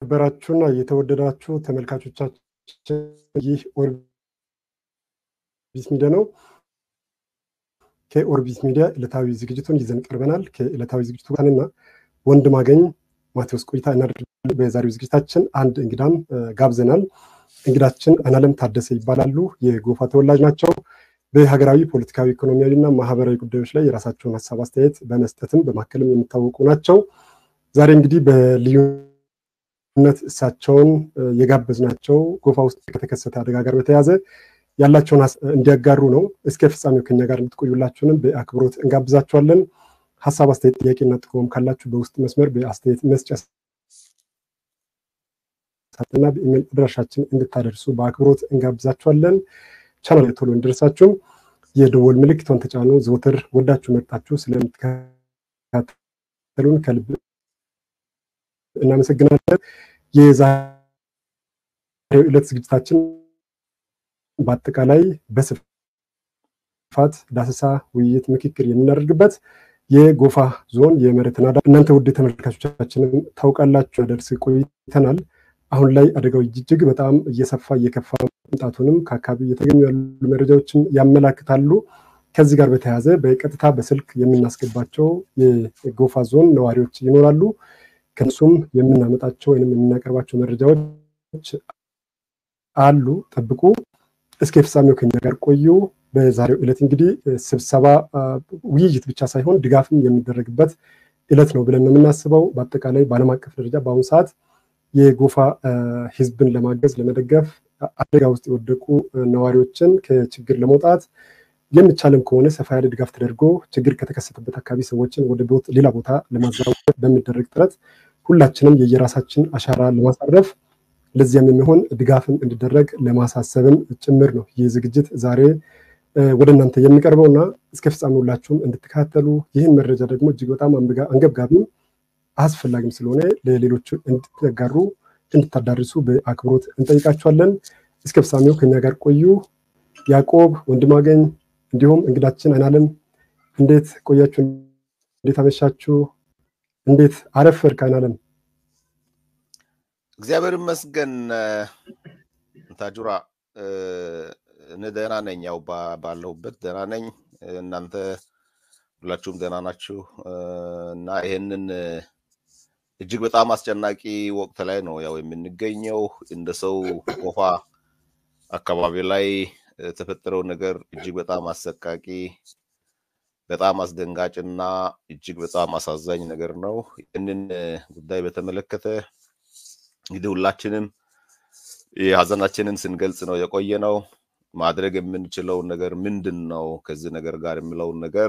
የተከበራችሁና የተወደዳችሁ ተመልካቾቻችን ይህ ኦርቢት ሚዲያ ነው። ከኦርቢት ሚዲያ ዕለታዊ ዝግጅቱን ይዘን ቀርበናል። ከዕለታዊ ዝግጅቱ ጋርና ወንድም አገኝ ማቴዎስ ቆይታ እናደርጋለን። በዛሬው ዝግጅታችን አንድ እንግዳም ጋብዘናል። እንግዳችን አናለም ታደሰ ይባላሉ። የጎፋ ተወላጅ ናቸው። በሀገራዊ ፖለቲካዊ፣ ኢኮኖሚያዊ እና ማህበራዊ ጉዳዮች ላይ የራሳቸውን ሀሳብ አስተያየት በመስጠትም በማከልም የሚታወቁ ናቸው። ዛሬ እንግዲህ በልዩነት እሳቸውን የጋበዝናቸው ጎፋ ውስጥ ከተከሰተ አደጋ ጋር በተያያዘ ያላቸውን እንዲያጋሩ ነው። እስከ ፍጻሜው ከኛ ጋር እንድትቆዩላችሁንም በአክብሮት እንጋብዛችኋለን። ሀሳብ፣ አስተያየት፣ ጥያቄና ጥቆማም ካላችሁ በውስጥ መስመር በአስተያየት መስጫ ሳጥንና በኢሜል አድራሻችን እንድታደርሱ በአክብሮት እንጋብዛችኋለን። ቻናል ቶሎ እንዲደርሳችሁም የደወል ምልክቷን ተጫኑ። ዘወትር ወዳችሁ መርጣችሁ ስለምትከታተሉን ከልብ እናመሰግናለን። የዛሬው ዕለት ዝግጅታችን በአጠቃላይ በስፋት ዳሰሳ፣ ውይይት፣ ምክክር የምናደርግበት የጎፋ ዞን የመሬት ናዳ እናንተ ውድ ተመልካቾቻችንን ታውቃላችሁ ደርስ ቆይተናል። አሁን ላይ አደጋው እጅግ በጣም እየሰፋ እየከፋ መምጣቱንም ከአካባቢ እየተገኙ ያሉ መረጃዎችን ያመላክታሉ። ከዚህ ጋር በተያያዘ በቀጥታ በስልክ የምናስገባቸው የጎፋ ዞን ነዋሪዎች ይኖራሉ። ከእነሱም የምናመጣቸው ወይም የምናቀርባቸው መረጃዎች አሉ። ጠብቁ። እስከ ፍጻሜው ከኛ ጋር ቆዩ። በዛሬው ዕለት እንግዲህ ስብሰባ ውይይት ብቻ ሳይሆን ድጋፍም የሚደረግበት ዕለት ነው ብለን ነው የምናስበው። በአጠቃላይ በዓለም አቀፍ ደረጃ በአሁኑ ሰዓት የጎፋ ሕዝብን ለማገዝ ለመደገፍ አደጋ ውስጥ የወደቁ ነዋሪዎችን ከችግር ለመውጣት የሚቻልም ከሆነ ሰፋ ያለ ድጋፍ ተደርጎ ችግር ከተከሰተበት አካባቢ ሰዎችን ወደ ሌላ ቦታ ለማዘዋወር በሚደረግ ጥረት ሁላችንም የየራሳችን አሻራ ለማሳረፍ ለዚያም የሚሆን ድጋፍም እንዲደረግ ለማሳሰብም ጭምር ነው ይህ ዝግጅት ዛሬ ወደ እናንተ የሚቀርበው እና እስከ ፍጻሜ ሁላችሁም እንድትከታተሉ ይህን መረጃ ደግሞ እጅግ በጣም አንገብጋቢም አስፈላጊም ስለሆነ ለሌሎቹ እንድትጋሩ እንድታዳርሱ በአክብሮት እንጠይቃችኋለን። እስከ ፍጻሜው ከኛ ጋር ቆዩ። ያዕቆብ ወንድማገኝ፣ እንዲሁም እንግዳችን አይናለም እንዴት ቆያችሁ? እንዴት አመሻችሁ? እንዴት አረፈድክ አይናለም? እግዚአብሔር ይመስገን ታጁራ፣ እኔ ደህና ነኝ። ያው ባለሁበት ደህና ነኝ። እናንተ ሁላችሁም ደህና ናችሁ እና ይሄንን እጅግ በጣም አስጨናቂ ወቅት ላይ ነው ያው የምንገኘው። እንደ ሰው ጎፋ አካባቢ ላይ የተፈጠረው ነገር እጅግ በጣም አሰቃቂ፣ በጣም አስደንጋጭ እና እጅግ በጣም አሳዛኝ ነገር ነው። ይህንን ጉዳይ በተመለከተ እንግዲህ ሁላችንም የሀዘናችንን ስንገልጽ ነው የቆየ ነው። ማድረግ የምንችለው ነገር ምንድን ነው ከዚህ ነገር ጋር የሚለውን ነገር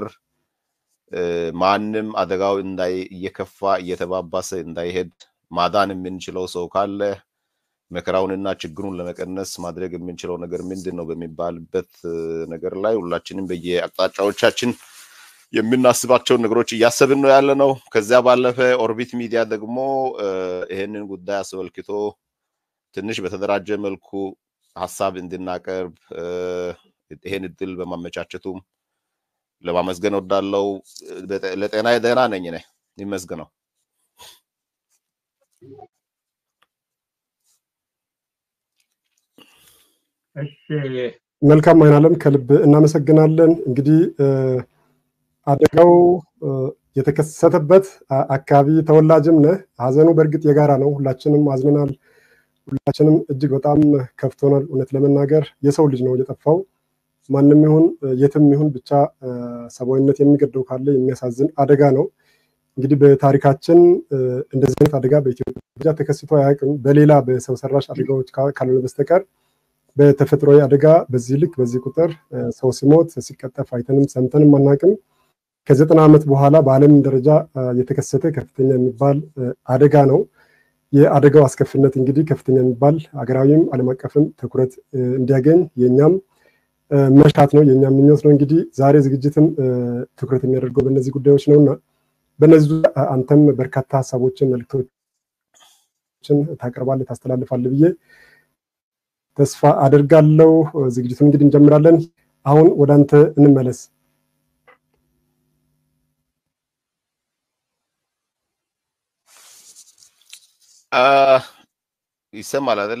ማንም አደጋው እንዳይ እየከፋ እየተባባሰ እንዳይሄድ ማዳን የምንችለው ሰው ካለ መከራውንና ችግሩን ለመቀነስ ማድረግ የምንችለው ነገር ምንድን ነው በሚባልበት ነገር ላይ ሁላችንም በየአቅጣጫዎቻችን የምናስባቸውን ነገሮች እያሰብን ነው ያለ ነው። ከዚያ ባለፈ ኦርቢት ሚዲያ ደግሞ ይህንን ጉዳይ አስመልክቶ ትንሽ በተደራጀ መልኩ ሀሳብ እንድናቀርብ ይሄን እድል በማመቻቸቱም ለማመስገን ወዳለው ለጤና ደህና ነኝ ነ ይመስገነው። መልካም አይናለም፣ ከልብ እናመሰግናለን። እንግዲህ አደጋው የተከሰተበት አካባቢ ተወላጅም ነህ። ሀዘኑ በእርግጥ የጋራ ነው። ሁላችንም አዝነናል። ሁላችንም እጅግ በጣም ከፍቶናል። እውነት ለመናገር የሰው ልጅ ነው የጠፋው። ማንም ይሁን የትም ይሁን ብቻ ሰብአዊነት የሚገደው ካለ የሚያሳዝን አደጋ ነው። እንግዲህ በታሪካችን እንደዚህ አይነት አደጋ በኢትዮጵያ ተከስቶ አያውቅም። በሌላ በሰው ሰራሽ አደጋዎች ካልሆነ በስተቀር በተፈጥሯዊ አደጋ በዚህ ልክ በዚህ ቁጥር ሰው ሲሞት ሲቀጠፍ አይተንም ሰምተንም አናውቅም። ከዘጠና ዓመት በኋላ በዓለም ደረጃ የተከሰተ ከፍተኛ የሚባል አደጋ ነው። የአደጋው አስከፊነት እንግዲህ ከፍተኛ የሚባል ሀገራዊም ዓለም አቀፍም ትኩረት እንዲያገኝ የእኛም መሻት ነው የእኛም ምኞት ነው። እንግዲህ ዛሬ ዝግጅትም ትኩረት የሚያደርገው በእነዚህ ጉዳዮች ነው እና በእነዚህ አንተም በርካታ ሀሳቦችን መልክቶችን ታቀርባለህ ታስተላልፋለህ ብዬ ተስፋ አደርጋለሁ። ዝግጅቱን እንግዲህ እንጀምራለን። አሁን ወደ አንተ እንመለስ። ይሰማል አይደለ?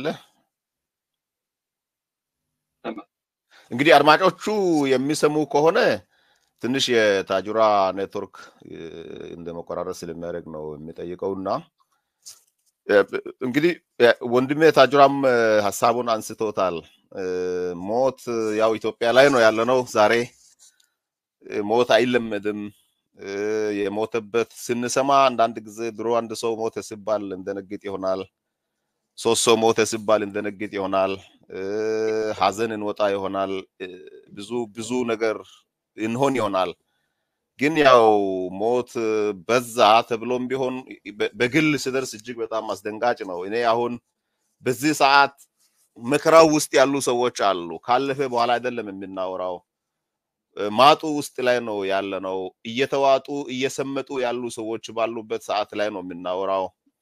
እንግዲህ አድማጮቹ የሚሰሙ ከሆነ ትንሽ የታጁራ ኔትወርክ እንደ መቆራረጥ ስለሚያደርግ ነው የሚጠይቀው እና እንግዲህ ወንድሜ ታጁራም ሀሳቡን አንስቶታል። ሞት ያው ኢትዮጵያ ላይ ነው ያለነው ዛሬ። ሞት አይለመድም። የሞተበት ስንሰማ አንዳንድ ጊዜ ድሮ አንድ ሰው ሞተ ሲባል እንደነግጥ ይሆናል። ሶስት ሰው ሞተ ሲባል እንደነግጥ ይሆናል። ሀዘን እንወጣ ይሆናል። ብዙ ብዙ ነገር እንሆን ይሆናል። ግን ያው ሞት በዛ ተብሎም ቢሆን በግል ስደርስ እጅግ በጣም አስደንጋጭ ነው። እኔ አሁን በዚህ ሰዓት መከራው ውስጥ ያሉ ሰዎች አሉ። ካለፈ በኋላ አይደለም የምናወራው። ማጡ ውስጥ ላይ ነው ያለ ነው። እየተዋጡ እየሰመጡ ያሉ ሰዎች ባሉበት ሰዓት ላይ ነው የምናወራው።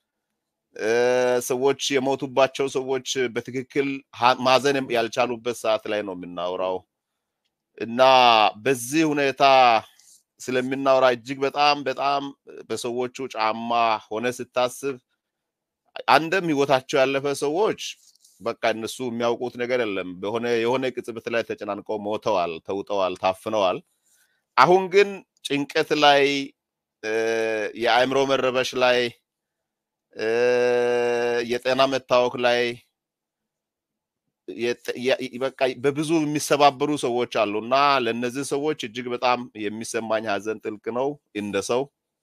ሰዎች የሞቱባቸው ሰዎች በትክክል ማዘን ያልቻሉበት ሰዓት ላይ ነው የምናወራው እና በዚህ ሁኔታ ስለምናወራ እጅግ በጣም በጣም በሰዎቹ ጫማ ሆነ ስታስብ አንድም ህይወታቸው ያለፈ ሰዎች በቃ እነሱ የሚያውቁት ነገር የለም። በሆነ የሆነ ቅጽበት ላይ ተጨናንቀው ሞተዋል፣ ተውጠዋል፣ ታፍነዋል። አሁን ግን ጭንቀት ላይ የአእምሮ መረበሽ ላይ የጤና መታወክ ላይ በቃ በብዙ የሚሰባበሩ ሰዎች አሉ እና ለእነዚህ ሰዎች እጅግ በጣም የሚሰማኝ ሀዘን ጥልቅ ነው እንደ ሰው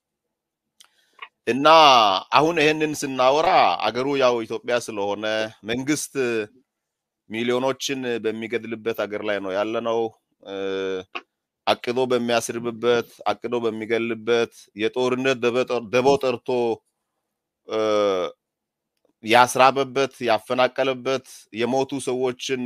እና አሁን ይህንን ስናወራ አገሩ ያው ኢትዮጵያ ስለሆነ መንግስት ሚሊዮኖችን በሚገድልበት አገር ላይ ነው ያለነው። አቅዶ በሚያስርብበት፣ አቅዶ በሚገልበት የጦርነት ደቦ ጠርቶ ያስራበበት፣ ያፈናቀለበት የሞቱ ሰዎችን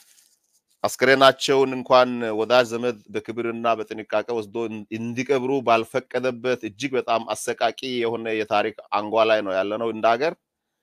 አስክሬናቸውን እንኳን ወዳጅ ዘመድ በክብርና በጥንቃቄ ወስዶ እንዲቀብሩ ባልፈቀደበት እጅግ በጣም አሰቃቂ የሆነ የታሪክ አንጓ ላይ ነው ያለነው እንደ ሀገር።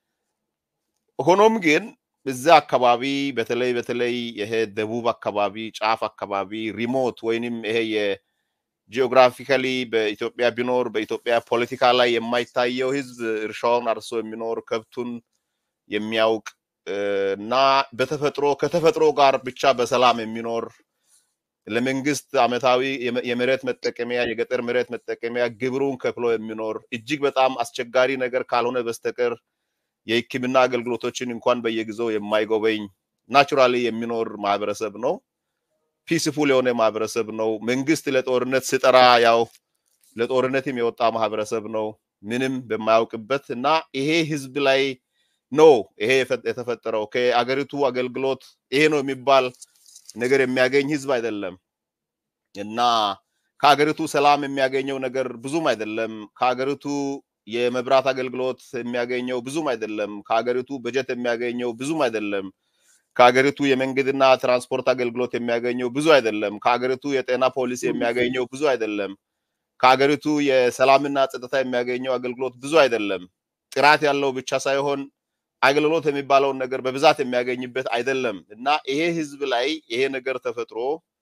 ሆኖም ግን እዚያ አካባቢ በተለይ በተለይ ይሄ ደቡብ አካባቢ ጫፍ አካባቢ ሪሞት ወይንም ይሄ የጂኦግራፊካሊ በኢትዮጵያ ቢኖር በኢትዮጵያ ፖለቲካ ላይ የማይታየው ህዝብ እርሻውን አርሶ የሚኖር ከብቱን የሚያውቅ እና በተፈጥሮ ከተፈጥሮ ጋር ብቻ በሰላም የሚኖር ለመንግስት አመታዊ የመሬት መጠቀሚያ የገጠር መሬት መጠቀሚያ ግብሩን ከፍሎ የሚኖር እጅግ በጣም አስቸጋሪ ነገር ካልሆነ በስተቀር የሕክምና አገልግሎቶችን እንኳን በየጊዜው የማይጎበኝ ናቹራሊ የሚኖር ማህበረሰብ ነው። ፒስፉል የሆነ ማህበረሰብ ነው። መንግስት ለጦርነት ስጠራ ያው ለጦርነትም የወጣ ማህበረሰብ ነው ምንም በማያውቅበት እና ይሄ ህዝብ ላይ ነው ይሄ የተፈጠረው። ከአገሪቱ አገልግሎት ይሄ ነው የሚባል ነገር የሚያገኝ ህዝብ አይደለም እና ከአገሪቱ ሰላም የሚያገኘው ነገር ብዙም አይደለም። ከአገሪቱ የመብራት አገልግሎት የሚያገኘው ብዙም አይደለም። ከሀገሪቱ በጀት የሚያገኘው ብዙም አይደለም። ከሀገሪቱ የመንገድና ትራንስፖርት አገልግሎት የሚያገኘው ብዙ አይደለም። ከሀገሪቱ የጤና ፖሊሲ የሚያገኘው ብዙ አይደለም። ከሀገሪቱ የሰላምና ጸጥታ የሚያገኘው አገልግሎት ብዙ አይደለም። ጥራት ያለው ብቻ ሳይሆን አገልግሎት የሚባለውን ነገር በብዛት የሚያገኝበት አይደለም እና ይሄ ህዝብ ላይ ይሄ ነገር ተፈጥሮ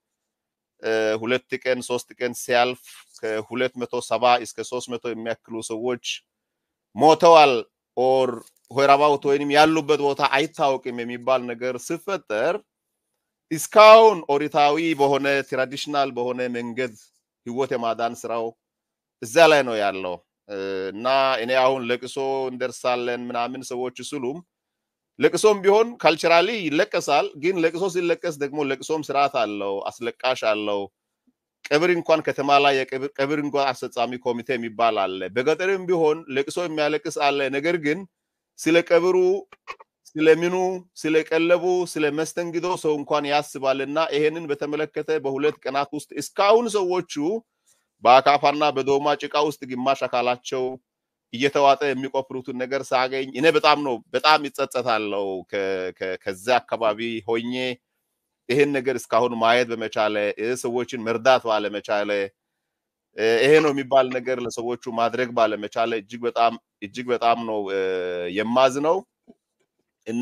ሁለት ቀን ሶስት ቀን ሲያልፍ ከሁለት መቶ ሰባ እስከ ሶስት መቶ የሚያክሉ ሰዎች ሞተዋል ኦር ሆራባውት ወይንም ያሉበት ቦታ አይታወቅም የሚባል ነገር ሲፈጠር እስካሁን ኦሪታዊ በሆነ ትራዲሽናል በሆነ መንገድ ህይወት የማዳን ስራው እዛ ላይ ነው ያለው እና እኔ አሁን ለቅሶ እንደርሳለን ምናምን ሰዎች ስሉም ለቅሶም ቢሆን ካልቸራሊ ይለቀሳል። ግን ለቅሶ ሲለቀስ ደግሞ ለቅሶም ስርዓት አለው፣ አስለቃሽ አለው። ቀብር እንኳን ከተማ ላይ የቀብር እንኳን አስፈጻሚ ኮሚቴ የሚባል አለ። በገጠርም ቢሆን ለቅሶ የሚያለቅስ አለ። ነገር ግን ስለ ቀብሩ፣ ስለምኑ፣ ስለ ቀለቡ፣ ስለ መስተንግዶ ሰው እንኳን ያስባል እና ይሄንን በተመለከተ በሁለት ቀናት ውስጥ እስካሁን ሰዎቹ በአካፋና በዶማ ጭቃ ውስጥ ግማሽ አካላቸው እየተዋጠ የሚቆፍሩትን ነገር ሳገኝ እኔ በጣም ነው በጣም ይጸጸታለው። ከዛ አካባቢ ሆኜ ይሄን ነገር እስካሁን ማየት በመቻለ ሰዎችን መርዳት ባለመቻለ ይሄ ነው የሚባል ነገር ለሰዎቹ ማድረግ ባለመቻለ እጅግ በጣም እጅግ በጣም ነው የማዝነው እና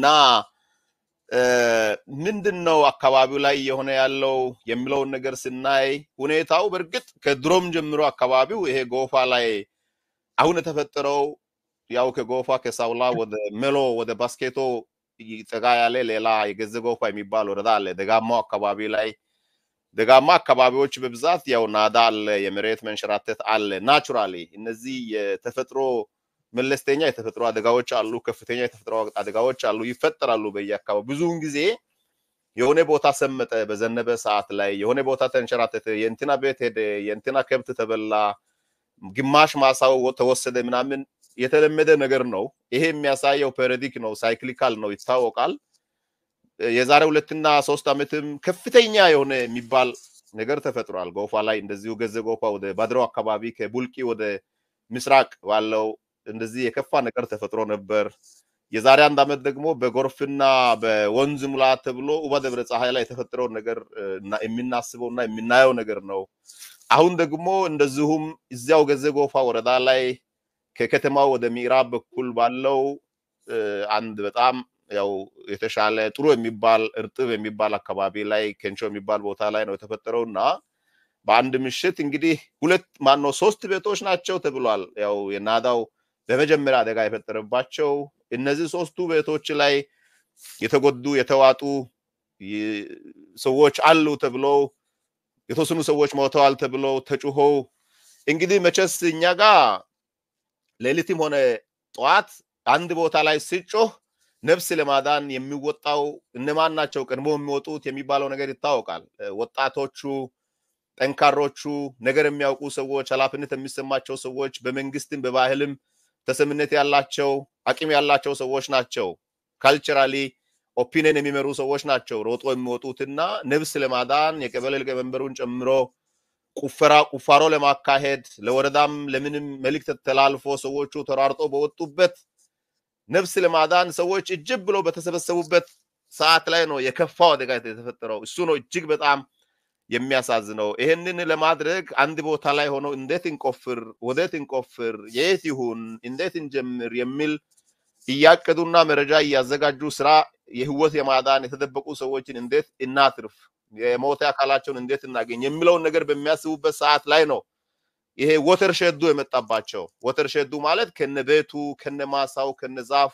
ምንድን ነው አካባቢው ላይ የሆነ ያለው የሚለውን ነገር ስናይ ሁኔታው በእርግጥ ከድሮም ጀምሮ አካባቢው ይሄ ጎፋ ላይ አሁን የተፈጠረው ያው ከጎፋ ከሳውላ ወደ ሜሎ ወደ ባስኬቶ ጠጋ ያለ ሌላ የገዘ ጎፋ የሚባል ወረዳ አለ። ደጋማው አካባቢ ላይ ደጋማ አካባቢዎች በብዛት ያው ናዳ አለ፣ የመሬት መንሸራተት አለ። ናቹራሊ እነዚህ የተፈጥሮ መለስተኛ የተፈጥሮ አደጋዎች አሉ፣ ከፍተኛ የተፈጥሮ አደጋዎች አሉ፣ ይፈጠራሉ በየአካባቢ ብዙውን ጊዜ የሆነ ቦታ ሰመጠ በዘነበ ሰዓት ላይ የሆነ ቦታ ተንሸራተተ፣ የእንትና ቤት ሄደ፣ የእንትና ከብት ተበላ፣ ግማሽ ማሳው ተወሰደ ምናምን የተለመደ ነገር ነው። ይሄ የሚያሳየው ፔሪዮዲክ ነው፣ ሳይክሊካል ነው፣ ይታወቃል። የዛሬ ሁለትና ሶስት ዓመትም ከፍተኛ የሆነ የሚባል ነገር ተፈጥሯል። ጎፋ ላይ እንደዚሁ ገዘ ጎፋ ወደ ባድሮ አካባቢ ከቡልቂ ወደ ምስራቅ ባለው እንደዚህ የከፋ ነገር ተፈጥሮ ነበር። የዛሬ አንድ ዓመት ደግሞ በጎርፍና በወንዝ ሙላት ተብሎ ኡባ ደብረ ፀሐይ ላይ የተፈጠረውን ነገር የምናስበው እና የምናየው ነገር ነው። አሁን ደግሞ እንደዚሁም እዚያው ገዘ ጎፋ ወረዳ ላይ ከከተማው ወደ ምዕራብ በኩል ባለው አንድ በጣም ያው የተሻለ ጥሩ የሚባል እርጥብ የሚባል አካባቢ ላይ ኬንቾ የሚባል ቦታ ላይ ነው የተፈጠረው እና በአንድ ምሽት እንግዲህ ሁለት ማነው ሶስት ቤቶች ናቸው ተብሏል። ያው የናዳው በመጀመሪያ አደጋ የፈጠረባቸው እነዚህ ሶስቱ ቤቶች ላይ የተጎዱ የተዋጡ ሰዎች አሉ ተብለው የተወሰኑ ሰዎች ሞተዋል ተብለው ተጩኸው እንግዲህ መቼስ እኛ ጋር ሌሊትም ሆነ ጠዋት አንድ ቦታ ላይ ሲጮህ ነፍስ ለማዳን የሚወጣው እነማን ናቸው ቀድሞ የሚወጡት የሚባለው ነገር ይታወቃል። ወጣቶቹ፣ ጠንካሮቹ፣ ነገር የሚያውቁ ሰዎች፣ ኃላፊነት የሚሰማቸው ሰዎች፣ በመንግስትም በባህልም ተሰምነት ያላቸው አቅም ያላቸው ሰዎች ናቸው። ካልቸራሊ ኦፒኒየን የሚመሩ ሰዎች ናቸው ሮጦ የሚወጡትና ነፍስ ለማዳን የቀበሌ ሊቀመንበሩን ጨምሮ ቁፈራ ቁፋሮ ለማካሄድ ለወረዳም ለምንም መልእክት ተላልፎ ሰዎቹ ተሯርጦ በወጡበት ነፍስ ለማዳን ሰዎች እጅግ ብሎ በተሰበሰቡበት ሰዓት ላይ ነው የከፋው አደጋ የተፈጠረው። እሱ ነው እጅግ በጣም የሚያሳዝነው። ይህንን ለማድረግ አንድ ቦታ ላይ ሆነው እንዴት እንቆፍር፣ ወዴት እንቆፍር፣ የት ይሁን፣ እንዴት እንጀምር የሚል እያቀዱና መረጃ እያዘጋጁ ስራ የህይወት የማዳን የተደበቁ ሰዎችን እንዴት እናትርፍ፣ የሞተ አካላቸውን እንዴት እናገኝ የሚለውን ነገር በሚያስቡበት ሰዓት ላይ ነው ይሄ ወተር ሸዱ የመጣባቸው። ወተር ሸዱ ማለት ከነ ቤቱ ከነ ማሳው ከነ ዛፉ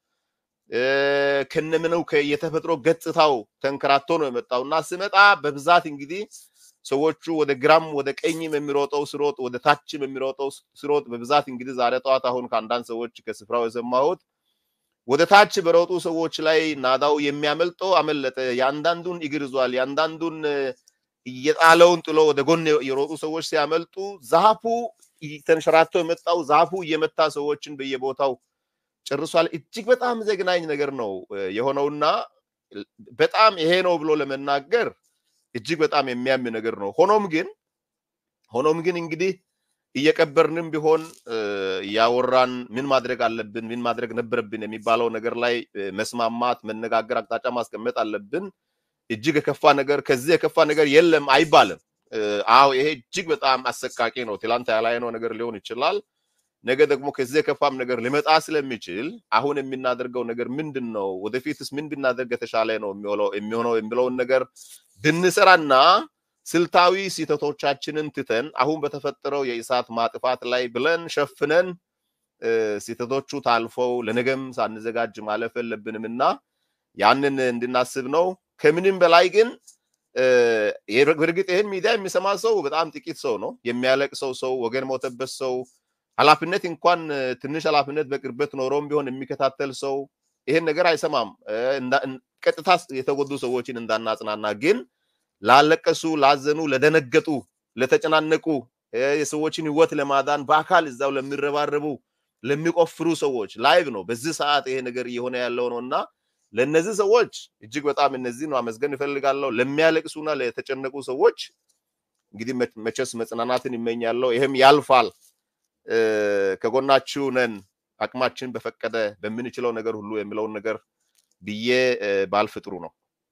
ከነምነው የተፈጥሮ ገጽታው ተንከራቶ ነው የመጣው እና ስመጣ በብዛት እንግዲህ ሰዎቹ ወደ ግራም ወደ ቀኝም የሚሮጠው ስሮጥ ወደ ታችም የሚሮጠው ስሮጥ በብዛት እንግዲህ ዛሬ ጠዋት አሁን ከአንዳንድ ሰዎች ከስፍራው የሰማሁት ወደ ታች በሮጡ ሰዎች ላይ ናዳው የሚያመልጠው አመለጠ። የአንዳንዱን እግር ይዟል። የአንዳንዱን እየጣለውን ጥሎ ወደ ጎን የሮጡ ሰዎች ሲያመልጡ ዛፉ ተንሸራቶ የመጣው ዛፉ እየመታ ሰዎችን በየቦታው ጨርሷል። እጅግ በጣም ዘግናኝ ነገር ነው የሆነውና በጣም ይሄ ነው ብሎ ለመናገር እጅግ በጣም የሚያም ነገር ነው። ሆኖም ግን ሆኖም ግን እንግዲህ እየቀበርንም ቢሆን እያወራን ምን ማድረግ አለብን፣ ምን ማድረግ ነበረብን የሚባለው ነገር ላይ መስማማት፣ መነጋገር፣ አቅጣጫ ማስቀመጥ አለብን። እጅግ የከፋ ነገር ከዚህ የከፋ ነገር የለም አይባልም። አዎ ይሄ እጅግ በጣም አሰቃቂ ነው። ትላንት ያላየነው ነገር ሊሆን ይችላል። ነገ ደግሞ ከዚህ የከፋም ነገር ሊመጣ ስለሚችል አሁን የምናደርገው ነገር ምንድን ነው? ወደፊትስ ምን ብናደርግ የተሻለ ነው የሚሆነው የሚለውን ነገር ብንሰራና ስልታዊ ስህተቶቻችንን ትተን አሁን በተፈጠረው የእሳት ማጥፋት ላይ ብለን ሸፍነን ስህተቶቹ ታልፈው ለነገም ሳንዘጋጅ ማለፍ የለብንም እና ያንን እንድናስብ ነው። ከምንም በላይ ግን በእርግጥ ይህን ሚዲያ የሚሰማ ሰው በጣም ጥቂት ሰው ነው። የሚያለቅሰው ሰው፣ ወገን ሞተበት ሰው፣ ኃላፊነት እንኳን ትንሽ ኃላፊነት በቅርበት ኖሮም ቢሆን የሚከታተል ሰው ይሄን ነገር አይሰማም። ቀጥታ የተጎዱ ሰዎችን እንዳናጽናና ግን ላለቀሱ፣ ላዘኑ፣ ለደነገጡ፣ ለተጨናነቁ የሰዎችን ህይወት ለማዳን በአካል እዛው ለሚረባረቡ ለሚቆፍሩ ሰዎች ላይቭ ነው በዚህ ሰዓት ይሄ ነገር እየሆነ ያለው ነው እና ለእነዚህ ሰዎች እጅግ በጣም እነዚህ ነው አመስገን እፈልጋለሁ። ለሚያለቅሱና ለተጨነቁ ሰዎች እንግዲህ መቼስ መጽናናትን ይመኛለሁ። ይህም ያልፋል። ከጎናችሁ ነን፣ አቅማችን በፈቀደ በምንችለው ነገር ሁሉ የሚለውን ነገር ብዬ ባልፍ ጥሩ ነው።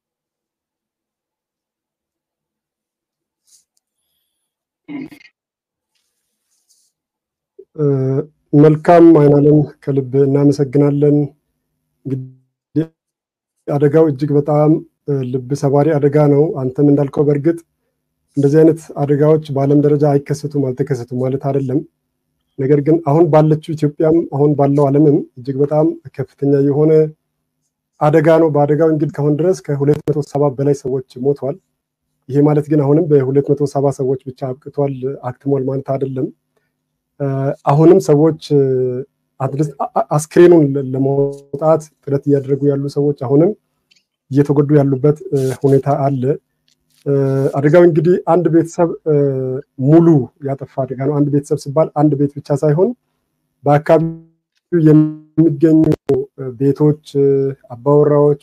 መልካም አይናለም፣ ከልብ እናመሰግናለን። እንግዲህ አደጋው እጅግ በጣም ልብ ሰባሪ አደጋ ነው። አንተም እንዳልከው በእርግጥ እንደዚህ አይነት አደጋዎች በዓለም ደረጃ አይከሰቱም አልተከሰቱም ማለት አይደለም። ነገር ግን አሁን ባለችው ኢትዮጵያም አሁን ባለው ዓለምም እጅግ በጣም ከፍተኛ የሆነ አደጋ ነው። በአደጋው እንግዲህ ከአሁን ድረስ ከሁለት መቶ ሰባ በላይ ሰዎች ሞተዋል። ይሄ ማለት ግን አሁንም በሁለት መቶ ሰባ ሰዎች ብቻ አብቅቷል አክትሟል ማለት አይደለም። አሁንም ሰዎች አስክሬኑን ለማውጣት ጥረት እያደረጉ ያሉ ሰዎች አሁንም እየተጎዱ ያሉበት ሁኔታ አለ። አደጋው እንግዲህ አንድ ቤተሰብ ሙሉ ያጠፋ አደጋ ነው። አንድ ቤተሰብ ሲባል አንድ ቤት ብቻ ሳይሆን በአካባቢው የሚገኙ ቤቶች፣ አባወራዎች፣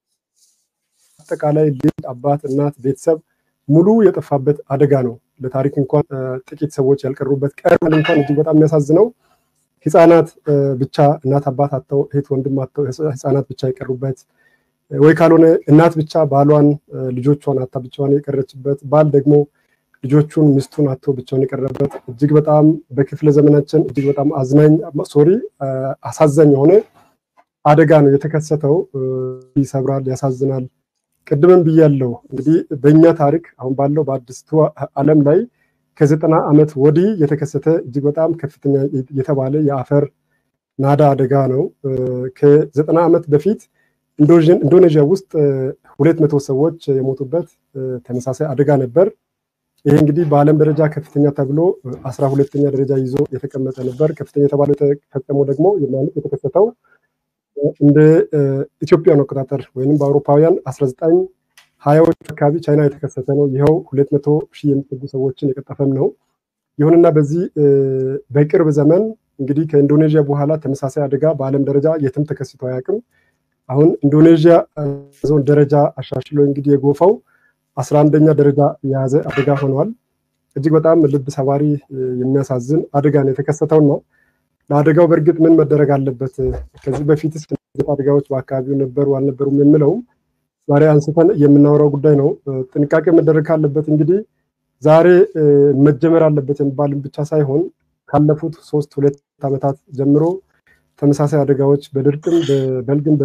በአጠቃላይ ልጅ፣ አባት፣ እናት፣ ቤተሰብ ሙሉ የጠፋበት አደጋ ነው። ለታሪክ እንኳን ጥቂት ሰዎች ያልቀሩበት ቀርበን እንኳን እጅግ በጣም የሚያሳዝነው ህፃናት ብቻ እናት አባት አጥተው እህት ወንድም አጥተው ህፃናት ብቻ የቀሩበት ወይ ካልሆነ እናት ብቻ ባሏን ልጆቿን አታ ብቻዋን የቀረችበት ባል ደግሞ ልጆቹን ሚስቱን አቶ ብቻውን የቀረበት እጅግ በጣም በክፍለ ዘመናችን እጅግ በጣም አዝናኝ ሶሪ አሳዛኝ የሆነ አደጋ ነው የተከሰተው። ይሰብራል፣ ያሳዝናል። ቅድምም ብያለው እንግዲህ በእኛ ታሪክ አሁን ባለው በአዲስቱ ዓለም ላይ ከዘጠና ዓመት ወዲህ የተከሰተ እጅግ በጣም ከፍተኛ የተባለ የአፈር ናዳ አደጋ ነው። ከዘጠና ዓመት በፊት ኢንዶኔዥያ ውስጥ ሁለት መቶ ሰዎች የሞቱበት ተመሳሳይ አደጋ ነበር። ይሄ እንግዲህ በዓለም ደረጃ ከፍተኛ ተብሎ አስራ ሁለተኛ ደረጃ ይዞ የተቀመጠ ነበር። ከፍተኛ የተባለው የተፈጸመው ደግሞ ማለት የተከሰተው እንደ ኢትዮጵያን አቆጣጠር ወይም በአውሮፓውያን አስራ ዘጠኝ ሀያዎች አካባቢ ቻይና የተከሰተ ነው። ይኸው ሁለት መቶ ሺህ የሚጠጉ ሰዎችን የቀጠፈም ነው። ይሁንና በዚህ በቅርብ ዘመን እንግዲህ ከኢንዶኔዥያ በኋላ ተመሳሳይ አደጋ በዓለም ደረጃ የትም ተከስቶ አያውቅም። አሁን ኢንዶኔዥያ ዞን ደረጃ አሻሽሎ እንግዲህ የጎፋው አስራ አንደኛ ደረጃ የያዘ አደጋ ሆኗል። እጅግ በጣም ልብ ሰባሪ የሚያሳዝን አደጋ ነው የተከሰተውና ለአደጋው በእርግጥ ምን መደረግ አለበት፣ ከዚህ በፊትስ አደጋዎች በአካባቢው ነበሩ አልነበሩም የሚለውም ዛሬ አንስተን የምናወራው ጉዳይ ነው። ጥንቃቄ መደረግ ካለበት እንግዲህ ዛሬ መጀመር አለበት የሚባልም ብቻ ሳይሆን ካለፉት ሶስት ሁለት ዓመታት ጀምሮ ተመሳሳይ አደጋዎች በድርቅም በበልግም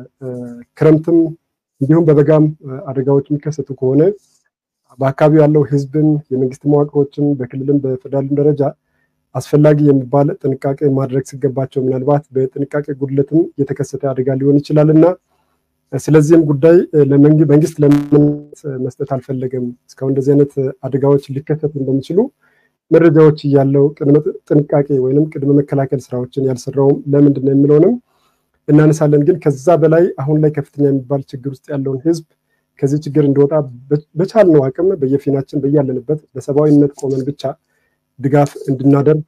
በክረምትም እንዲሁም በበጋም አደጋዎች የሚከሰቱ ከሆነ በአካባቢው ያለው ሕዝብም የመንግስት መዋቅሮችም በክልልም በፌደራልም ደረጃ አስፈላጊ የሚባል ጥንቃቄ ማድረግ ሲገባቸው ምናልባት በጥንቃቄ ጉድለትም የተከሰተ አደጋ ሊሆን ይችላል እና ስለዚህም ጉዳይ መንግስት ለምን መስጠት አልፈለገም? እስካሁን እንደዚህ አይነት አደጋዎች ሊከሰቱ እንደሚችሉ መረጃዎች እያለው ቅድመ ጥንቃቄ ወይም ቅድመ መከላከል ስራዎችን ያልሰራውም ለምንድን ነው የሚለውንም እናነሳለን። ግን ከዛ በላይ አሁን ላይ ከፍተኛ የሚባል ችግር ውስጥ ያለውን ህዝብ ከዚህ ችግር እንዲወጣ በቻልነው አቅም በየፊናችን በያለንበት በሰብአዊነት ቆመን ብቻ ድጋፍ እንድናደርግ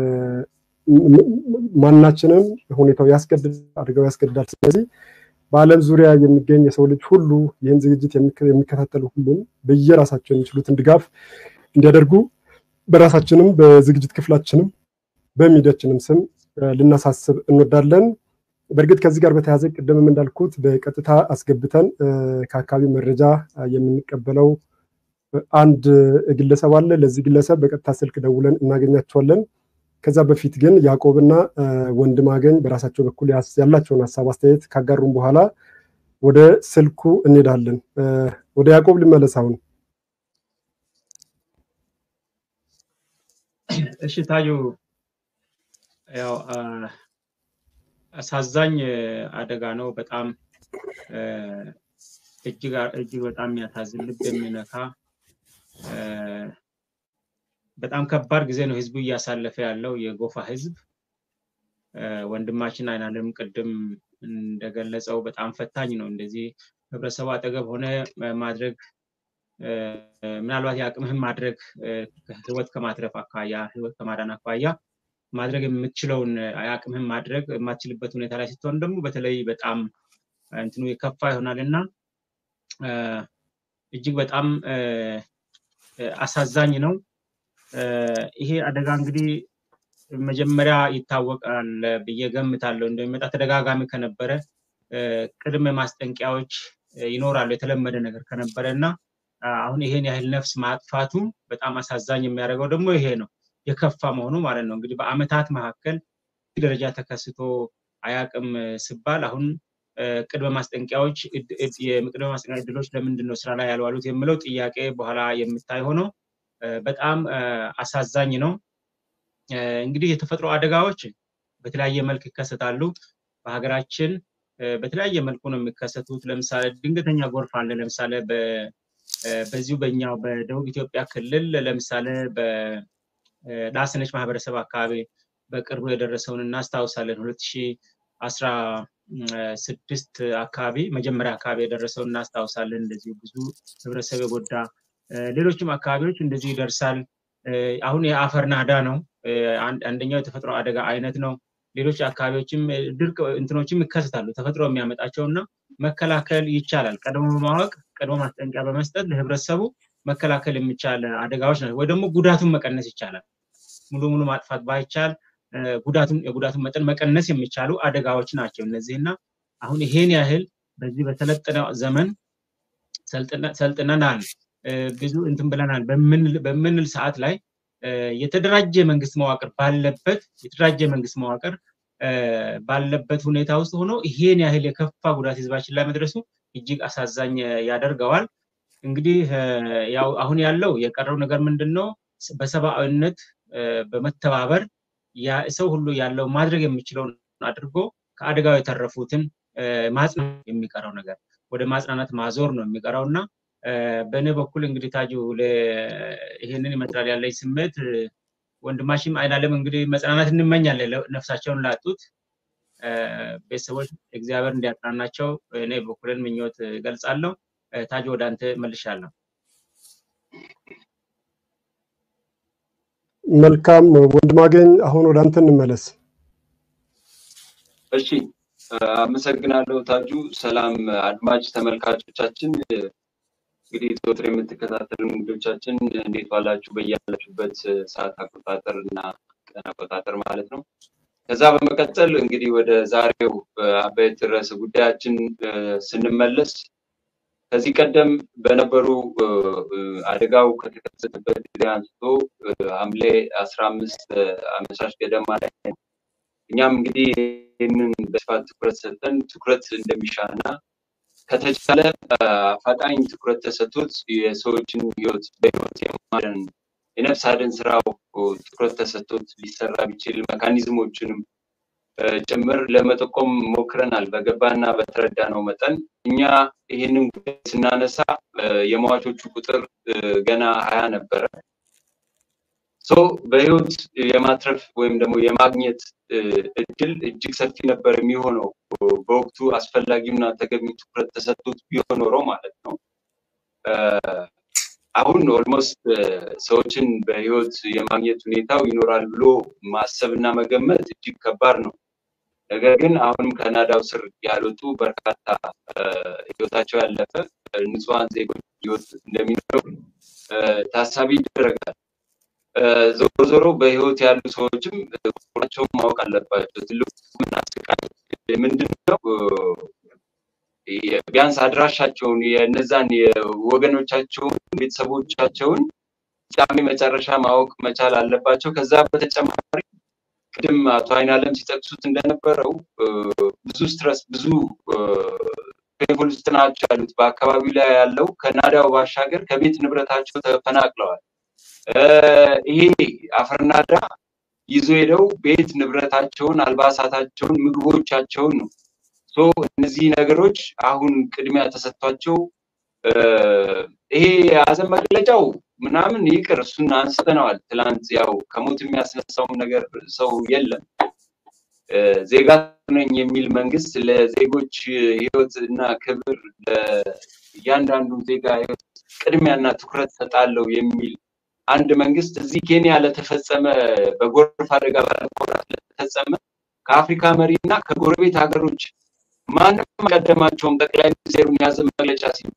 ማናችንም ሁኔታው ያስገድዳል፣ አደጋው ያስገድዳል። ስለዚህ በዓለም ዙሪያ የሚገኝ የሰው ልጅ ሁሉ ይህን ዝግጅት የሚከታተሉ ሁሉም በየራሳቸው የሚችሉትን ድጋፍ እንዲያደርጉ በራሳችንም በዝግጅት ክፍላችንም በሚዲያችንም ስም ልናሳስብ እንወዳለን። በእርግጥ ከዚህ ጋር በተያያዘ ቅድምም እንዳልኩት በቀጥታ አስገብተን ከአካባቢ መረጃ የምንቀበለው አንድ ግለሰብ አለ። ለዚህ ግለሰብ በቀጥታ ስልክ ደውለን እናገኛቸዋለን። ከዛ በፊት ግን ያዕቆብና ወንድም አገኝ በራሳቸው በኩል ያላቸውን ሀሳብ አስተያየት ካጋሩም በኋላ ወደ ስልኩ እንሄዳለን። ወደ ያዕቆብ ልመለስ አሁን። እሺ ታዩ፣ ያው አሳዛኝ አደጋ ነው። በጣም እጅግ እጅግ በጣም የሚያሳዝን ልብ የሚነካ በጣም ከባድ ጊዜ ነው ህዝቡ እያሳለፈ ያለው የጎፋ ህዝብ። ወንድማችን አይናለም ቅድም እንደገለጸው በጣም ፈታኝ ነው። እንደዚህ ህብረተሰቡ አጠገብ ሆነ ማድረግ ምናልባት የአቅምህን ማድረግ ህይወት ከማትረፍ አኳያ ህይወት ከማዳን አኳያ ማድረግ የምትችለውን የአቅምህን ማድረግ የማትችልበት ሁኔታ ላይ ስትሆን ደግሞ በተለይ በጣም እንትኑ የከፋ ይሆናል እና እጅግ በጣም አሳዛኝ ነው። ይሄ አደጋ እንግዲህ መጀመሪያ ይታወቃል ብዬ ገምታለሁ። እንደሚመጣ ተደጋጋሚ ከነበረ ቅድመ ማስጠንቀቂያዎች ይኖራሉ የተለመደ ነገር ከነበረ እና አሁን ይሄን ያህል ነፍስ ማጥፋቱ በጣም አሳዛኝ የሚያደርገው ደግሞ ይሄ ነው የከፋ መሆኑ ማለት ነው። እንግዲህ በአመታት መካከል ደረጃ ተከስቶ አያቅም ሲባል አሁን ቅድመ ማስጠንቀቂያዎች የቅድመ ማስጠንቀቂያ እድሎች ለምንድን ነው ስራ ላይ ያልዋሉት የሚለው ጥያቄ በኋላ የሚታይ ሆኖ በጣም አሳዛኝ ነው። እንግዲህ የተፈጥሮ አደጋዎች በተለያየ መልክ ይከሰታሉ። በሀገራችን በተለያየ መልኩ ነው የሚከሰቱት። ለምሳሌ ድንገተኛ ጎርፍ አለ። ለምሳሌ በዚሁ በኛው በደቡብ ኢትዮጵያ ክልል ለምሳሌ በዳሰነች ማህበረሰብ አካባቢ በቅርቡ የደረሰውን እናስታውሳለን። ሁለት ሺህ አስራ ስድስት አካባቢ መጀመሪያ አካባቢ የደረሰውን እናስታውሳለን። እንደዚሁ ብዙ ህብረተሰብ የጎዳ ሌሎችም አካባቢዎች እንደዚሁ ይደርሳል። አሁን የአፈር ናዳ ነው አንደኛው የተፈጥሮ አደጋ አይነት ነው። ሌሎች አካባቢዎችም ድርቅ እንትኖችም ይከሰታሉ ተፈጥሮ የሚያመጣቸው እና መከላከል ይቻላል። ቀድሞ በማወቅ ቀድሞ ማስጠንቀቂያ በመስጠት ለህብረተሰቡ መከላከል የሚቻል አደጋዎች ናቸው። ወይ ደግሞ ጉዳቱን መቀነስ ይቻላል። ሙሉ ሙሉ ማጥፋት ባይቻል ጉዳቱን የጉዳቱን መጠን መቀነስ የሚቻሉ አደጋዎች ናቸው እነዚህና አሁን ይሄን ያህል በዚህ በሰለጠነ ዘመን ሰልጥነናል ብዙ እንትን ብለናል በምንል ሰዓት ላይ የተደራጀ መንግስት መዋቅር ባለበት የተደራጀ መንግስት መዋቅር ባለበት ሁኔታ ውስጥ ሆኖ ይሄን ያህል የከፋ ጉዳት ህዝባችን ላይ መድረሱ እጅግ አሳዛኝ ያደርገዋል። እንግዲህ ያው አሁን ያለው የቀረው ነገር ምንድን ነው? በሰብአዊነት በመተባበር ሰው ሁሉ ያለው ማድረግ የሚችለውን አድርጎ ከአደጋው የተረፉትን ማጽናት የሚቀረው ነገር ወደ ማጽናናት ማዞር ነው የሚቀረው እና በእኔ በኩል እንግዲህ ታጁ ይሄንን ይመስላል ያለኝ ስሜት። ወንድማሽም አይናለም እንግዲህ መጽናናት እንመኛለን ነፍሳቸውን ላጡት ቤተሰቦች እግዚአብሔር እንዲያጽናናቸው እኔ በኩልን ምኞት ገልጻለሁ። ታጁ ወደ አንተ መልሻለሁ። መልካም ወንድማገኝ፣ አሁን ወደ አንተ እንመለስ። እሺ፣ አመሰግናለሁ ታጁ። ሰላም አድማጭ ተመልካቾቻችን እንግዲህ ዘወትር የምትከታተሉ እንግዶቻችን እንዴት ዋላችሁ? በያላችሁበት ሰዓት አቆጣጠር እና ቀን አቆጣጠር ማለት ነው። ከዛ በመቀጠል እንግዲህ ወደ ዛሬው አበይት ርዕሰ ጉዳያችን ስንመለስ ከዚህ ቀደም በነበሩ አደጋው ከተከሰተበት ጊዜ አንስቶ ሐምሌ አስራ አምስት አመሻሽ ገደማ ላይ እኛም እንግዲህ ይህንን በስፋት ትኩረት ሰጥተን ትኩረት እንደሚሻና ከተቻለ አፋጣኝ ትኩረት ተሰጥቶት የሰዎችን ህይወት በህይወት የማዳን የነፍስ አድን ስራው ትኩረት ተሰጥቶት ሊሰራ ቢችል መካኒዝሞችንም ጭምር ለመጠቆም ሞክረናል። በገባና በተረዳ ነው መጠን እኛ ይህንን ጉዳይ ስናነሳ የሟቾቹ ቁጥር ገና ሀያ ነበረ። ሰው በህይወት የማትረፍ ወይም ደግሞ የማግኘት እድል እጅግ ሰፊ ነበር የሚሆነው በወቅቱ አስፈላጊውና ተገቢው ትኩረት ተሰጥቶት ቢሆን ኖሮ ማለት ነው። አሁን ኦልሞስት ሰዎችን በህይወት የማግኘት ሁኔታው ይኖራል ብሎ ማሰብ እና መገመት እጅግ ከባድ ነው። ነገር ግን አሁንም ከናዳው ስር ያልወጡ በርካታ ህይወታቸው ያለፈ ንጹሐን ዜጎች ህይወት እንደሚኖረው ታሳቢ ይደረጋል። ዞሮ ዞሮ በህይወት ያሉ ሰዎችም ቁጥራቸውን ማወቅ አለባቸው። ትልቁ ምናስቃይ ምንድን ነው? ቢያንስ አድራሻቸውን የነዛን የወገኖቻቸውን ቤተሰቦቻቸውን ፍጻሜ መጨረሻ ማወቅ መቻል አለባቸው። ከዛ በተጨማሪ ቅድም አቶ አይናለም ሲጠቅሱት እንደነበረው ብዙ ስትረስ ብዙ ፔንፉል ውስጥ ናቸው ያሉት። በአካባቢው ላይ ያለው ከናዳው ባሻገር ከቤት ንብረታቸው ተፈናቅለዋል። ይሄ አፈርናዳ ይዞ ሄደው ቤት ንብረታቸውን፣ አልባሳታቸውን፣ ምግቦቻቸውን ነው። እነዚህ ነገሮች አሁን ቅድሚያ ተሰጥቷቸው ይሄ የሀዘን መግለጫው ምናምን ይቅር፣ እሱን አንስተነዋል። ትላንት ያው ከሞት የሚያስነሳውም ነገር ሰው የለም። ዜጋ ነኝ የሚል መንግስት ለዜጎች ህይወት እና ክብር ለእያንዳንዱ ዜጋ ህይወት ቅድሚያና ትኩረት ሰጣለው የሚል አንድ መንግስት እዚህ ኬንያ ለተፈጸመ በጎርፍ አደጋ ባለመውራት ለተፈጸመ ከአፍሪካ መሪ እና ከጎረቤት ሀገሮች ማንም አልቀደማቸውም። ጠቅላይ ሚኒስትሩን የያዘ መግለጫ ሲሉ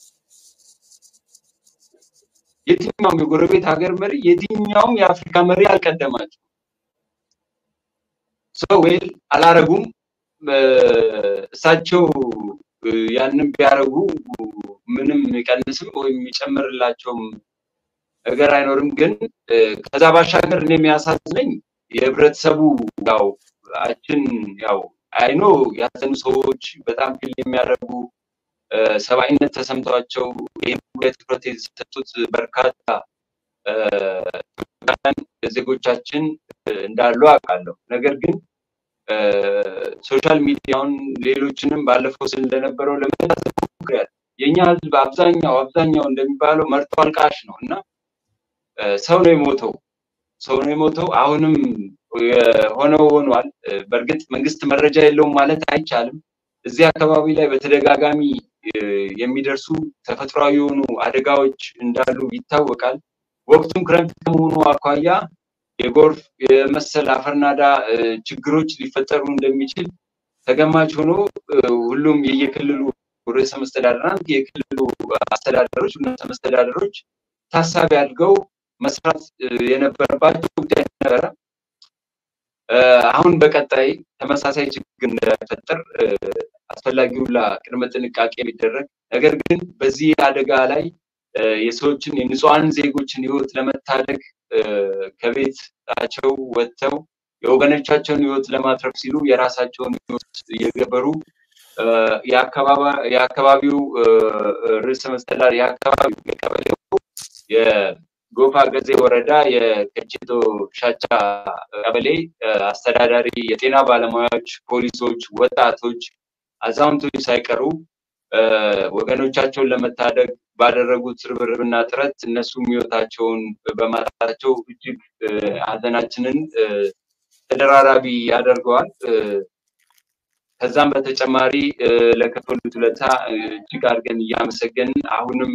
የትኛውም የጎረቤት ሀገር መሪ የትኛውም የአፍሪካ መሪ አልቀደማቸው ሰው ወይል አላረጉም። እሳቸው ያንን ቢያደርጉ ምንም የሚቀንስም ወይም የሚጨምርላቸውም ነገር አይኖርም። ግን ከዛ ባሻገር እኔ የሚያሳዝነኝ የህብረተሰቡ ያው አችን ያው አይኖ ያዘኑ ሰዎች በጣም ፊል የሚያደርጉ ሰብአዊነት ተሰምቷቸው ይህም ጉዳይ ትኩረት የተሰጡት በርካታ ዜጎቻችን እንዳሉ አውቃለሁ። ነገር ግን ሶሻል ሚዲያውን ሌሎችንም ባለፈው ስል እንደነበረው ለመታዘብ ሞክሬያለሁ። የእኛ ህዝብ አብዛኛው አብዛኛው እንደሚባለው መርቶ አልቃሽ ነው እና ሰው ነው የሞተው ሰው ነው የሞተው። አሁንም የሆነው ሆኗል። በእርግጥ መንግስት መረጃ የለውም ማለት አይቻልም። እዚህ አካባቢ ላይ በተደጋጋሚ የሚደርሱ ተፈጥሯዊ የሆኑ አደጋዎች እንዳሉ ይታወቃል። ወቅቱም ክረምት ከመሆኑ አኳያ የጎርፍ የመሰል አፈርናዳ ችግሮች ሊፈጠሩ እንደሚችል ተገማች ሆኖ ሁሉም የየክልሉ ርዕሰ መስተዳድራን የክልሉ አስተዳደሮች ርዕሰ መስተዳደሮች ታሳቢ አድርገው መስራት የነበረባቸው ጉዳይ ነበረ። አሁን በቀጣይ ተመሳሳይ ችግር እንዳይፈጠር አስፈላጊ ሁላ ቅድመ ጥንቃቄ የሚደረግ ነገር ግን በዚህ አደጋ ላይ የሰዎችን የንጹሐን ዜጎችን ህይወት ለመታደግ ከቤታቸው ወጥተው የወገኖቻቸውን ህይወት ለማትረፍ ሲሉ የራሳቸውን ህይወት እየገበሩ የአካባቢው ርዕሰ መስተዳድር የአካባቢው የቀበሌው የጎፋ ገዜ ወረዳ የከቼቶ ሻቻ ቀበሌ አስተዳዳሪ፣ የጤና ባለሙያዎች፣ ፖሊሶች፣ ወጣቶች፣ አዛውንቶች ሳይቀሩ ወገኖቻቸውን ለመታደግ ባደረጉት ርብርብና ጥረት እነሱ ህይወታቸውን በማጣታቸው እጅግ ሀዘናችንን ተደራራቢ ያደርገዋል። ከዛም በተጨማሪ ለከፈሉት ውለታ እጅግ አድርገን እያመሰገንን አሁንም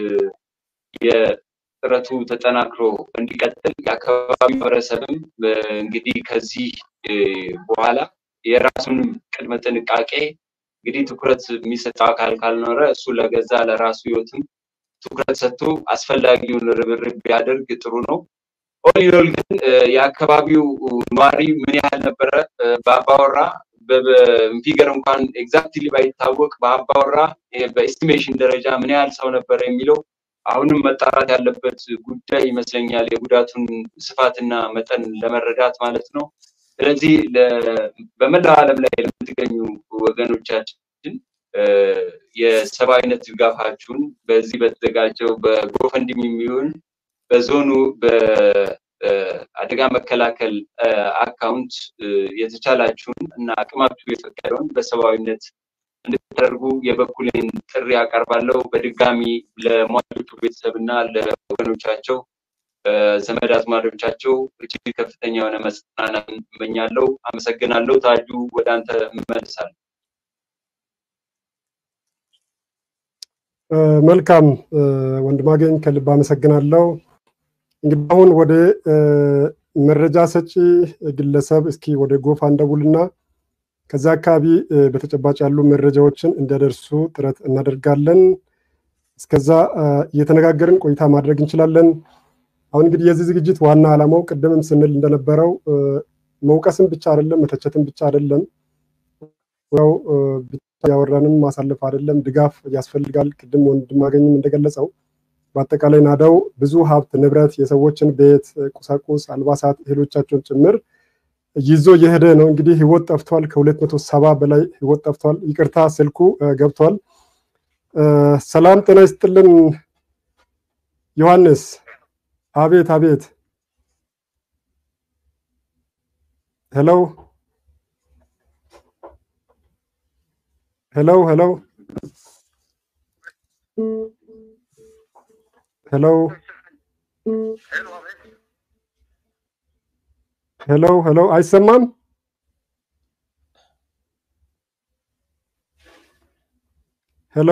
የጥረቱ ተጠናክሮ እንዲቀጥል የአካባቢ ማህበረሰብም እንግዲህ ከዚህ በኋላ የራሱንም ቅድመ ጥንቃቄ እንግዲህ ትኩረት የሚሰጠው አካል ካልኖረ እሱ ለገዛ ለራሱ ህይወትም ትኩረት ሰጥቶ አስፈላጊውን ርብርብ ቢያደርግ ጥሩ ነው። ኦሊኖል ግን የአካባቢው ነዋሪ ምን ያህል ነበረ በአባወራ በፊገር እንኳን ኤግዛክትሊ ባይታወቅ በአባወራ በኤስቲሜሽን ደረጃ ምን ያህል ሰው ነበረ የሚለው አሁንም መጣራት ያለበት ጉዳይ ይመስለኛል፣ የጉዳቱን ስፋትና መጠን ለመረዳት ማለት ነው። ስለዚህ በመላው ዓለም ላይ ለምትገኙ ወገኖቻችን የሰብአዊነት ድጋፋችሁን በዚህ በተዘጋጀው በጎፈንድሚ የሚሆን በዞኑ በአደጋ መከላከል አካውንት የተቻላችሁን እና አቅማችሁ የፈቀደውን በሰብአዊነት እንድታደርጉ የበኩሌን ጥሪ አቀርባለሁ። በድጋሚ ለሟቾቹ ቤተሰብ እና ለወገኖቻቸው ዘመድ አዝማዶቻቸው እጅግ ከፍተኛ የሆነ መጽናናት እመኛለሁ። አመሰግናለሁ። ታጁ ወደ አንተ እመልሳለሁ። መልካም ወንድማገኝ ከልብ አመሰግናለሁ። እንግዲህ አሁን ወደ መረጃ ሰጪ ግለሰብ እስኪ ወደ ጎፋ እንደውልና ከዛ አካባቢ በተጨባጭ ያሉ መረጃዎችን እንዲያደርሱ ጥረት እናደርጋለን። እስከዛ እየተነጋገርን ቆይታ ማድረግ እንችላለን። አሁን እንግዲህ የዚህ ዝግጅት ዋና ዓላማው ቅድምም ስንል እንደነበረው መውቀስም ብቻ አይደለም፣ መተቸትም ብቻ አይደለም፣ ያው ብቻ ያወራንም ማሳለፍ አይደለም፣ ድጋፍ ያስፈልጋል። ቅድም ወንድማገኝም እንደገለጸው በአጠቃላይ ናዳው ብዙ ሀብት ንብረት፣ የሰዎችን ቤት፣ ቁሳቁስ፣ አልባሳት፣ እህሎቻቸውን ጭምር ይዞ የሄደ ነው። እንግዲህ ህይወት ጠፍቷል። ከሁለት መቶ ሰባ በላይ ህይወት ጠፍቷል። ይቅርታ ስልኩ ገብቷል። ሰላም ጤና ይስጥልን ዮሐንስ። አቤት አቤት። ሄሎ ሄሎ ሄሎ ሄሎ ሄሎ ሄሎ፣ አይሰማም? ሄሎ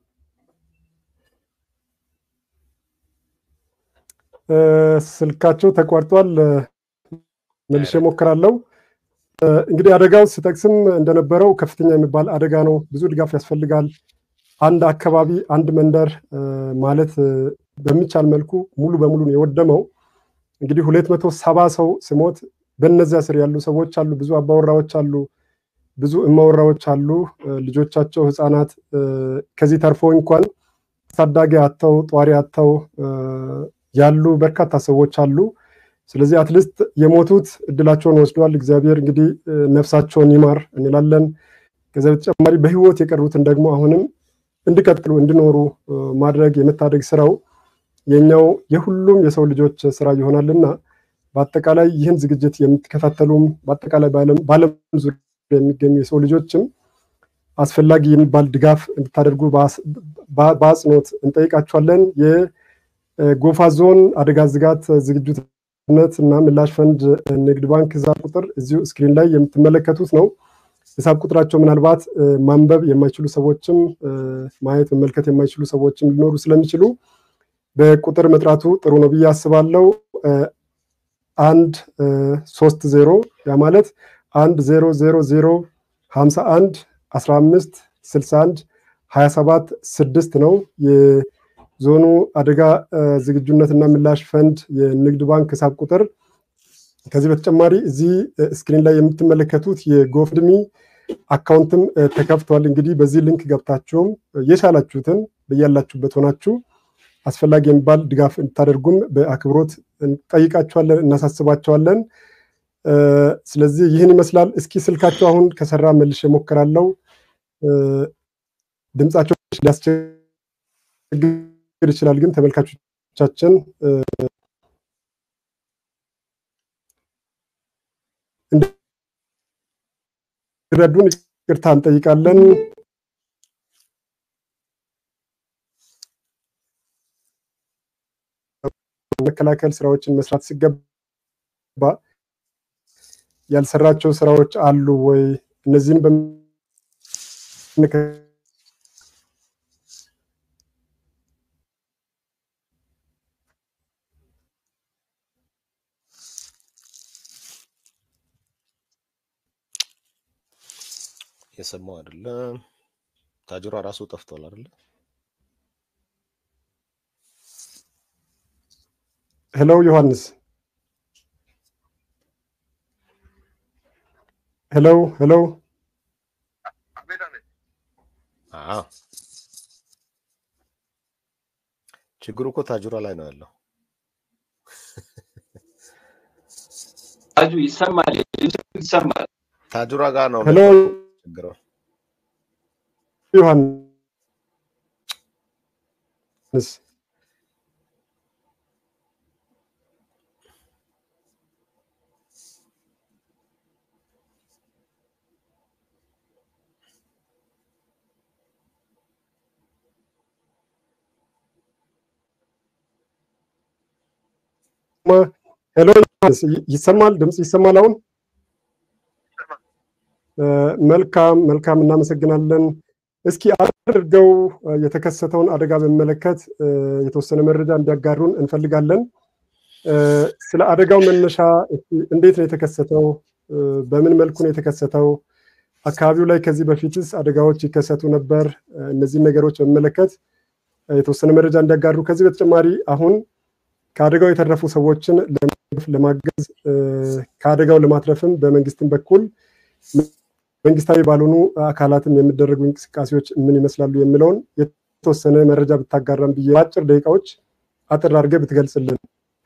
ስልካቸው ተቋርጧል። መልሼ እሞክራለሁ። እንግዲህ አደጋው ስጠቅስም እንደነበረው ከፍተኛ የሚባል አደጋ ነው። ብዙ ድጋፍ ያስፈልጋል። አንድ አካባቢ አንድ መንደር ማለት በሚቻል መልኩ ሙሉ በሙሉ ነው የወደመው። እንግዲህ ሁለት መቶ ሰባ ሰው ስሞት በነዚያ ስር ያሉ ሰዎች አሉ። ብዙ አባወራዎች አሉ፣ ብዙ እማወራዎች አሉ። ልጆቻቸው ህፃናት ከዚህ ተርፎ እንኳን ታዳጊ አተው ጧሪ አተው ያሉ በርካታ ሰዎች አሉ። ስለዚህ አትሊስት የሞቱት እድላቸውን ወስደዋል። እግዚአብሔር እንግዲህ ነፍሳቸውን ይማር እንላለን። ከዚያ በተጨማሪ በህይወት የቀሩትን ደግሞ አሁንም እንዲቀጥሉ እንዲኖሩ ማድረግ የመታደግ ስራው የኛው የሁሉም የሰው ልጆች ስራ ይሆናልና በአጠቃላይ ይህን ዝግጅት የምትከታተሉም በአጠቃላይ በዓለም ዙሪያ የሚገኙ የሰው ልጆችም አስፈላጊ የሚባል ድጋፍ እንድታደርጉ በአጽንኦት እንጠይቃችኋለን። የጎፋ ዞን አደጋ ስጋት ዝግጁነት እና ምላሽ ፈንድ ንግድ ባንክ ሂሳብ ቁጥር እዚሁ ስክሪን ላይ የምትመለከቱት ነው። ሂሳብ ቁጥራቸው ምናልባት ማንበብ የማይችሉ ሰዎችም ማየት መመልከት የማይችሉ ሰዎችም ሊኖሩ ስለሚችሉ በቁጥር መጥራቱ ጥሩ ነው ብዬ አስባለሁ። አንድ ሶስት ዜሮ ያ ማለት አንድ ዜሮ ዜሮ ዜሮ ሀምሳ አንድ አስራ አምስት ስልሳ አንድ ሀያ ሰባት ስድስት ነው የዞኑ አደጋ ዝግጁነትና ምላሽ ፈንድ የንግድ ባንክ ሂሳብ ቁጥር። ከዚህ በተጨማሪ እዚህ ስክሪን ላይ የምትመለከቱት የጎፍድሚ አካውንትም ተከፍቷል። እንግዲህ በዚህ ሊንክ ገብታችሁም የቻላችሁትን በያላችሁበት ሆናችሁ አስፈላጊ የሚባል ድጋፍ እንድታደርጉም በአክብሮት እንጠይቃችኋለን፣ እናሳስባቸዋለን። ስለዚህ ይህን ይመስላል። እስኪ ስልካቸው አሁን ከሰራ መልሼ እሞክራለሁ። ድምጻቸው ሊያስቸግር ይችላል፣ ግን ተመልካቾቻችን እንዲረዱን ይቅርታ እንጠይቃለን። መከላከል ስራዎችን መስራት ሲገባ ያልሰራቸው ስራዎች አሉ ወይ? እነዚህን የሰማው አይደለም። ታጅሯ ራሱ ጠፍቷል አይደለ? ሄሎ ዮሐንስ፣ ሄሎ ሄሎ። አዎ ችግሩ እኮ ታጅሯ ላይ ነው ያለው። ታጁ ይሰማል፣ ይሰማል። ታጅሯ ጋር ነው ሄሎ ችግሩ። ዮሐንስ ሄሎ ዮሐንስ ይሰማል? ድምፅ ይሰማል አሁን? መልካም መልካም፣ እናመሰግናለን። እስኪ አድርገው የተከሰተውን አደጋ በሚመለከት የተወሰነ መረጃ እንዲያጋሩን እንፈልጋለን። ስለ አደጋው መነሻ እንዴት ነው የተከሰተው? በምን መልኩ ነው የተከሰተው? አካባቢው ላይ ከዚህ በፊትስ አደጋዎች ይከሰቱ ነበር? እነዚህን ነገሮች በሚመለከት የተወሰነ መረጃ እንዲያጋሩ። ከዚህ በተጨማሪ አሁን ከአደጋው የተረፉ ሰዎችን ለማገዝ ከአደጋው ለማትረፍም በመንግስትም በኩል መንግስታዊ ባልሆኑ አካላትም የሚደረጉ እንቅስቃሴዎች ምን ይመስላሉ የሚለውን የተወሰነ መረጃ ብታጋራም ብዬ በአጭር ደቂቃዎች አጥር አድርገህ ብትገልጽልን።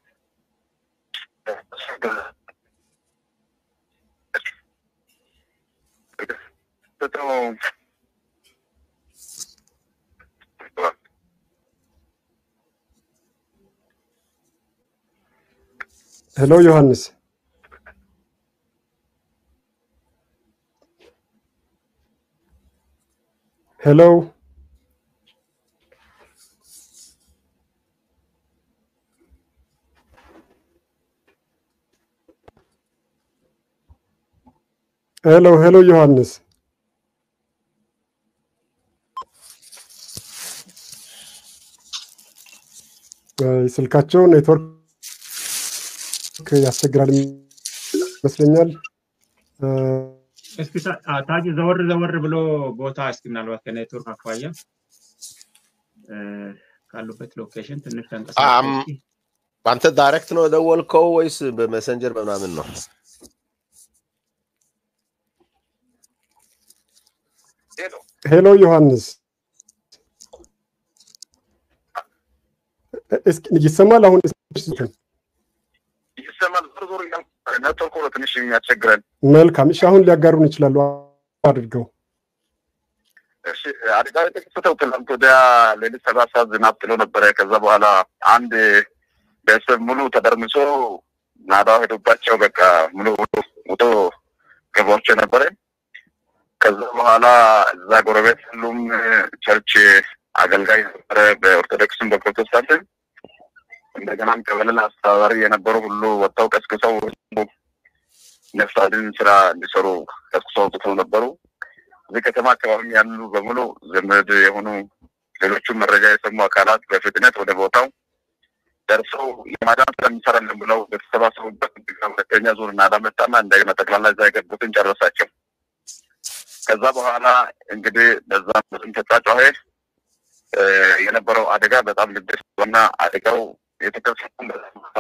ሄሎ ዮሐንስ ሄሎ ሄሎ ሄሎ ዮሐንስ ስልካቸው ኔትወርክ ያስቸግራል ይመስለኛል። እስኪ ታጁ ዘወር ዘወር ብሎ ቦታ እስኪ ምናልባት ከኔትወርክ አኳያ ካሉበት ሎኬሽን ትንሽ ተንቀሳቀስ። አንተ ዳይሬክት ነው የደወልከው ወይስ በሜሰንጀር በምናምን ነው? ሄሎ ዮሐንስ ይሰማል? አሁን ይሰማል። ዞር ዞር ኔትወርኩ ነው ትንሽ የሚያስቸግረን። መልካም። እሺ፣ አሁን ሊያጋሩን ይችላሉ አድርገው። እሺ አደጋው የተከሰተው ትናንት ወዲያ ሌሊት ሰባት ሰዓት ዝናብ ጥሎ ነበረ። ከዛ በኋላ አንድ ቤተሰብ ሙሉ ተደርምሶ ናዳው ሄዶባቸው በቃ ሙሉ ውጦ ገባቸው ነበረ። ከዛ በኋላ እዛ ጎረቤት ሁሉም ቸርች አገልጋይ ነበረ፣ በኦርቶዶክስም በፕሮቴስታንትም እንደገናም ቀበሌ አስተባባሪ የነበሩ ሁሉ ወጥተው ቀስቅሰው ነፍስ አድን ስራ እንዲሰሩ ቀስቅሰው አውጥተው ነበሩ። እዚህ ከተማ አካባቢ ያሉ በሙሉ ዘመድ የሆኑ ሌሎቹም መረጃ የሰሙ አካላት በፍጥነት ወደ ቦታው ደርሰው የማዳን ስራ እንሰራለን ብለው በተሰባሰቡበት ሁለተኛ ዙር ናዳ መጣና እንደገና ጠቅላላ እዛ የገቡትን ጨረሳቸው። ከዛ በኋላ እንግዲህ በዛ ብዙም ተጫጫሄ የነበረው አደጋ በጣም ልብስ እና አደጋው የተከሰተው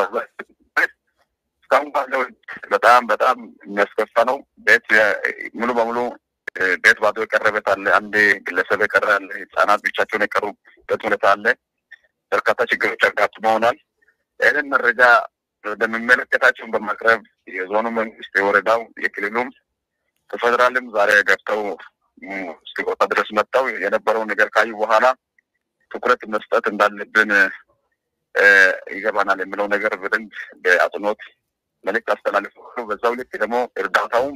እስካሁን ባለው በጣም በጣም የሚያስከፋ ነው። ቤት ሙሉ በሙሉ ቤት ባዶ የቀረበት አለ። አንድ ግለሰብ የቀረ አለ። ህጻናት ብቻቸውን የቀሩበት ሁኔታ አለ። በርካታ ችግሮች አጋጥመውናል። ይህንን መረጃ ወደሚመለከታቸውን በማቅረብ የዞኑ መንግስት፣ የወረዳው፣ የክልሉም ከፌደራልም ዛሬ ገብተው እስከ ቦታ ድረስ መጥተው የነበረው ነገር ካዩ በኋላ ትኩረት መስጠት እንዳለብን ይገባናል የሚለው ነገር በደንብ በአጽንኦት መልዕክት አስተላልፈዋል። በዛው ልክ ደግሞ እርዳታውም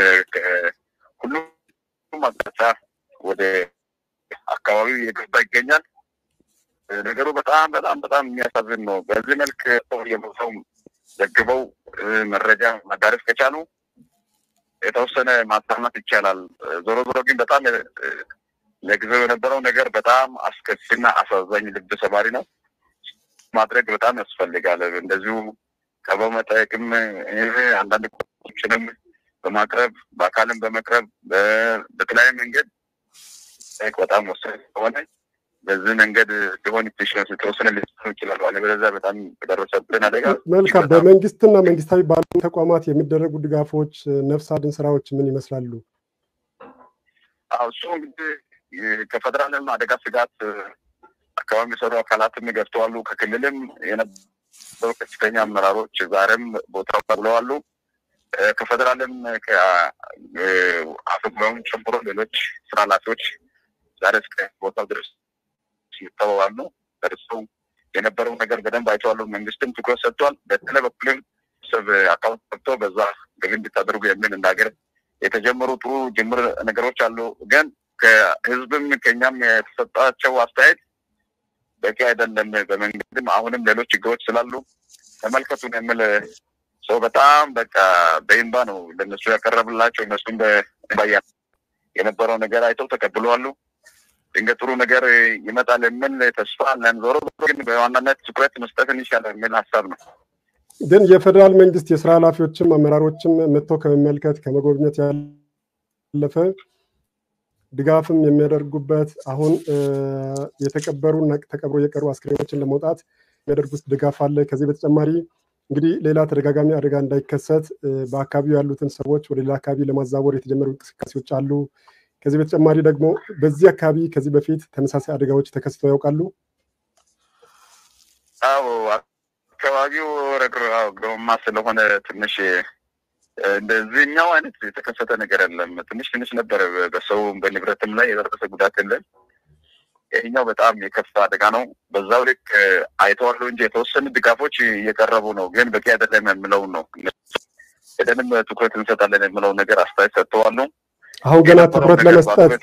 ሁሉም አቅጣጫ ወደ አካባቢው እየገባ ይገኛል። ነገሩ በጣም በጣም በጣም የሚያሳዝን ነው። በዚህ መልክ ሰው የሞተው ዘግበው መረጃ ማዳረስ ከቻሉ የተወሰነ ማጽናናት ይቻላል። ዞሮ ዞሮ ግን በጣም ለጊዜው የነበረው ነገር በጣም አስከፊና አሳዛኝ ልብ ሰባሪ ነው። ማድረግ በጣም ያስፈልጋል። እንደዚሁ ቀበው መጠየቅም አንዳንድ ቁጥሮችንም በማቅረብ በአካልም በመቅረብ በተለያየ መንገድ ጠይቅ በጣም ወሳኝ ስለሆነ በዚህ መንገድ ሊሆን ኢንቴሽንስ የተወሰነ ሊሆኑ ይችላሉ። አለበለዚያ በጣም የደረሰብን አደጋ መልካም። በመንግስትና መንግስታዊ ባሉ ተቋማት የሚደረጉ ድጋፎች፣ ነፍስ አድን ስራዎች ምን ይመስላሉ? እሱ እንግዲህ ከፌደራልም አደጋ ስጋት አካባቢ የሚሰሩ አካላትም ገብተዋሉ። ከክልልም የነበሩ ከፍተኛ አመራሮች ዛሬም ቦታው ብለዋሉ። ከፌደራልም አፈጉባኤውን ጨምሮ ሌሎች ስራ ኃላፊዎች ዛሬ እስከ ቦታው ድረስ ይተዋሉ። ደርሰው የነበረው ነገር በደንብ አይተዋሉ። መንግስትም ትኩረት ሰጥቷል። በተለይ በኩልም ሰብ አካውንት ገብቶ በዛ ገቢ እንድታደርጉ የሚል እንደ ሀገር የተጀመሩ ጥሩ ጅምር ነገሮች አሉ። ግን ከህዝብም ከኛም የተሰጣቸው አስተያየት በቂ አይደለም። በመንግስትም አሁንም ሌሎች ችግሮች ስላሉ ተመልከቱን የሚል ሰው በጣም በቃ በይንባ ነው ለነሱ ያቀረብላቸው። እነሱም በባያ የነበረው ነገር አይተው ተቀብለዋሉ። ድንገት ጥሩ ነገር ይመጣል የሚል ተስፋ አለን። ዞሮ ግን በዋናነት ትኩረት መስጠትን ይሻላል የሚል ሀሳብ ነው። ግን የፌዴራል መንግስት የስራ ኃላፊዎችም አመራሮችም መጥተው ከመመልከት ከመጎብኘት ያለፈ ድጋፍም የሚያደርጉበት አሁን የተቀበሩ እና ተቀብሮ የቀሩ አስክሬኖችን ለመውጣት የሚያደርጉት ድጋፍ አለ። ከዚህ በተጨማሪ እንግዲህ ሌላ ተደጋጋሚ አደጋ እንዳይከሰት በአካባቢው ያሉትን ሰዎች ወደ ሌላ አካባቢ ለማዛወር የተጀመሩ እንቅስቃሴዎች አሉ። ከዚህ በተጨማሪ ደግሞ በዚህ አካባቢ ከዚህ በፊት ተመሳሳይ አደጋዎች ተከስተው ያውቃሉ? አዎ፣ አካባቢው ረግረማ ስለሆነ ትንሽ እንደዚህኛው አይነት የተከሰተ ነገር የለም። ትንሽ ትንሽ ነበረ፣ በሰው በንብረትም ላይ የደረሰ ጉዳት የለም። ይህኛው በጣም የከፋ አደጋ ነው። በዛው ልክ አይተዋለሁ እንጂ የተወሰኑ ድጋፎች እየቀረቡ ነው፣ ግን በቂ አይደለም የምለውን ነው። ሄደንም ትኩረት እንሰጣለን የምለው ነገር አስተያየት ሰጥተዋሉ። አሁን ገና ትኩረት ለመስጠት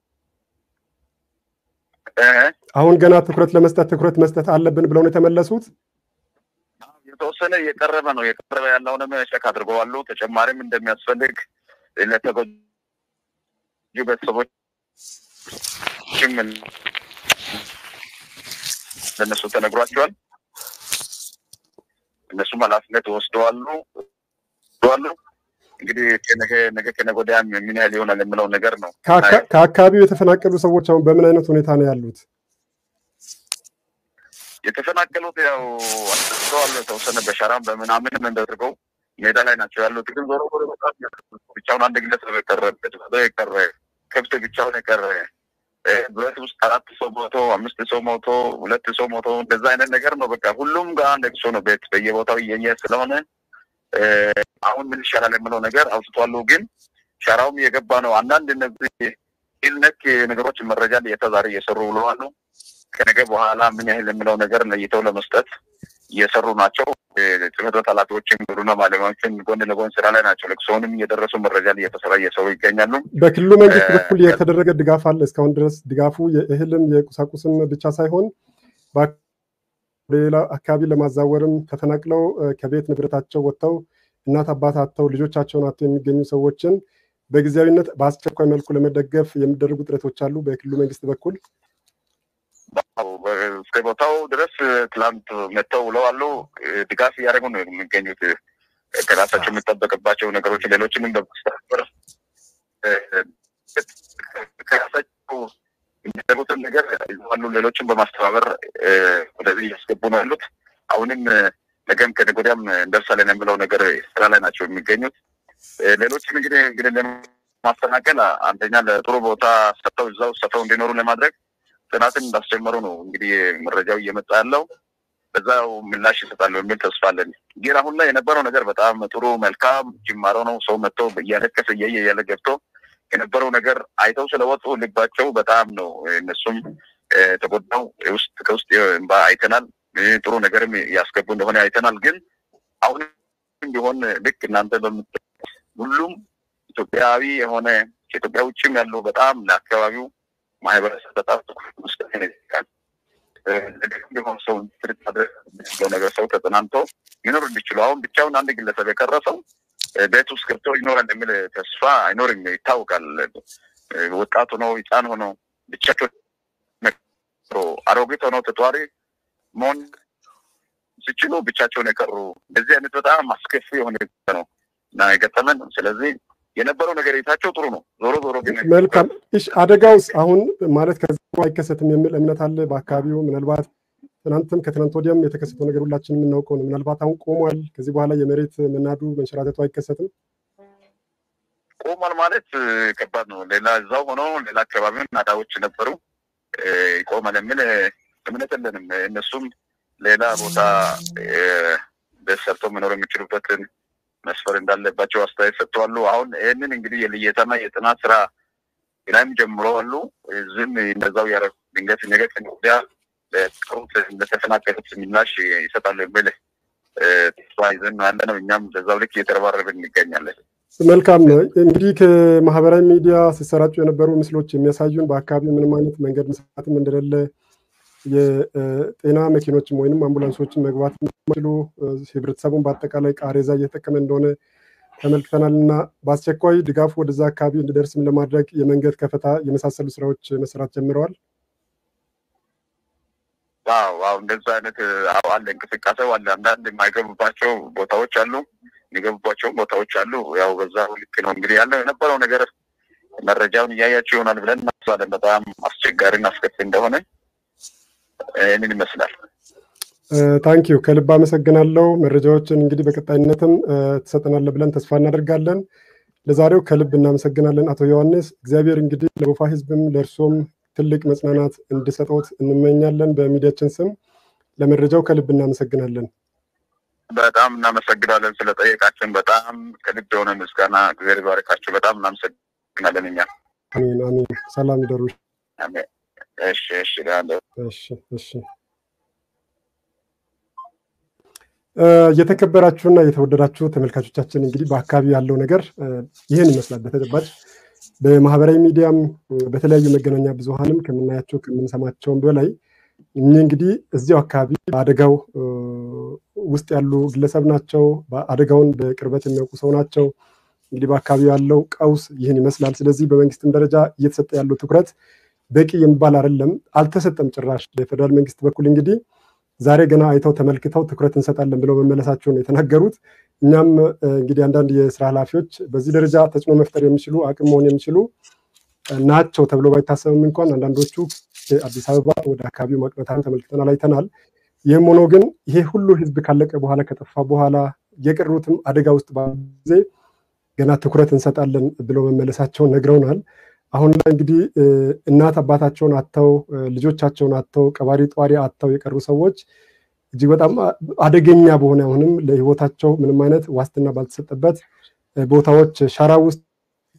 አሁን ገና ትኩረት ለመስጠት ትኩረት መስጠት አለብን ብለው ነው የተመለሱት። የተወሰነ እየቀረበ ነው። የቀረበ ያለውንም ቸክ አድርገዋሉ። ተጨማሪም እንደሚያስፈልግ ለተጎጂ ቤተሰቦችም ለእነሱ ተነግሯቸዋል። እነሱም ኃላፊነት ወስደዋሉ ዋሉ እንግዲህ ነገ ከነገ ወዲያ ምን ያህል ይሆናል የምለው ነገር ነው። ከአካባቢው የተፈናቀሉ ሰዎች አሁን በምን አይነት ሁኔታ ነው ያሉት? የተፈናቀሉት ያው አስደስተዋል። የተወሰነ በሸራም በምናምንም እንደድርገው ሜዳ ላይ ናቸው ያሉት። ግን ዞሮ ዞሮ በጣም ብቻውን አንድ ግለሰብ የቀረበት የቀረ ከብት ብቻውን የቀረ ብረት ውስጥ አራት ሰው ሞቶ አምስት ሰው ሞቶ ሁለት ሰው ሞቶ እንደዛ አይነት ነገር ነው። በቃ ሁሉም ጋር ለቅሶ ነው። ቤት በየቦታው እየየ ስለሆነ አሁን ምን ይሻላል የምለው ነገር አውጥቷሉ። ግን ሸራውም እየገባ ነው። አንዳንድ እነዚህ ሲቪል ነክ ነገሮች መረጃ ለየተ ዛሬ እየሰሩ ብለዋሉ። ከነገ በኋላ ምን ያህል የሚለው ነገር ለይተው ለመስጠት እየሰሩ ናቸው። ጽሕፈት ቤት ኃላፊዎችም ግብርና ባለሙያዎችን ጎን ለጎን ስራ ላይ ናቸው። ለቅሶውንም እየደረሱ መረጃ እየተሰራ እየሰሩ ይገኛሉ። በክልሉ መንግስት በኩል የተደረገ ድጋፍ አለ። እስካሁን ድረስ ድጋፉ የእህልም የቁሳቁስም ብቻ ሳይሆን ሌላ አካባቢ ለማዛወርም ተፈናቅለው ከቤት ንብረታቸው ወጥተው እናት አባት አጥተው ልጆቻቸውን አጥተው የሚገኙ ሰዎችን በጊዜያዊነት በአስቸኳይ መልኩ ለመደገፍ የሚደረጉ ጥረቶች አሉ በክልሉ መንግስት በኩል። እስከ ቦታው ድረስ ትላንት መጥተው ውለዋሉ። ድጋፍ እያደረጉ ነው የሚገኙት። ከራሳቸው የሚጠበቅባቸው ነገሮች ሌሎችንም በማስተባበር ከራሳቸው የሚደረጉትን ነገር ይዘዋሉ። ሌሎችን በማስተባበር ወደዚህ እያስገቡ ነው ያሉት። አሁንም ነገም ከነገ ወዲያም እንደርሳለን የሚለው ነገር ስራ ላይ ናቸው የሚገኙት። ሌሎችም እንግዲህ እንግዲህ ለማስተናገል አንደኛ ለጥሩ ቦታ ሰጥተው እዛው ሰፍረው እንዲኖሩ ለማድረግ ጥናትን እንዳስጀመሩ ነው እንግዲህ መረጃው እየመጣ ያለው። በዛው ምላሽ ይሰጣሉ የሚል ተስፋ አለን። ግን አሁን ላይ የነበረው ነገር በጣም ጥሩ መልካም ጅማሮ ነው። ሰው መጥቶ እያለቀሰ እያየ እያለ ገብቶ የነበረው ነገር አይተው ስለወጡ ልባቸው በጣም ነው እነሱም ተጎዳው። ውስጥ ከውስጥ እንባ አይተናል። ጥሩ ነገርም ያስገቡ እንደሆነ አይተናል። ግን አሁንም ቢሆን ልክ እናንተ በምት ሁሉም ኢትዮጵያዊ የሆነ ከኢትዮጵያ ውጭም ያለው በጣም ለአካባቢው ማህበረሰብ በጣም ትኩረት መስጠት ይጠይቃል። ቢሆን ሰው ትርት ማድረግ ነገር ሰው ተጽናንቶ ሊኖር እንዲችሉ አሁን ብቻውን አንድ ግለሰብ የቀረ ሰው ቤት ውስጥ ገብቶ ይኖራል የሚል ተስፋ አይኖርም፣ ይታወቃል። ወጣት ሆነው ህፃን ሆነው ብቻቸው አሮጊት ሆነው ተጧሪ መሆን ሲችሉ ብቻቸውን የቀሩ እንደዚህ አይነት በጣም አስከፊ የሆነ ነው እና የገጠመን። ስለዚህ የነበረው ነገር የታቸው ጥሩ ነው። ዞሮ ዞሮ ግን መልካም እሺ፣ አደጋውስ አሁን ማለት ከዚህ አይከሰትም የሚል እምነት አለ በአካባቢው። ምናልባት ትናንትም ከትናንት ወዲያም የተከሰተው ነገር ሁላችን የምናውቀው ነው። ምናልባት አሁን ቆሟል። ከዚህ በኋላ የመሬት መናዱ መንሸራተቱ አይከሰትም። ቆሟል ማለት ከባድ ነው። ሌላ እዛው ሆኖ ሌላ አካባቢውን ናዳዎች ነበሩ። ይቆማል የሚል እምነት የለንም። እነሱም ሌላ ቦታ ቤት ሰርተው መኖር የሚችሉበትን መስፈር እንዳለባቸው አስተያየት ሰጥተዋሉ። አሁን ይህንን እንግዲህ የልየታና የጥናት ስራ ላይም ጀምሮ አሉ። ዝም እነዛው ያደረጉ ድንገት ነገ ወዲያ ለቀሩት ለተፈናቀሉት ምላሽ ይሰጣሉ የሚል ተስፋ ይዘን ያለ ነው። እኛም በዛው ልክ እየተረባረብን እንገኛለን። መልካም ነው። እንግዲህ ከማህበራዊ ሚዲያ ሲሰራጩ የነበሩ ምስሎች የሚያሳዩን በአካባቢው ምንም አይነት መንገድ መስራትም እንደሌለ የጤና መኪኖችም ወይም አምቡላንሶችን መግባት የሚችሉ ህብረተሰቡን በአጠቃላይ ቃሬዛ እየተጠቀመ እንደሆነ ተመልክተናል እና በአስቸኳይ ድጋፉ ወደዛ አካባቢ እንዲደርስም ለማድረግ የመንገድ ከፈታ የመሳሰሉ ስራዎች መስራት ጀምረዋል። አዎ አዎ፣ እንደዛ አይነት አለ፣ እንቅስቃሴው አለ። አንዳንድ የማይገቡባቸው ቦታዎች አሉ፣ የሚገቡባቸው ቦታዎች አሉ። ያው በዛ ልክ ነው እንግዲህ ያለው የነበረው ነገር መረጃውን እያያቸው ይሆናል ብለን እናስባለን። በጣም አስቸጋሪና አስከፊ እንደሆነ ይህንን ይመስላል። ታንኪዩ ከልብ አመሰግናለሁ። መረጃዎችን እንግዲህ በቀጣይነትም ትሰጠናለ ብለን ተስፋ እናደርጋለን። ለዛሬው ከልብ እናመሰግናለን አቶ ዮሐንስ። እግዚአብሔር እንግዲህ ለጎፋ ህዝብም ለእርሶም ትልቅ መጽናናት እንድሰጦት እንመኛለን። በሚዲያችን ስም ለመረጃው ከልብ እናመሰግናለን። በጣም እናመሰግናለን ስለጠየቃችን። በጣም ከልብ የሆነ ምስጋና እግዚአብሔር ይባርካችሁ። በጣም እናመሰግናለን። እኛ አሜን አሜን። ሰላም ይደሩ። እሺ እሺ እሺ እሺ። የተከበራችሁና የተወደዳችሁ ተመልካቾቻችን እንግዲህ በአካባቢ ያለው ነገር ይህን ይመስላል። በተጨባጭ በማህበራዊ ሚዲያም በተለያዩ መገናኛ ብዙሃንም ከምናያቸው ከምንሰማቸውም በላይ እኚህ እንግዲህ እዚያው አካባቢ በአደጋው ውስጥ ያሉ ግለሰብ ናቸው። አደጋውን በቅርበት የሚያውቁ ሰው ናቸው። እንግዲህ በአካባቢው ያለው ቀውስ ይህን ይመስላል። ስለዚህ በመንግስትም ደረጃ እየተሰጠ ያለው ትኩረት በቂ የሚባል አይደለም፣ አልተሰጠም ጭራሽ። በፌደራል መንግስት በኩል እንግዲህ ዛሬ ገና አይተው ተመልክተው ትኩረት እንሰጣለን ብለው መመለሳቸውን የተናገሩት። እኛም እንግዲህ አንዳንድ የስራ ኃላፊዎች በዚህ ደረጃ ተጽዕኖ መፍጠር የሚችሉ አቅም መሆን የሚችሉ ናቸው ተብሎ ባይታሰብም እንኳን አንዳንዶቹ አዲስ አበባ ወደ አካባቢው ማቅናታን ተመልክተናል፣ አይተናል። ይህም ሆኖ ግን ይሄ ሁሉ ህዝብ ካለቀ በኋላ ከጠፋ በኋላ የቀሩትም አደጋ ውስጥ ባሉ ጊዜ ገና ትኩረት እንሰጣለን ብለው መመለሳቸውን ነግረውናል። አሁን ላይ እንግዲህ እናት አባታቸውን አጥተው ልጆቻቸውን አጥተው ቀባሪ ጧሪ አጥተው የቀሩ ሰዎች እጅግ በጣም አደገኛ በሆነ አሁንም ለህይወታቸው ምንም አይነት ዋስትና ባልተሰጠበት ቦታዎች ሸራ ውስጥ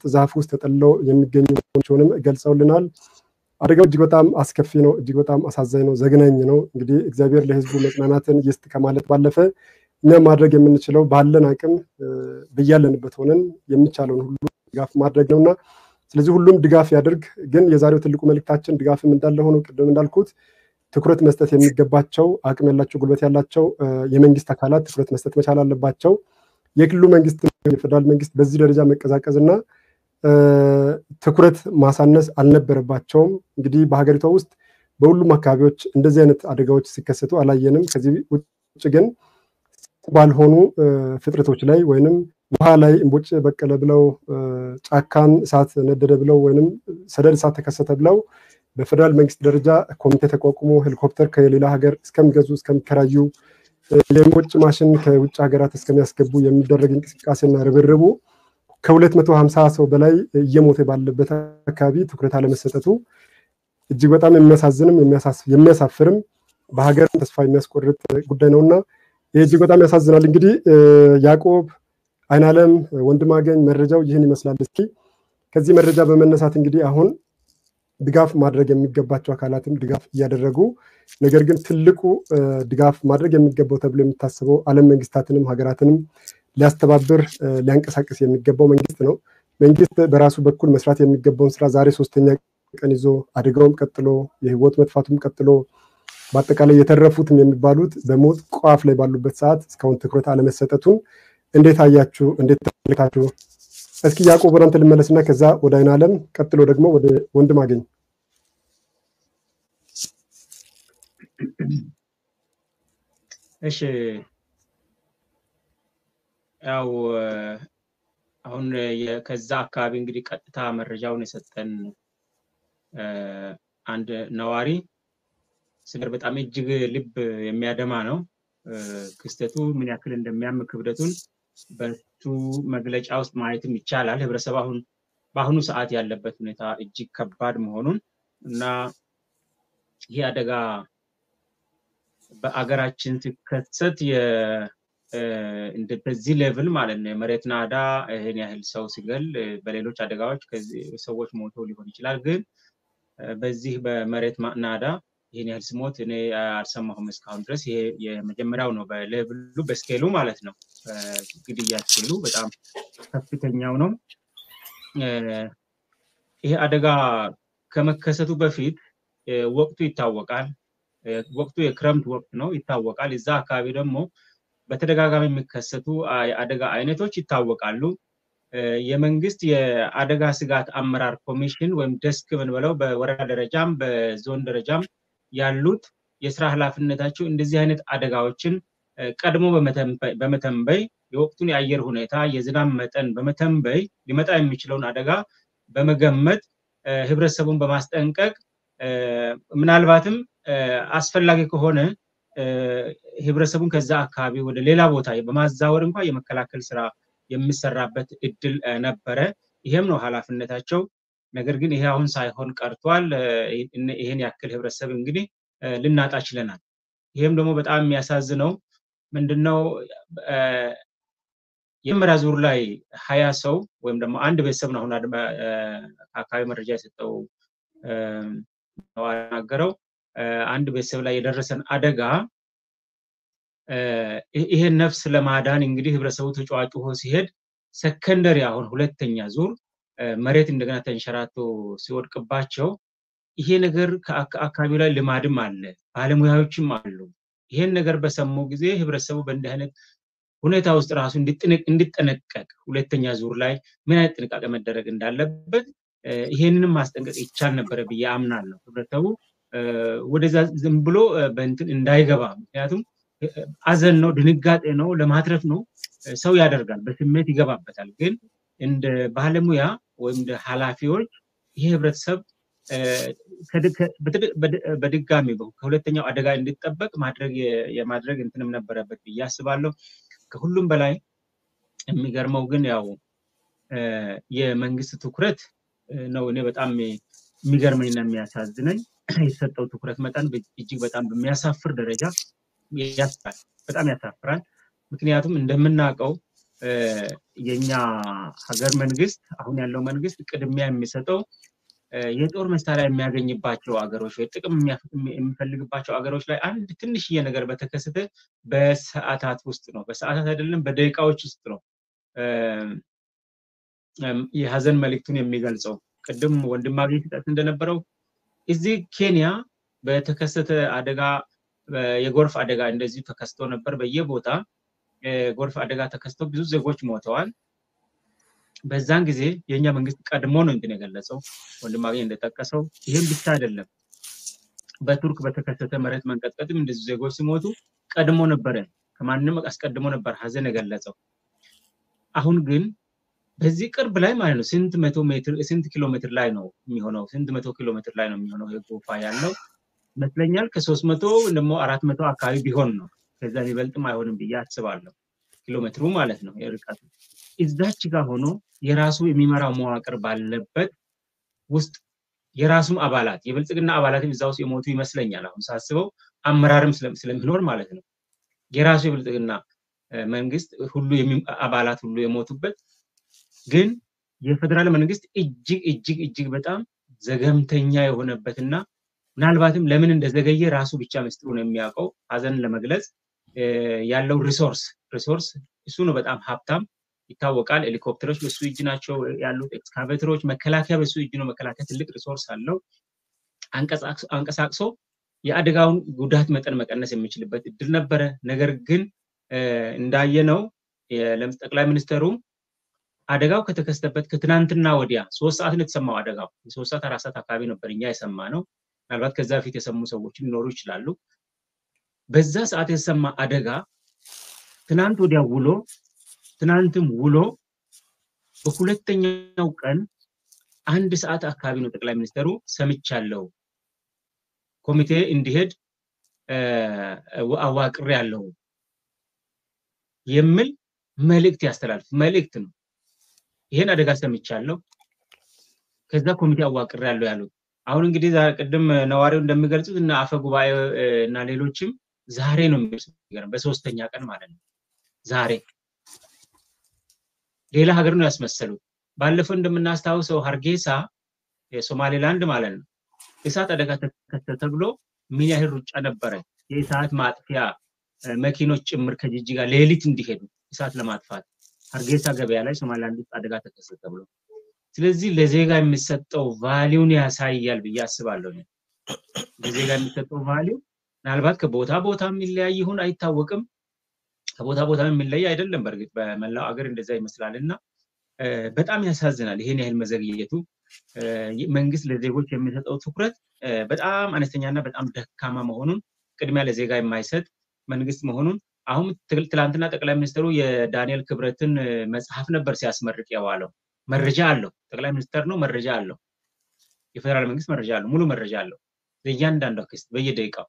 ዛፍ ውስጥ ተጠልለው የሚገኙ መሆናቸውንም ገልጸውልናል። አደጋው እጅግ በጣም አስከፊ ነው። እጅግ በጣም አሳዛኝ ነው። ዘግናኝ ነው። እንግዲህ እግዚአብሔር ለህዝቡ መጽናናትን ይስጥ ከማለት ባለፈ እኛ ማድረግ የምንችለው ባለን አቅም በያለንበት ሆነን የሚቻለውን ሁሉ ድጋፍ ማድረግ ነውና ስለዚህ ሁሉም ድጋፍ ያድርግ። ግን የዛሬው ትልቁ መልእክታችን ድጋፍም እንዳለ ሆኖ ቅድም እንዳልኩት ትኩረት መስጠት የሚገባቸው አቅም ያላቸው ጉልበት ያላቸው የመንግስት አካላት ትኩረት መስጠት መቻል አለባቸው። የክልሉ መንግስት፣ የፌዴራል መንግስት በዚህ ደረጃ መቀዛቀዝ እና ትኩረት ማሳነስ አልነበረባቸውም። እንግዲህ በሀገሪቷ ውስጥ በሁሉም አካባቢዎች እንደዚህ አይነት አደጋዎች ሲከሰቱ አላየንም። ከዚህ ውጭ ግን ባልሆኑ ፍጥረቶች ላይ ወይንም ውሃ ላይ እምቦጭ በቀለ ብለው ጫካን እሳት ነደደ ብለው ወይንም ሰደድ እሳት ተከሰተ ብለው በፌደራል መንግስት ደረጃ ኮሚቴ ተቋቁሞ ሄሊኮፕተር ከሌላ ሀገር እስከሚገዙ እስከሚከራዩ የእምቦጭ ማሽን ከውጭ ሀገራት እስከሚያስገቡ የሚደረግ እንቅስቃሴና ርብርቡ ከሁለት መቶ ሀምሳ ሰው በላይ እየሞተ ባለበት አካባቢ ትኩረት አለመሰጠቱ እጅግ በጣም የሚያሳዝንም የሚያሳፍርም በሀገር ተስፋ የሚያስቆርጥ ጉዳይ ነውና ይህ እጅግ በጣም ያሳዝናል። እንግዲህ ያዕቆብ አይናለም ወንድማገኝ መረጃው ይህን ይመስላል። እስኪ ከዚህ መረጃ በመነሳት እንግዲህ አሁን ድጋፍ ማድረግ የሚገባቸው አካላትም ድጋፍ እያደረጉ ነገር ግን ትልቁ ድጋፍ ማድረግ የሚገባው ተብሎ የሚታሰበው ዓለም መንግስታትንም ሀገራትንም ሊያስተባብር ሊያንቀሳቅስ የሚገባው መንግስት ነው። መንግስት በራሱ በኩል መስራት የሚገባውን ስራ ዛሬ ሶስተኛ ቀን ይዞ አደጋውም ቀጥሎ የህይወት መጥፋቱም ቀጥሎ በአጠቃላይ የተረፉትም የሚባሉት በሞት ቋፍ ላይ ባሉበት ሰዓት እስካሁን ትኩረት አለመሰጠቱን እንዴት አያችሁ? እንዴት ተመለከታችሁ? እስኪ ያዕቆብ ወደ አንተ ልመለስና ከዛ ወደ አይን አለም ቀጥሎ ደግሞ ወደ ወንድም አገኝ እሺ ያው አሁን ከዛ አካባቢ እንግዲህ ቀጥታ መረጃውን የሰጠን አንድ ነዋሪ ስገር በጣም እጅግ ልብ የሚያደማ ነው። ክስተቱ ምን ያክል እንደሚያም ክብደቱን በሱ መግለጫ ውስጥ ማየትም ይቻላል። ህብረተሰብ አሁን በአሁኑ ሰዓት ያለበት ሁኔታ እጅግ ከባድ መሆኑን እና ይህ አደጋ በአገራችን ሲከሰት በዚህ ሌቭል ማለት ነው የመሬት ናዳ ይህን ያህል ሰው ሲገል በሌሎች አደጋዎች ሰዎች ሞተው ሊሆን ይችላል። ግን በዚህ በመሬት ናዳ ይህን ያህል ስሞት እኔ አልሰማሁም እስካሁን ድረስ። ይሄ የመጀመሪያው ነው በሌቭሉ በስኬሉ ማለት ነው። ግድያ ስኬሉ በጣም ከፍተኛው ነው። ይሄ አደጋ ከመከሰቱ በፊት ወቅቱ ይታወቃል። ወቅቱ የክረምት ወቅት ነው ይታወቃል። እዛ አካባቢ ደግሞ በተደጋጋሚ የሚከሰቱ የአደጋ አይነቶች ይታወቃሉ። የመንግስት የአደጋ ስጋት አመራር ኮሚሽን ወይም ደስክ ብንበለው በወረዳ ደረጃም በዞን ደረጃም ያሉት የስራ ኃላፊነታቸው እንደዚህ አይነት አደጋዎችን ቀድሞ በመተንበይ የወቅቱን የአየር ሁኔታ የዝናብ መጠን በመተንበይ ሊመጣ የሚችለውን አደጋ በመገመት ህብረተሰቡን በማስጠንቀቅ ምናልባትም አስፈላጊ ከሆነ ህብረተሰቡን ከዛ አካባቢ ወደ ሌላ ቦታ በማዛወር እንኳ የመከላከል ስራ የሚሰራበት እድል ነበረ። ይሄም ነው ኃላፊነታቸው። ነገር ግን ይሄ አሁን ሳይሆን ቀርቷል። ይሄን ያክል ህብረተሰብ እንግዲህ ልናጣ ችለናል። ይሄም ደግሞ በጣም የሚያሳዝነው ምንድነው የመጀመሪያ ዙር ላይ ሀያ ሰው ወይም ደግሞ አንድ ቤተሰብ ነው አሁን አካባቢ መረጃ የሰጠው ናገረው አንድ ቤተሰብ ላይ የደረሰን አደጋ ይሄን ነፍስ ለማዳን እንግዲህ ህብረተሰቡ ተጫዋጭሆ ሲሄድ ሰከንደሪ አሁን ሁለተኛ ዙር መሬት እንደገና ተንሸራቶ ሲወድቅባቸው ይሄ ነገር ከአካባቢው ላይ ልማድም አለ፣ ባለሙያዎችም አሉ። ይሄን ነገር በሰሙ ጊዜ ህብረተሰቡ በእንዲህ አይነት ሁኔታ ውስጥ ራሱ እንዲጠነቀቅ ሁለተኛ ዙር ላይ ምን አይነት ጥንቃቄ መደረግ እንዳለበት ይሄንንም ማስጠንቀቅ ይቻል ነበረ ብዬ አምናለሁ። ህብረተሰቡ ወደዛ ዝም ብሎ በእንትን እንዳይገባ ምክንያቱም አዘን ነው፣ ድንጋጤ ነው፣ ለማትረፍ ነው። ሰው ያደርጋል፣ በስሜት ይገባበታል። ግን እንደ ባለሙያ ወይም እንደ ኃላፊዎች ይሄ ህብረተሰብ በድጋሚ ከሁለተኛው አደጋ እንዲጠበቅ ማድረግ የማድረግ እንትንም ነበረበት ብዬ አስባለሁ። ከሁሉም በላይ የሚገርመው ግን ያው የመንግስት ትኩረት ነው። እኔ በጣም የሚገርመኝና የሚያሳዝነኝ የተሰጠው ትኩረት መጠን እጅግ በጣም በሚያሳፍር ደረጃ ያስራል። በጣም ያሳፍራል። ምክንያቱም እንደምናውቀው የኛ ሀገር መንግስት አሁን ያለው መንግስት ቅድሚያ የሚሰጠው የጦር መሳሪያ የሚያገኝባቸው አገሮች ወይ ጥቅም የሚፈልግባቸው አገሮች ላይ አንድ ትንሽዬ ነገር በተከሰተ በሰዓታት ውስጥ ነው። በሰዓታት አይደለም፣ በደቂቃዎች ውስጥ ነው የሀዘን መልእክቱን የሚገልጸው። ቅድም ወንድማገኝ ሲጠቅስ እንደነበረው እዚህ ኬንያ በተከሰተ አደጋ የጎርፍ አደጋ እንደዚሁ ተከስቶ ነበር። በየቦታ የጎርፍ አደጋ ተከስቶ ብዙ ዜጎች ሞተዋል። በዛን ጊዜ የእኛ መንግስት ቀድሞ ነው እንትን የገለጸው ወንድማገኝ እንደጠቀሰው። ይህም ብቻ አይደለም። በቱርክ በተከሰተ መሬት መንቀጥቀጥም እንደዚሁ ዜጎች ሲሞቱ ቀድሞ ነበረ፣ ከማንም አስቀድሞ ነበር ሀዘን የገለጸው። አሁን ግን በዚህ ቅርብ ላይ ማለት ነው ስንት መቶ ሜትር ስንት ኪሎ ሜትር ላይ ነው የሚሆነው? ስንት መቶ ኪሎ ሜትር ላይ ነው የሚሆነው ይሄ ጎፋ ያለው ይመስለኛል። ከሶስት መቶ ደግሞ አራት መቶ አካባቢ ቢሆን ነው ከዛ ሊበልጥም አይሆንም ብዬ አስባለሁ። ኪሎ ሜትሩ ማለት ነው የርቀቱ። እዛች ጋር ሆኖ የራሱ የሚመራው መዋቅር ባለበት ውስጥ የራሱም አባላት የብልጽግና አባላትም እዛ ውስጥ የሞቱ ይመስለኛል። አሁን ሳስበው አመራርም ስለሚኖር ማለት ነው የራሱ የብልጽግና መንግስት ሁሉ አባላት ሁሉ የሞቱበት ግን የፌዴራል መንግስት እጅግ እጅግ እጅግ በጣም ዘገምተኛ የሆነበትና ምናልባትም ለምን እንደዘገየ ራሱ ብቻ ምስጢሩን የሚያውቀው ሀዘንን ለመግለጽ ያለው ሪሶርስ ሪሶርስ እሱ ነው። በጣም ሀብታም ይታወቃል። ሄሊኮፕተሮች በሱ እጅ ናቸው ያሉት፣ ኤክስካቬተሮች፣ መከላከያ በሱ እጅ ነው። መከላከያ ትልቅ ሪሶርስ አለው። አንቀሳቅሶ የአደጋውን ጉዳት መጠን መቀነስ የሚችልበት እድል ነበረ። ነገር ግን እንዳየነው ጠቅላይ ሚኒስተሩ አደጋው ከተከሰተበት ከትናንትና ወዲያ ሶስት ሰዓት ነው የተሰማው አደጋው። የሶስት ሰዓት አራት ሰዓት አካባቢ ነበር እኛ የሰማ ነው። ምናልባት ከዛ በፊት የሰሙ ሰዎች ሊኖሩ ይችላሉ። በዛ ሰዓት የተሰማ አደጋ ትናንት ወዲያ ውሎ ትናንትም ውሎ በሁለተኛው ቀን አንድ ሰዓት አካባቢ ነው ጠቅላይ ሚኒስትሩ ሰምቻለሁ፣ ኮሚቴ እንዲሄድ አዋቅሬ ያለው የሚል መልእክት ያስተላልፍ መልእክት ነው። ይሄን አደጋ ሰምቻለሁ፣ ከዛ ኮሚቴ አዋቅሬ ያለው ያሉት አሁን እንግዲህ ቅድም ነዋሪው እንደሚገልጹት እና አፈ ጉባኤ እና ሌሎችም ዛሬ ነው የሚገልጹት፣ በሶስተኛ ቀን ማለት ነው። ዛሬ ሌላ ሀገር ነው ያስመሰሉት። ባለፈው እንደምናስታውሰው ሀርጌሳ የሶማሌላንድ ማለት ነው እሳት አደጋ ተከሰተ ተብሎ ምን ያህል ሩጫ ነበረ። የእሳት ማጥፊያ መኪኖች ጭምር ከጅጅጋ ሌሊት እንዲሄዱ እሳት ለማጥፋት ሀርጌሳ ገበያ ላይ ሶማሌላንድ ውስጥ አደጋ ተከሰተ ተብሎ ስለዚህ ለዜጋ የሚሰጠው ቫሊውን ያሳያል ብዬ አስባለሁ። ለዜጋ የሚሰጠው ቫሊው ምናልባት ከቦታ ቦታ የሚለያይ ይሁን አይታወቅም። ከቦታ ቦታ የሚለይ አይደለም። በእርግጥ በመላው አገር እንደዛ ይመስላል እና በጣም ያሳዝናል። ይሄን ያህል መዘግየቱ መንግስት ለዜጎች የሚሰጠው ትኩረት በጣም አነስተኛና በጣም ደካማ መሆኑን ቅድሚያ ለዜጋ የማይሰጥ መንግስት መሆኑን አሁን ትላንትና ጠቅላይ ሚኒስትሩ የዳንኤል ክብረትን መጽሐፍ ነበር ሲያስመርቅ የዋለው። መረጃ አለው። ጠቅላይ ሚኒስትር ነው፣ መረጃ አለው። የፌዴራል መንግስት መረጃ አለው፣ ሙሉ መረጃ አለው። ለእያንዳንዷ ክስት በየደቂቃው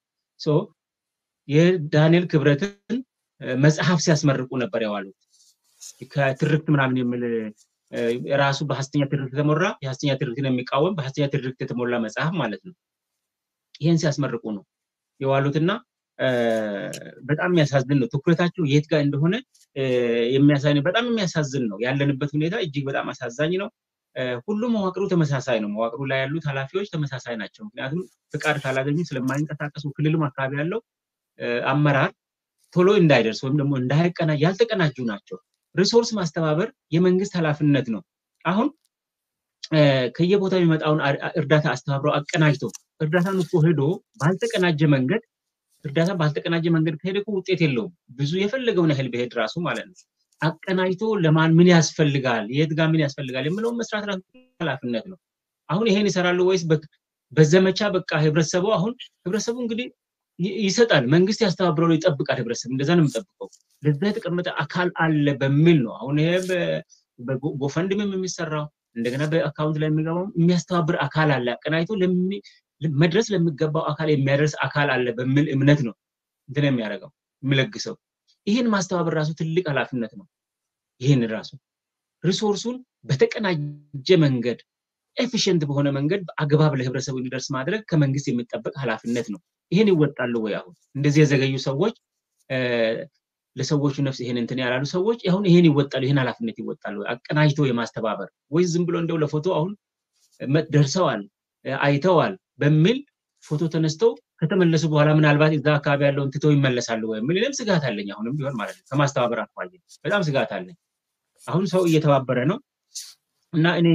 የዳንኤል ክብረትን መጽሐፍ ሲያስመርቁ ነበር የዋሉት። ከትርክት ምናምን የሚል ራሱ በሀሰተኛ ትርክት የተሞላ የሀሰተኛ ትርክትን የሚቃወም በሀሰተኛ ትርክት የተሞላ መጽሐፍ ማለት ነው። ይህን ሲያስመርቁ ነው የዋሉትና በጣም የሚያሳዝን ነው። ትኩረታቸው የት ጋር እንደሆነ የሚያሳይ ነው። በጣም የሚያሳዝን ነው። ያለንበት ሁኔታ እጅግ በጣም አሳዛኝ ነው። ሁሉም መዋቅሩ ተመሳሳይ ነው። መዋቅሩ ላይ ያሉት ኃላፊዎች ተመሳሳይ ናቸው። ምክንያቱም ፍቃድ ካላገኙ ስለማይንቀሳቀሱ ክልሉም አካባቢ ያለው አመራር ቶሎ እንዳይደርስ ወይም ደግሞ እንዳይቀናጅ ያልተቀናጁ ናቸው። ሪሶርስ ማስተባበር የመንግስት ኃላፊነት ነው። አሁን ከየቦታው የሚመጣውን እርዳታ አስተባብረው አቀናጅቶ እርዳታን እኮ ሄዶ ባልተቀናጀ መንገድ እርዳታ ባልተቀናጀ መንገድ ከሄደ እኮ ውጤት የለውም። ብዙ የፈለገውን ያህል ብሄድ ራሱ ማለት ነው። አቀናጅቶ ለማን ምን ያስፈልጋል፣ የት ጋር ምን ያስፈልጋል የምለውን መስራት ራሱ ኃላፊነት ነው። አሁን ይሄን ይሰራሉ ወይስ በዘመቻ በቃ ህብረተሰቡ አሁን ህብረተሰቡ እንግዲህ ይሰጣል፣ መንግስት ያስተባብረው ይጠብቃል። ህብረተሰብ እንደዛ ነው የሚጠብቀው። ለዛ የተቀመጠ አካል አለ በሚል ነው አሁን ይሄ በጎፈንድምም የሚሰራው እንደገና በአካውንት ላይ የሚገባው የሚያስተባብር አካል አለ አቀናጅቶ መድረስ ለሚገባው አካል የሚያደርስ አካል አለ በሚል እምነት ነው እንትን የሚያደርገው የሚለግሰው። ይህን ማስተባበር ራሱ ትልቅ ኃላፊነት ነው። ይህን ራሱ ሪሶርሱን በተቀናጀ መንገድ ኤፊሽንት በሆነ መንገድ አግባብ ለህብረተሰቡ እንዲደርስ ማድረግ ከመንግስት የሚጠበቅ ኃላፊነት ነው። ይህን ይወጣሉ ወይ? አሁን እንደዚህ የዘገዩ ሰዎች ለሰዎቹ ነፍስ ይሄን እንትን ያላሉ ሰዎች አሁን ይሄን ይወጣሉ፣ ይሄን ኃላፊነት ይወጣሉ። አቀናጅቶ የማስተባበር ወይ ዝም ብሎ እንደው ለፎቶ አሁን ደርሰዋል አይተዋል በሚል ፎቶ ተነስተው ከተመለሱ በኋላ ምናልባት እዛ አካባቢ ያለውን ትተው ይመለሳሉ የሚል እኔም ስጋት አለኝ። አሁንም ቢሆን ማለት ነው ከማስተባበር አኳያ በጣም ስጋት አለኝ። አሁን ሰው እየተባበረ ነው እና እኔ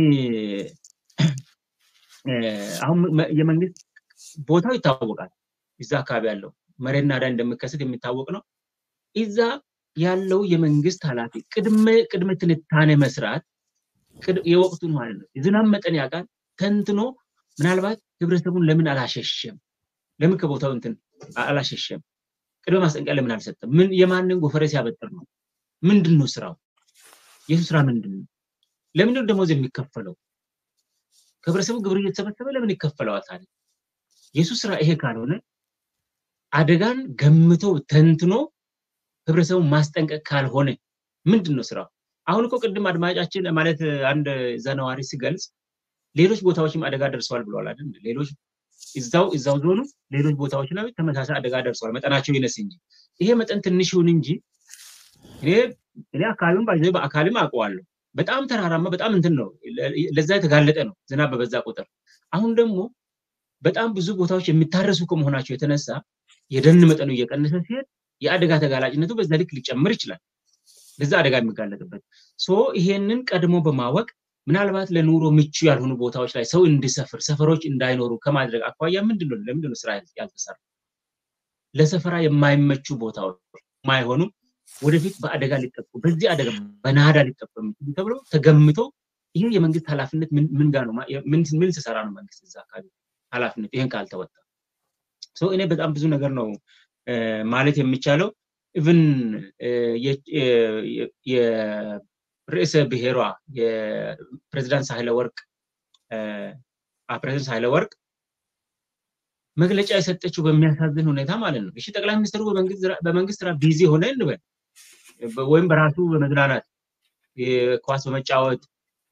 አሁን የመንግስት ቦታው ይታወቃል። እዛ አካባቢ ያለው መሬት ናዳ እንደሚከሰት የሚታወቅ ነው። እዛ ያለው የመንግስት ኃላፊ ቅድመ ቅድመ ትንታኔ መስራት የወቅቱን ማለት ነው የዝናብ መጠን ያውቃል ተንትኖ ምናልባት ህብረተሰቡን ለምን አላሸሸም? ለምን ከቦታው እንትን አላሸሸም? ቅድመ ማስጠንቀቂያ ለምን አልሰጠም? ምን የማንን ጎፈሬ ሲያበጥር ነው? ምንድን ነው ስራው? የሱ ስራ ምንድን ነው? ለምንድን ደሞዝ የሚከፈለው? ከህብረተሰቡ ግብር እየተሰበሰበ ለምን ይከፈለዋል ታዲያ? የሱ ስራ ይሄ ካልሆነ አደጋን ገምቶ ተንትኖ ህብረተሰቡን ማስጠንቀቅ ካልሆነ ምንድን ነው ስራው? አሁን እኮ ቅድም አድማጫችን ማለት አንድ ዘነዋሪ ሲገልጽ ሌሎች ቦታዎችም አደጋ ደርሰዋል ብለዋል አይደል? ሌሎች እዛው እዛው ዞኑ ሌሎች ቦታዎች ላይ ተመሳሳይ አደጋ ደርሰዋል። መጠናቸው ይነስ እንጂ ይሄ መጠን ትንሽ ይሁን እንጂ እኔ እኔ አካባቢውን ባይዘ በአካልም አውቀዋለሁ። በጣም ተራራማ በጣም እንትን ነው፣ ለዛ የተጋለጠ ነው ዝናብ በበዛ ቁጥር። አሁን ደግሞ በጣም ብዙ ቦታዎች የሚታረሱ ከመሆናቸው የተነሳ የደን መጠኑ እየቀነሰ ሲሄድ የአደጋ ተጋላጭነቱ በዛ ልክ ሊጨምር ይችላል። ለዛ አደጋ የሚጋለጥበት ሶ ይሄንን ቀድሞ በማወቅ ምናልባት ለኑሮ ምቹ ያልሆኑ ቦታዎች ላይ ሰው እንዲሰፍር ሰፈሮች እንዳይኖሩ ከማድረግ አኳያ ምንድነው ለምንድነው ስራ ያልተሰራ? ለሰፈራ የማይመቹ ቦታዎች የማይሆኑ ወደፊት በአደጋ ሊጠቁ በዚህ አደጋ በናዳ ሊጠቁ የሚችሉ ተብሎ ተገምቶ ይሄ የመንግስት ኃላፊነት ምን ጋር ነው? ምን ሲሰራ ነው መንግስት እዛ አካባቢ ኃላፊነት ይህን ካልተወጣ እኔ በጣም ብዙ ነገር ነው ማለት የሚቻለው ኢቭን ርዕሰ ብሔሯ የፕሬዚዳንት ሳህለ ወርቅ ፕሬዚዳንት ሳህለ ወርቅ መግለጫ የሰጠችው በሚያሳዝን ሁኔታ ማለት ነው። እሺ ጠቅላይ ሚኒስትሩ በመንግስት ስራ ቢዚ ሆነ እንበል ወይም በራሱ በመዝናናት ኳስ በመጫወት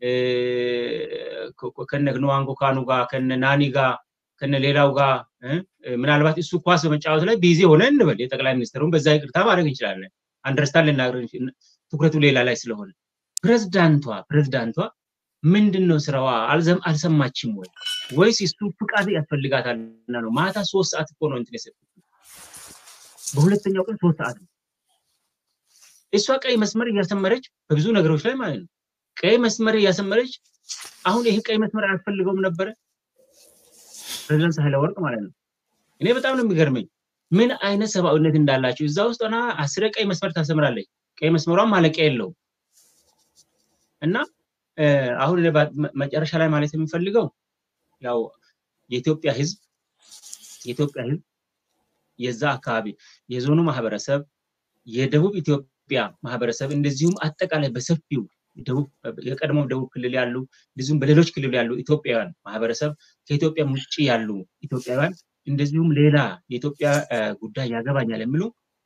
ከነ ንዋንጎ ካኑ ጋር ከነ ናኒ ጋር ከነ ሌላው ጋር ምናልባት እሱ ኳስ በመጫወት ላይ ቢዚ ሆነ እንበል የጠቅላይ ሚኒስትሩን በዛ ይቅርታ ማድረግ እንችላለን። አንደርስታንድ ልናገር ትኩረቱ ሌላ ላይ ስለሆነ ፕሬዝዳንቷ ፕሬዝዳንቷ ምንድን ነው ስራዋ? አልሰማችም ወይ ወይስ እሱ ፍቃድ ያስፈልጋታልና ነው? ማታ ሶስት ሰዓት እኮ ነው እንትን የሰጡት። በሁለተኛው ቀን ሶስት ሰዓት ነው። እሷ ቀይ መስመር እያሰመረች በብዙ ነገሮች ላይ ማለት ነው ቀይ መስመር እያሰመረች አሁን ይሄ ቀይ መስመር አያስፈልገውም ነበረ ፕሬዚዳንት ሳህለ ወርቅ ማለት ነው። እኔ በጣም ነው የሚገርመኝ ምን አይነት ሰብአዊነት እንዳላቸው እዛ ውስጥ ሆና አስረ ቀይ መስመር ታሰምራለች። ቀይ መስመሯን ማለቂያ የለውም እና አሁን መጨረሻ ላይ ማለት የምፈልገው ያው የኢትዮጵያ ህዝብ የኢትዮጵያ ህዝብ የዛ አካባቢ የዞኑ ማህበረሰብ የደቡብ ኢትዮጵያ ማህበረሰብ እንደዚሁም አጠቃላይ በሰፊው የቀድሞ ደቡብ ክልል ያሉ እንደዚሁም በሌሎች ክልል ያሉ ኢትዮጵያውያን ማህበረሰብ ከኢትዮጵያ ውጭ ያሉ ኢትዮጵያውያን እንደዚሁም ሌላ የኢትዮጵያ ጉዳይ ያገባኛል የሚሉ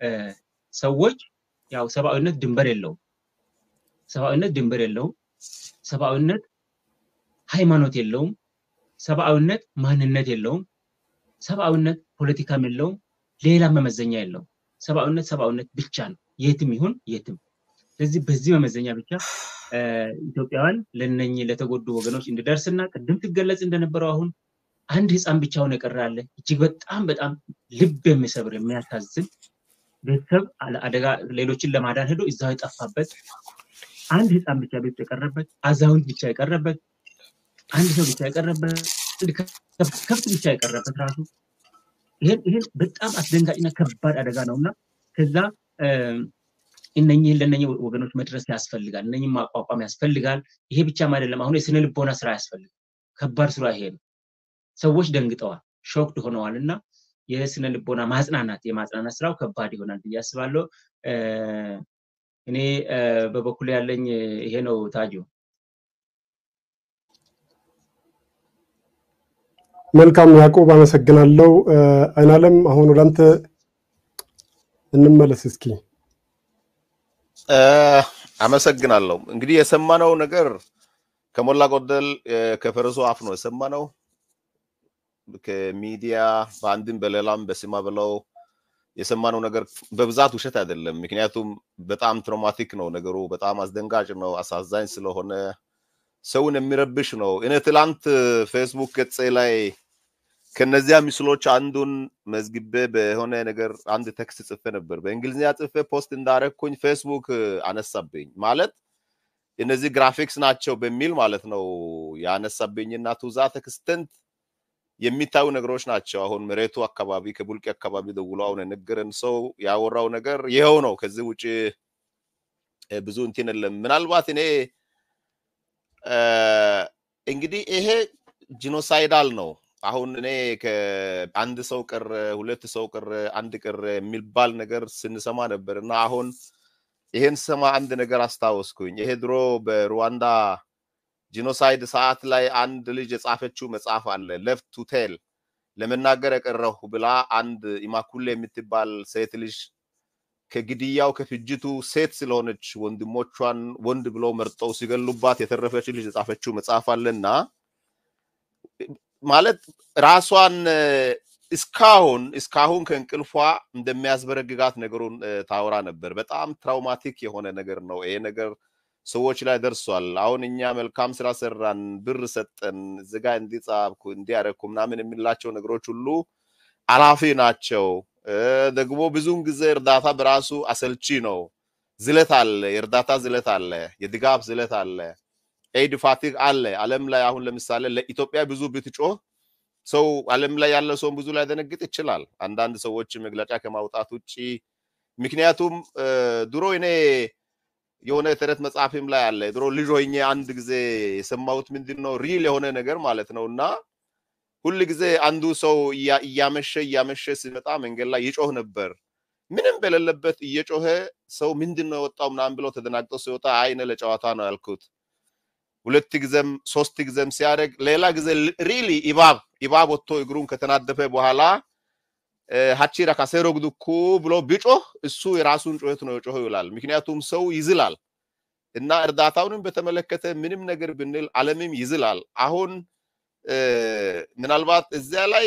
ሰዎች ያው ሰብአዊነት ድንበር የለውም። ሰብአዊነት ድንበር የለውም። ሰብአዊነት ሃይማኖት የለውም። ሰብአዊነት ማንነት የለውም። ሰብአዊነት ፖለቲካም የለውም። ሌላ መመዘኛ የለውም። ሰብአዊነት ሰብአዊነት ብቻ ነው፣ የትም ይሁን የትም። ስለዚህ በዚህ መመዘኛ ብቻ ኢትዮጵያውያን ለነኚህ ለተጎዱ ወገኖች እንዲደርስና ቅድም ትገለጽ እንደነበረው አሁን አንድ ህፃን ብቻውን የቀረ አለ። እጅግ በጣም በጣም ልብ የሚሰብር የሚያሳዝን ቤተሰብ አደጋ ሌሎችን ለማዳን ሄዶ እዛው የጠፋበት አንድ ህፃን ብቻ ቤት የቀረበት፣ አዛውንት ብቻ የቀረበት፣ አንድ ሰው ብቻ የቀረበት፣ ከብት ብቻ የቀረበት ራሱ ይሄን በጣም አስደንጋጭና ከባድ አደጋ ነው እና ከዛ እነኚህን ለእነኚህ ወገኖች መድረስ ያስፈልጋል። እነኚህን ማቋቋም ያስፈልጋል። ይሄ ብቻም አይደለም። አሁን የስነ ልቦና ስራ ያስፈልጋል። ከባድ ስራ ይሄ ነው። ሰዎች ደንግጠዋል፣ ሾክድ ሆነዋል እና የስነ ልቦና ማጽናናት የማጽናናት ስራው ከባድ ይሆናል ብዬ አስባለሁ። እኔ በበኩል ያለኝ ይሄ ነው። ታጁ መልካም ያዕቆብ አመሰግናለሁ። አይናለም አሁን ወደ አንተ እንመለስ እስኪ። አመሰግናለሁ። እንግዲህ የሰማነው ነገር ከሞላ ጎደል ከፈረሱ አፍ ነው የሰማነው። ከሚዲያ በአንድም በሌላም በስማ ብለው የሰማነው ነገር በብዛት ውሸት አይደለም። ምክንያቱም በጣም ትራውማቲክ ነው ነገሩ፣ በጣም አስደንጋጭ ነው፣ አሳዛኝ ስለሆነ ሰውን የሚረብሽ ነው። እኔ ትላንት ፌስቡክ ገጼ ላይ ከነዚያ ምስሎች አንዱን መዝግቤ በሆነ ነገር አንድ ቴክስት ጽፌ ነበር። በእንግሊዝኛ ጽፌ ፖስት እንዳረግኩኝ ፌስቡክ አነሳብኝ። ማለት እነዚህ ግራፊክስ ናቸው በሚል ማለት ነው ያነሳብኝና ቱዛ ተክስተንት የሚታዩ ነገሮች ናቸው። አሁን መሬቱ አካባቢ ከቡልቂ አካባቢ ደውሎ አሁን የነገረን ሰው ያወራው ነገር ይኸው ነው። ከዚህ ውጭ ብዙ እንትን የለም። ምናልባት እኔ እንግዲህ ይሄ ጂኖሳይዳል ነው። አሁን እኔ ከአንድ ሰው ቅር፣ ሁለት ሰው ቅር፣ አንድ ቅር የሚባል ነገር ስንሰማ ነበር እና አሁን ይሄን ስሰማ አንድ ነገር አስታወስኩኝ። ይሄ ድሮ በሩዋንዳ ጂኖሳይድ ሰዓት ላይ አንድ ልጅ የጻፈችው መጽሐፍ አለ ሌፍት ቱ ቴል ለመናገር የቀረሁ ብላ አንድ ኢማኩሌ የምትባል ሴት ልጅ ከግድያው ከፍጅቱ ሴት ስለሆነች ወንድሞቿን ወንድ ብለው መርጠው ሲገሉባት የተረፈች ልጅ የጻፈችው መጽሐፍ አለና ማለት ራሷን እስካሁን እስካሁን ከእንቅልፏ እንደሚያስበረግጋት ነገሩን ታወራ ነበር። በጣም ትራውማቲክ የሆነ ነገር ነው ይሄ ነገር ሰዎች ላይ ደርሷል። አሁን እኛ መልካም ስራ ሰራን፣ ብር ሰጠን፣ ዝጋ እንዲጻፍኩ እንዲያረኩ ምናምን የሚላቸው ነገሮች ሁሉ አላፊ ናቸው። ደግሞ ብዙውን ጊዜ እርዳታ በራሱ አሰልቺ ነው። ዝለት አለ፣ የእርዳታ ዝለት አለ፣ የድጋፍ ዝለት አለ፣ ኤድ ፋቲግ አለ። ዓለም ላይ አሁን ለምሳሌ ለኢትዮጵያ ብዙ ብትጮህ ሰው ዓለም ላይ ያለ ሰውን ብዙ ላይ ደነግጥ ይችላል። አንዳንድ ሰዎች መግለጫ ከማውጣት ውጭ ምክንያቱም ድሮ እኔ የሆነ የተረት መጽሐፍም ላይ አለ ድሮ ልጅ ሆኜ አንድ ጊዜ የሰማሁት ምንድን ነው ሪል የሆነ ነገር ማለት ነው እና ሁል ጊዜ አንዱ ሰው እያመሸ እያመሸ ሲመጣ መንገድ ላይ ይጮህ ነበር። ምንም በሌለበት እየጮኸ ሰው ምንድን ነው የወጣው ምናምን ብለው ተደናግጦ ሲወጣ አይነ ለጨዋታ ነው ያልኩት። ሁለት ጊዜም ሶስት ጊዜም ሲያደርግ ሌላ ጊዜ ሪሊ ኢባብ ኢባብ ወጥቶ እግሩን ከተናደፈ በኋላ ሀቺራ ካሴሮ ግዱኩ ብሎ ቢጮህ እሱ የራሱን ጩኸት ነው የጮኸው ይላል። ምክንያቱም ሰው ይዝላል እና እርዳታውንም በተመለከተ ምንም ነገር ብንል ዓለምም ይዝላል። አሁን ምናልባት እዚያ ላይ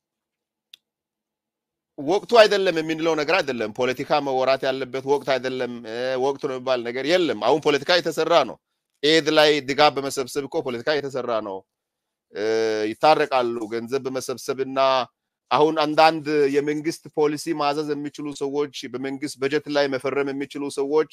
ወቅቱ አይደለም የምንለው ነገር አይደለም። ፖለቲካ መወራት ያለበት ወቅት አይደለም። ወቅቱ ነው የሚባል ነገር የለም። አሁን ፖለቲካ የተሰራ ነው። ኤድ ላይ ድጋፍ በመሰብሰብ እኮ ፖለቲካ የተሰራ ነው። ይታረቃሉ። ገንዘብ በመሰብሰብና አሁን አንዳንድ የመንግስት ፖሊሲ ማዘዝ የሚችሉ ሰዎች በመንግስት በጀት ላይ መፈረም የሚችሉ ሰዎች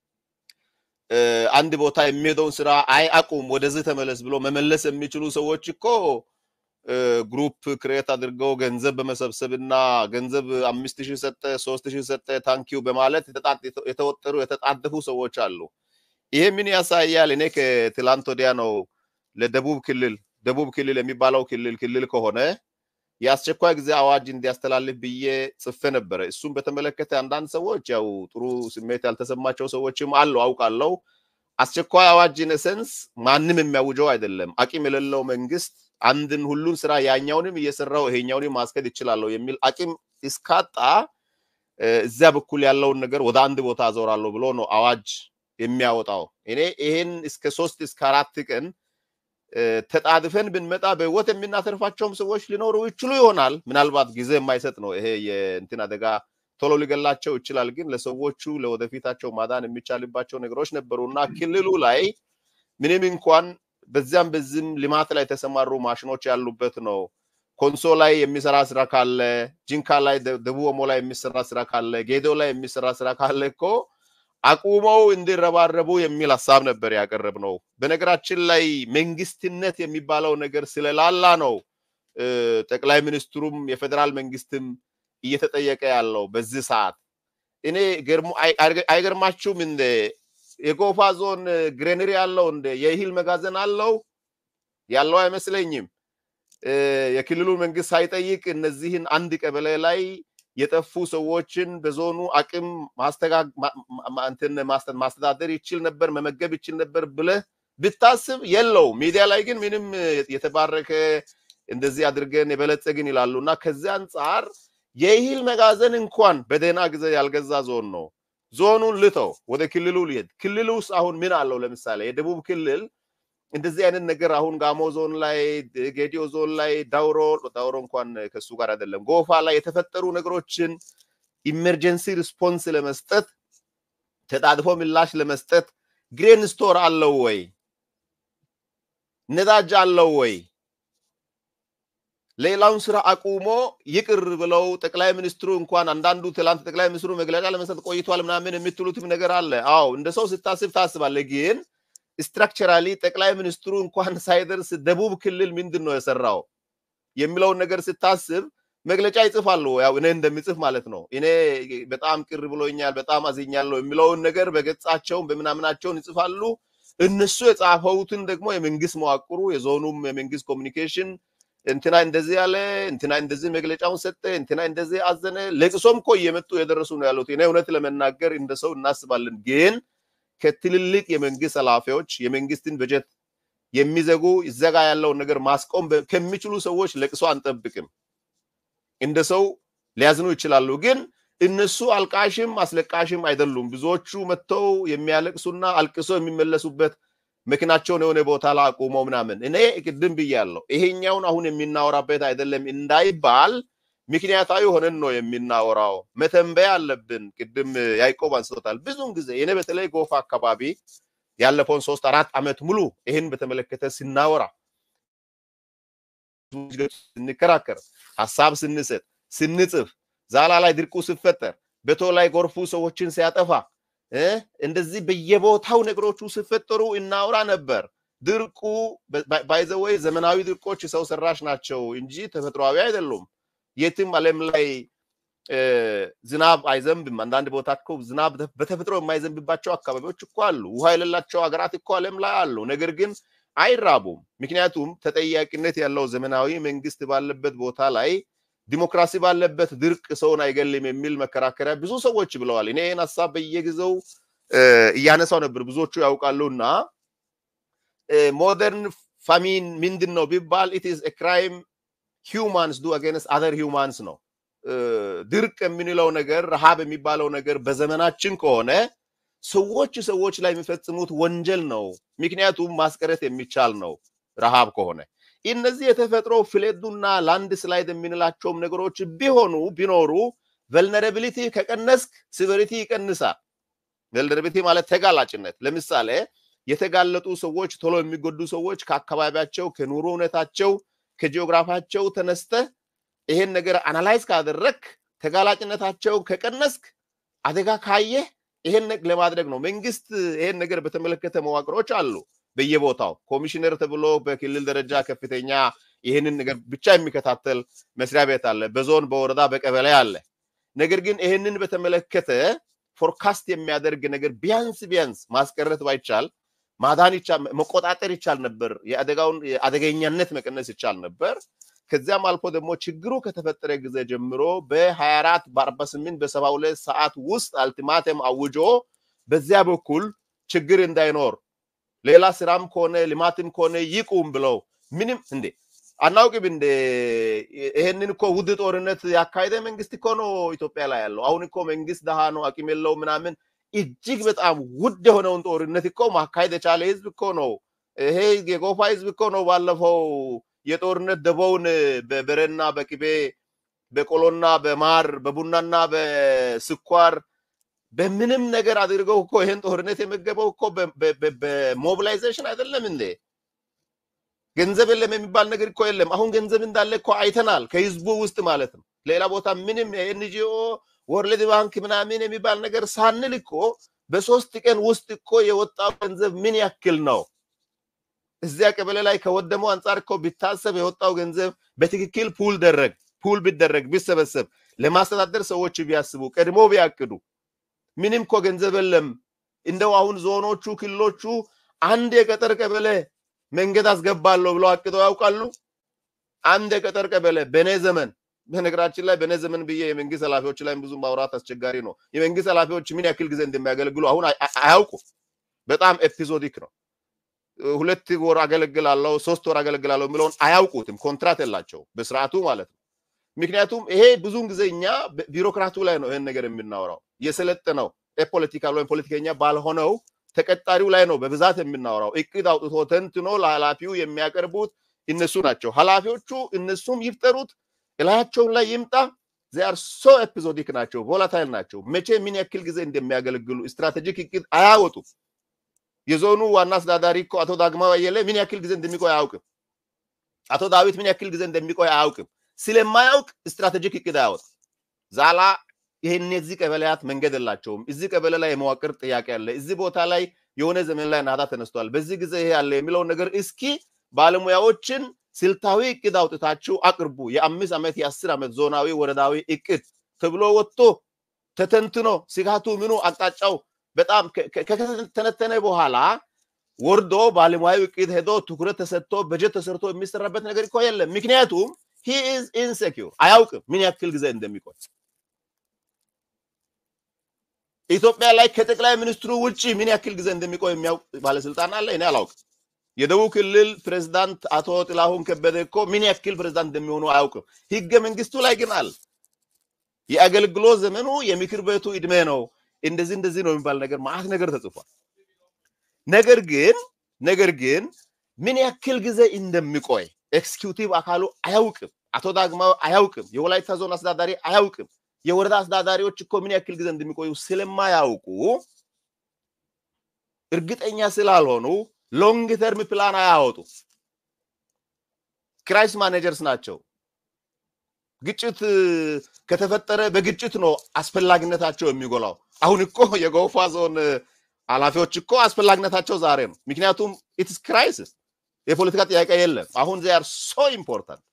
አንድ ቦታ የሚሄደውን ስራ አይ አቁም፣ ወደዚህ ተመለስ ብሎ መመለስ የሚችሉ ሰዎች እኮ ግሩፕ ክሬት አድርገው ገንዘብ በመሰብሰብ እና ገንዘብ አምስት ሺህ ሰጠ፣ ሶስት ሺህ ሰጠ፣ ታንኪው በማለት የተወጠሩ የተጣደፉ ሰዎች አሉ። ይሄ ምን ያሳያል? እኔ ከትላንት ወዲያ ነው ለደቡብ ክልል ደቡብ ክልል የሚባለው ክልል ክልል ከሆነ የአስቸኳይ ጊዜ አዋጅ እንዲያስተላልፍ ብዬ ጽፌ ነበረ። እሱም በተመለከተ አንዳንድ ሰዎች ያው ጥሩ ስሜት ያልተሰማቸው ሰዎችም አሉ አውቃለሁ። አስቸኳይ አዋጅ ኢነሰንስ ማንም የሚያውጀው አይደለም። አቂም የሌለው መንግስት አንድን ሁሉን ስራ ያኛውንም እየሰራው ይሄኛውንም ማስከድ ይችላለሁ የሚል አቂም እስካጣ እዚያ በኩል ያለውን ነገር ወደ አንድ ቦታ አዞራለሁ ብሎ ነው አዋጅ የሚያወጣው። እኔ ይሄን እስከ ሶስት እስከ አራት ቀን ተጣድፈን ብንመጣ በህይወት የምናተርፋቸውም ሰዎች ሊኖሩ ይችሉ ይሆናል። ምናልባት ጊዜ የማይሰጥ ነው ይሄ የእንትን አደጋ ቶሎ ሊገላቸው ይችላል። ግን ለሰዎቹ ለወደፊታቸው ማዳን የሚቻልባቸው ነገሮች ነበሩና ክልሉ ላይ ምንም እንኳን በዚያም በዚህም ልማት ላይ የተሰማሩ ማሽኖች ያሉበት ነው። ኮንሶ ላይ የሚሰራ ስራ ካለ፣ ጂንካ ላይ፣ ደቡብ ኦሞ ላይ የሚሰራ ስራ ካለ፣ ጌዶ ላይ የሚሰራ ስራ ካለ እኮ አቁመው እንዲረባረቡ የሚል ሀሳብ ነበር ያቀረብ ነው። በነገራችን ላይ መንግስትነት የሚባለው ነገር ስለላላ ነው ጠቅላይ ሚኒስትሩም የፌዴራል መንግስትም እየተጠየቀ ያለው በዚህ ሰዓት። እኔ አይገርማችሁም እንደ የጎፋ ዞን ግሬነሪ አለው እንደ የእህል መጋዘን አለው ያለው አይመስለኝም። የክልሉ መንግስት ሳይጠይቅ እነዚህን አንድ ቀበሌ ላይ የጠፉ ሰዎችን በዞኑ አቅም ማስተዳደር ይችል ነበር፣ መመገብ ይችል ነበር ብለህ ብታስብ የለው። ሚዲያ ላይ ግን ምንም የተባረከ እንደዚህ አድርገን የበለጸግን ይላሉ እና ከዚህ አንጻር የእህል መጋዘን እንኳን በደህና ጊዜ ያልገዛ ዞን ነው። ዞኑን ልተው ወደ ክልሉ ሊሄድ ክልሉ ውስጥ አሁን ምን አለው? ለምሳሌ የደቡብ ክልል እንደዚህ አይነት ነገር አሁን ጋሞ ዞን ላይ ጌዲዮ ዞን ላይ ዳውሮ ዳውሮ እንኳን ከሱ ጋር አይደለም ጎፋ ላይ የተፈጠሩ ነገሮችን ኢመርጀንሲ ሪስፖንስ ለመስጠት ተጣድፎ ምላሽ ለመስጠት ግሬን ስቶር አለው ወይ? ነዳጅ አለው ወይ? ሌላውን ስራ አቁሞ ይቅር ብለው ጠቅላይ ሚኒስትሩ እንኳን አንዳንዱ ትላንት ጠቅላይ ሚኒስትሩ መግለጫ ለመስጠት ቆይቷል ምናምን የምትሉትም ነገር አለ። አዎ እንደ ሰው ስታስብ ታስባለህ። ግን ስትራክቸራሊ ጠቅላይ ሚኒስትሩ እንኳን ሳይደርስ ደቡብ ክልል ምንድን ነው የሰራው የሚለውን ነገር ስታስብ መግለጫ ይጽፋሉ። ያው እኔ እንደሚጽፍ ማለት ነው። እኔ በጣም ቅር ብሎኛል፣ በጣም አዝኛለሁ የሚለውን ነገር በገጻቸውን በምናምናቸውን ይጽፋሉ። እነሱ የጻፈውትን ደግሞ የመንግስት መዋቅሩ የዞኑም የመንግስት ኮሚኒኬሽን እንትና እንደዚህ ያለ እንትና እንደዚህ መግለጫውን ሰጠ፣ እንትና እንደዚህ አዘነ። ለቅሶም እኮ እየመጡ የደረሱ ነው ያሉት። እኔ እውነት ለመናገር እንደ ሰው እናስባለን። ግን ከትልልቅ የመንግስት ኃላፊዎች የመንግስትን በጀት የሚዘጉ ይዘጋ ያለውን ነገር ማስቆም ከሚችሉ ሰዎች ለቅሶ አንጠብቅም። እንደ ሰው ሊያዝኑ ይችላሉ። ግን እነሱ አልቃሽም አስለቃሽም አይደሉም። ብዙዎቹ መጥተው የሚያለቅሱና አልቅሶ የሚመለሱበት መኪናቸውን የሆነ ቦታ ላይ አቁመው ምናምን እኔ ቅድም ብያለሁ። ይሄኛውን አሁን የሚናወራበት አይደለም እንዳይባል ምክንያታዊ ሆነን ነው የሚናወራው። መተንበያ አለብን። ቅድም ያዕቆብ አንስቶታል። ብዙውን ጊዜ እኔ በተለይ ጎፋ አካባቢ ያለፈውን ሶስት አራት ዓመት ሙሉ ይህን በተመለከተ ስናወራ ስንከራከር፣ ሀሳብ ስንሰጥ፣ ስንጽፍ፣ ዛላ ላይ ድርቁ ሲፈጠር፣ በቶ ላይ ጎርፉ ሰዎችን ሲያጠፋ እንደዚህ በየቦታው ነገሮቹ ሲፈጠሩ እናውራ ነበር። ድርቁ ባይዘወይ ዘመናዊ ድርቆች ሰው ሰራሽ ናቸው እንጂ ተፈጥሯዊ አይደሉም። የትም ዓለም ላይ ዝናብ አይዘንብም። አንዳንድ ቦታ እኮ ዝናብ በተፈጥሮ የማይዘንብባቸው አካባቢዎች እኮ አሉ። ውሃ የሌላቸው ሀገራት እኮ ዓለም ላይ አሉ። ነገር ግን አይራቡም። ምክንያቱም ተጠያቂነት ያለው ዘመናዊ መንግስት ባለበት ቦታ ላይ ዲሞክራሲ ባለበት ድርቅ ሰውን አይገልም የሚል መከራከሪያ ብዙ ሰዎች ብለዋል። እኔ ይህን ሀሳብ በየጊዜው እያነሳው ነበር፣ ብዙዎቹ ያውቃሉ። እና ሞደርን ፋሚን ምንድን ነው ቢባል ኢት ኢዝ ክራይም ሂውማንስ ዱ አጌንስት አዘር ሂውማንስ ነው። ድርቅ የምንለው ነገር ረሃብ የሚባለው ነገር በዘመናችን ከሆነ ሰዎች ሰዎች ላይ የሚፈጽሙት ወንጀል ነው። ምክንያቱም ማስቀረት የሚቻል ነው ረሃብ ከሆነ እነዚህ የተፈጥሮ ፍሌዱና ላንድ ስላይድ የምንላቸውም ነገሮች ቢሆኑ ቢኖሩ ቨልነራቢሊቲ ከቀነስክ ሲቨሪቲ ይቀንሳል። ቨልነራቢሊቲ ማለት ተጋላጭነት። ለምሳሌ የተጋለጡ ሰዎች ቶሎ የሚጎዱ ሰዎች ከአካባቢያቸው፣ ከኑሮ ሁኔታቸው፣ ከጂኦግራፋቸው ተነስተህ ይሄን ነገር አናላይዝ ካደረግ ተጋላጭነታቸው ከቀነስክ አደጋ ካየህ ይሄን ለማድረግ ነው። መንግስት ይሄን ነገር በተመለከተ መዋቅሮች አሉ። በየቦታው ኮሚሽነር ተብሎ በክልል ደረጃ ከፍተኛ ይህንን ነገር ብቻ የሚከታተል መስሪያ ቤት አለ። በዞን በወረዳ በቀበሌ አለ። ነገር ግን ይህንን በተመለከተ ፎርካስት የሚያደርግ ነገር ቢያንስ ቢያንስ ማስቀረት ባይቻል ማዳን መቆጣጠር ይቻል ነበር። የአደጋውን አደገኛነት መቀነስ ይቻል ነበር። ከዚያም አልፎ ደግሞ ችግሩ ከተፈጠረ ጊዜ ጀምሮ በ24 በ48 በ72 ሰዓት ውስጥ አልቲማተም አውጆ በዚያ በኩል ችግር እንዳይኖር ሌላ ስራም ከሆነ ልማትም ከሆነ ይቁም ብለው ምንም እንዴ አናውቅም እንደ ይሄንን እኮ ውድ ጦርነት ያካሄደ መንግስት እኮ ነው ኢትዮጵያ ላይ ያለው። አሁን እኮ መንግስት ደሃ ነው አቅም የለው ምናምን እጅግ በጣም ውድ የሆነውን ጦርነት እኮ ማካሄድ የቻለ ህዝብ እኮ ነው። ይሄ የጎፋ ህዝብ እኮ ነው ባለፈው የጦርነት ደቦውን በበሬና በቅቤ በቆሎና በማር በቡናና በስኳር በምንም ነገር አድርገው እኮ ይሄን ጦርነት የመገበው እኮ በሞቢላይዜሽን አይደለም እንዴ? ገንዘብ የለም የሚባል ነገር እኮ የለም። አሁን ገንዘብ እንዳለ እኮ አይተናል፣ ከህዝቡ ውስጥ ማለት ነው። ሌላ ቦታ ምንም ኤንጂኦ ወርልድ ባንክ ምናምን የሚባል ነገር ሳንል እኮ በሶስት ቀን ውስጥ እኮ የወጣው ገንዘብ ምን ያክል ነው? እዚያ ቀበሌ ላይ ከወደመው አንጻር እኮ ቢታሰብ የወጣው ገንዘብ በትክክል ፑል ደረግ ፑል ቢደረግ ቢሰበሰብ ለማስተዳደር ሰዎች ቢያስቡ ቀድሞ ቢያቅዱ ምንም እኮ ገንዘብ የለም። እንደው አሁን ዞኖቹ ክልሎቹ አንድ የገጠር ቀበሌ መንገድ አስገባለሁ ብለው አቅደው ያውቃሉ? አንድ የገጠር ቀበሌ በእኔ ዘመን በነገራችን ላይ በእኔ ዘመን ብዬ የመንግስት ኃላፊዎች ላይ ብዙ ማውራት አስቸጋሪ ነው። የመንግስት ኃላፊዎች ምን ያክል ጊዜ እንደሚያገለግሉ አሁን አያውቁም። በጣም ኤፒዞዲክ ነው። ሁለት ወር አገለግላለሁ፣ ሶስት ወር አገለግላለሁ የሚለውን አያውቁትም። ኮንትራት የላቸው በስርዓቱ ማለት ነው። ምክንያቱም ይሄ ብዙውን ጊዜ እኛ ቢሮክራቱ ላይ ነው ይህን ነገር የምናወራው። የሰለጠነው የፖለቲካል ወይም ፖለቲከኛ ባልሆነው ተቀጣሪው ላይ ነው በብዛት የምናወራው። እቅድ አውጥቶ ተንትኖ ለኃላፊው የሚያቀርቡት እነሱ ናቸው። ኃላፊዎቹ እነሱም ይፍጠሩት እላያቸውን ላይ ይምጣ ዚአር ሶ ኤፒዞዲክ ናቸው፣ ቮላታይል ናቸው። መቼ ምን ያክል ጊዜ እንደሚያገለግሉ ስትራቴጂክ እቅድ አያወጡም። የዞኑ ዋና አስተዳዳሪ እኮ አቶ ዳግማዊ አየለ ምን ያክል ጊዜ እንደሚቆይ አያውቅም። አቶ ዳዊት ምን ያክል ጊዜ እንደሚቆይ አያውቅም። ስለማያውቅ ስትራቴጂክ እቅድ አያወጣም። ዛላ ይሄን እነዚህ ቀበሌያት መንገድ የላቸውም። እዚህ ቀበሌ ላይ የመዋቅር ጥያቄ አለ፣ እዚህ ቦታ ላይ የሆነ ዘመን ላይ ናዳ ተነስቷል፣ በዚህ ጊዜ ይሄ አለ የሚለውን ነገር እስኪ ባለሙያዎችን ስልታዊ እቅድ አውጥታችሁ አቅርቡ። የአምስት ዓመት የአስር ዓመት ዞናዊ ወረዳዊ እቅድ ተብሎ ወጥቶ ተተንትኖ ስጋቱ ምኑ አቅጣጫው በጣም ከተነተነ በኋላ ወርዶ ባለሙያዊ እቅድ ሄዶ ትኩረት ተሰጥቶ በጀት ተሰርቶ የሚሰራበት ነገር እኮ የለም። ምክንያቱም ሂ ኢዝ ኢንሴኪር አያውቅም ምን ያክል ጊዜ እንደሚቆይ። ኢትዮጵያ ላይ ከጠቅላይ ሚኒስትሩ ውጭ ምን ያክል ጊዜ እንደሚቆይ የሚያውቅ ባለስልጣን አለ? እኔ አላውቅም። የደቡብ ክልል ፕሬዝዳንት አቶ ጥላሁን ከበደ እኮ ምን ያክል ፕሬዝዳንት እንደሚሆኑ አያውቅም። ህገ መንግስቱ ላይ ግን አለ። የአገልግሎት ዘመኑ የምክር ቤቱ እድሜ ነው፣ እንደዚህ እንደዚህ ነው የሚባል ነገር ማአት ነገር ተጽፏል። ነገር ግን ነገር ግን ምን ያክል ጊዜ እንደሚቆይ ኤክስኪዩቲቭ አካሉ አያውቅም። አቶ ዳግማዊ አያውቅም። የወላይታ ዞን አስተዳዳሪ አያውቅም። የወረዳ አስተዳዳሪዎች እኮ ምን ያክል ጊዜ እንደሚቆዩ ስለማያውቁ እርግጠኛ ስላልሆኑ ሎንግ ተርም ፕላን አያወጡ። ክራይስ ማኔጀርስ ናቸው። ግጭት ከተፈጠረ በግጭት ነው አስፈላጊነታቸው የሚጎላው። አሁን እኮ የጎፋ ዞን ኃላፊዎች እኮ አስፈላጊነታቸው ዛሬ ነው። ምክንያቱም ኢትስ ክራይሲስ የፖለቲካ ጥያቄ የለም። አሁን ዜ አር ሶ ኢምፖርታንት።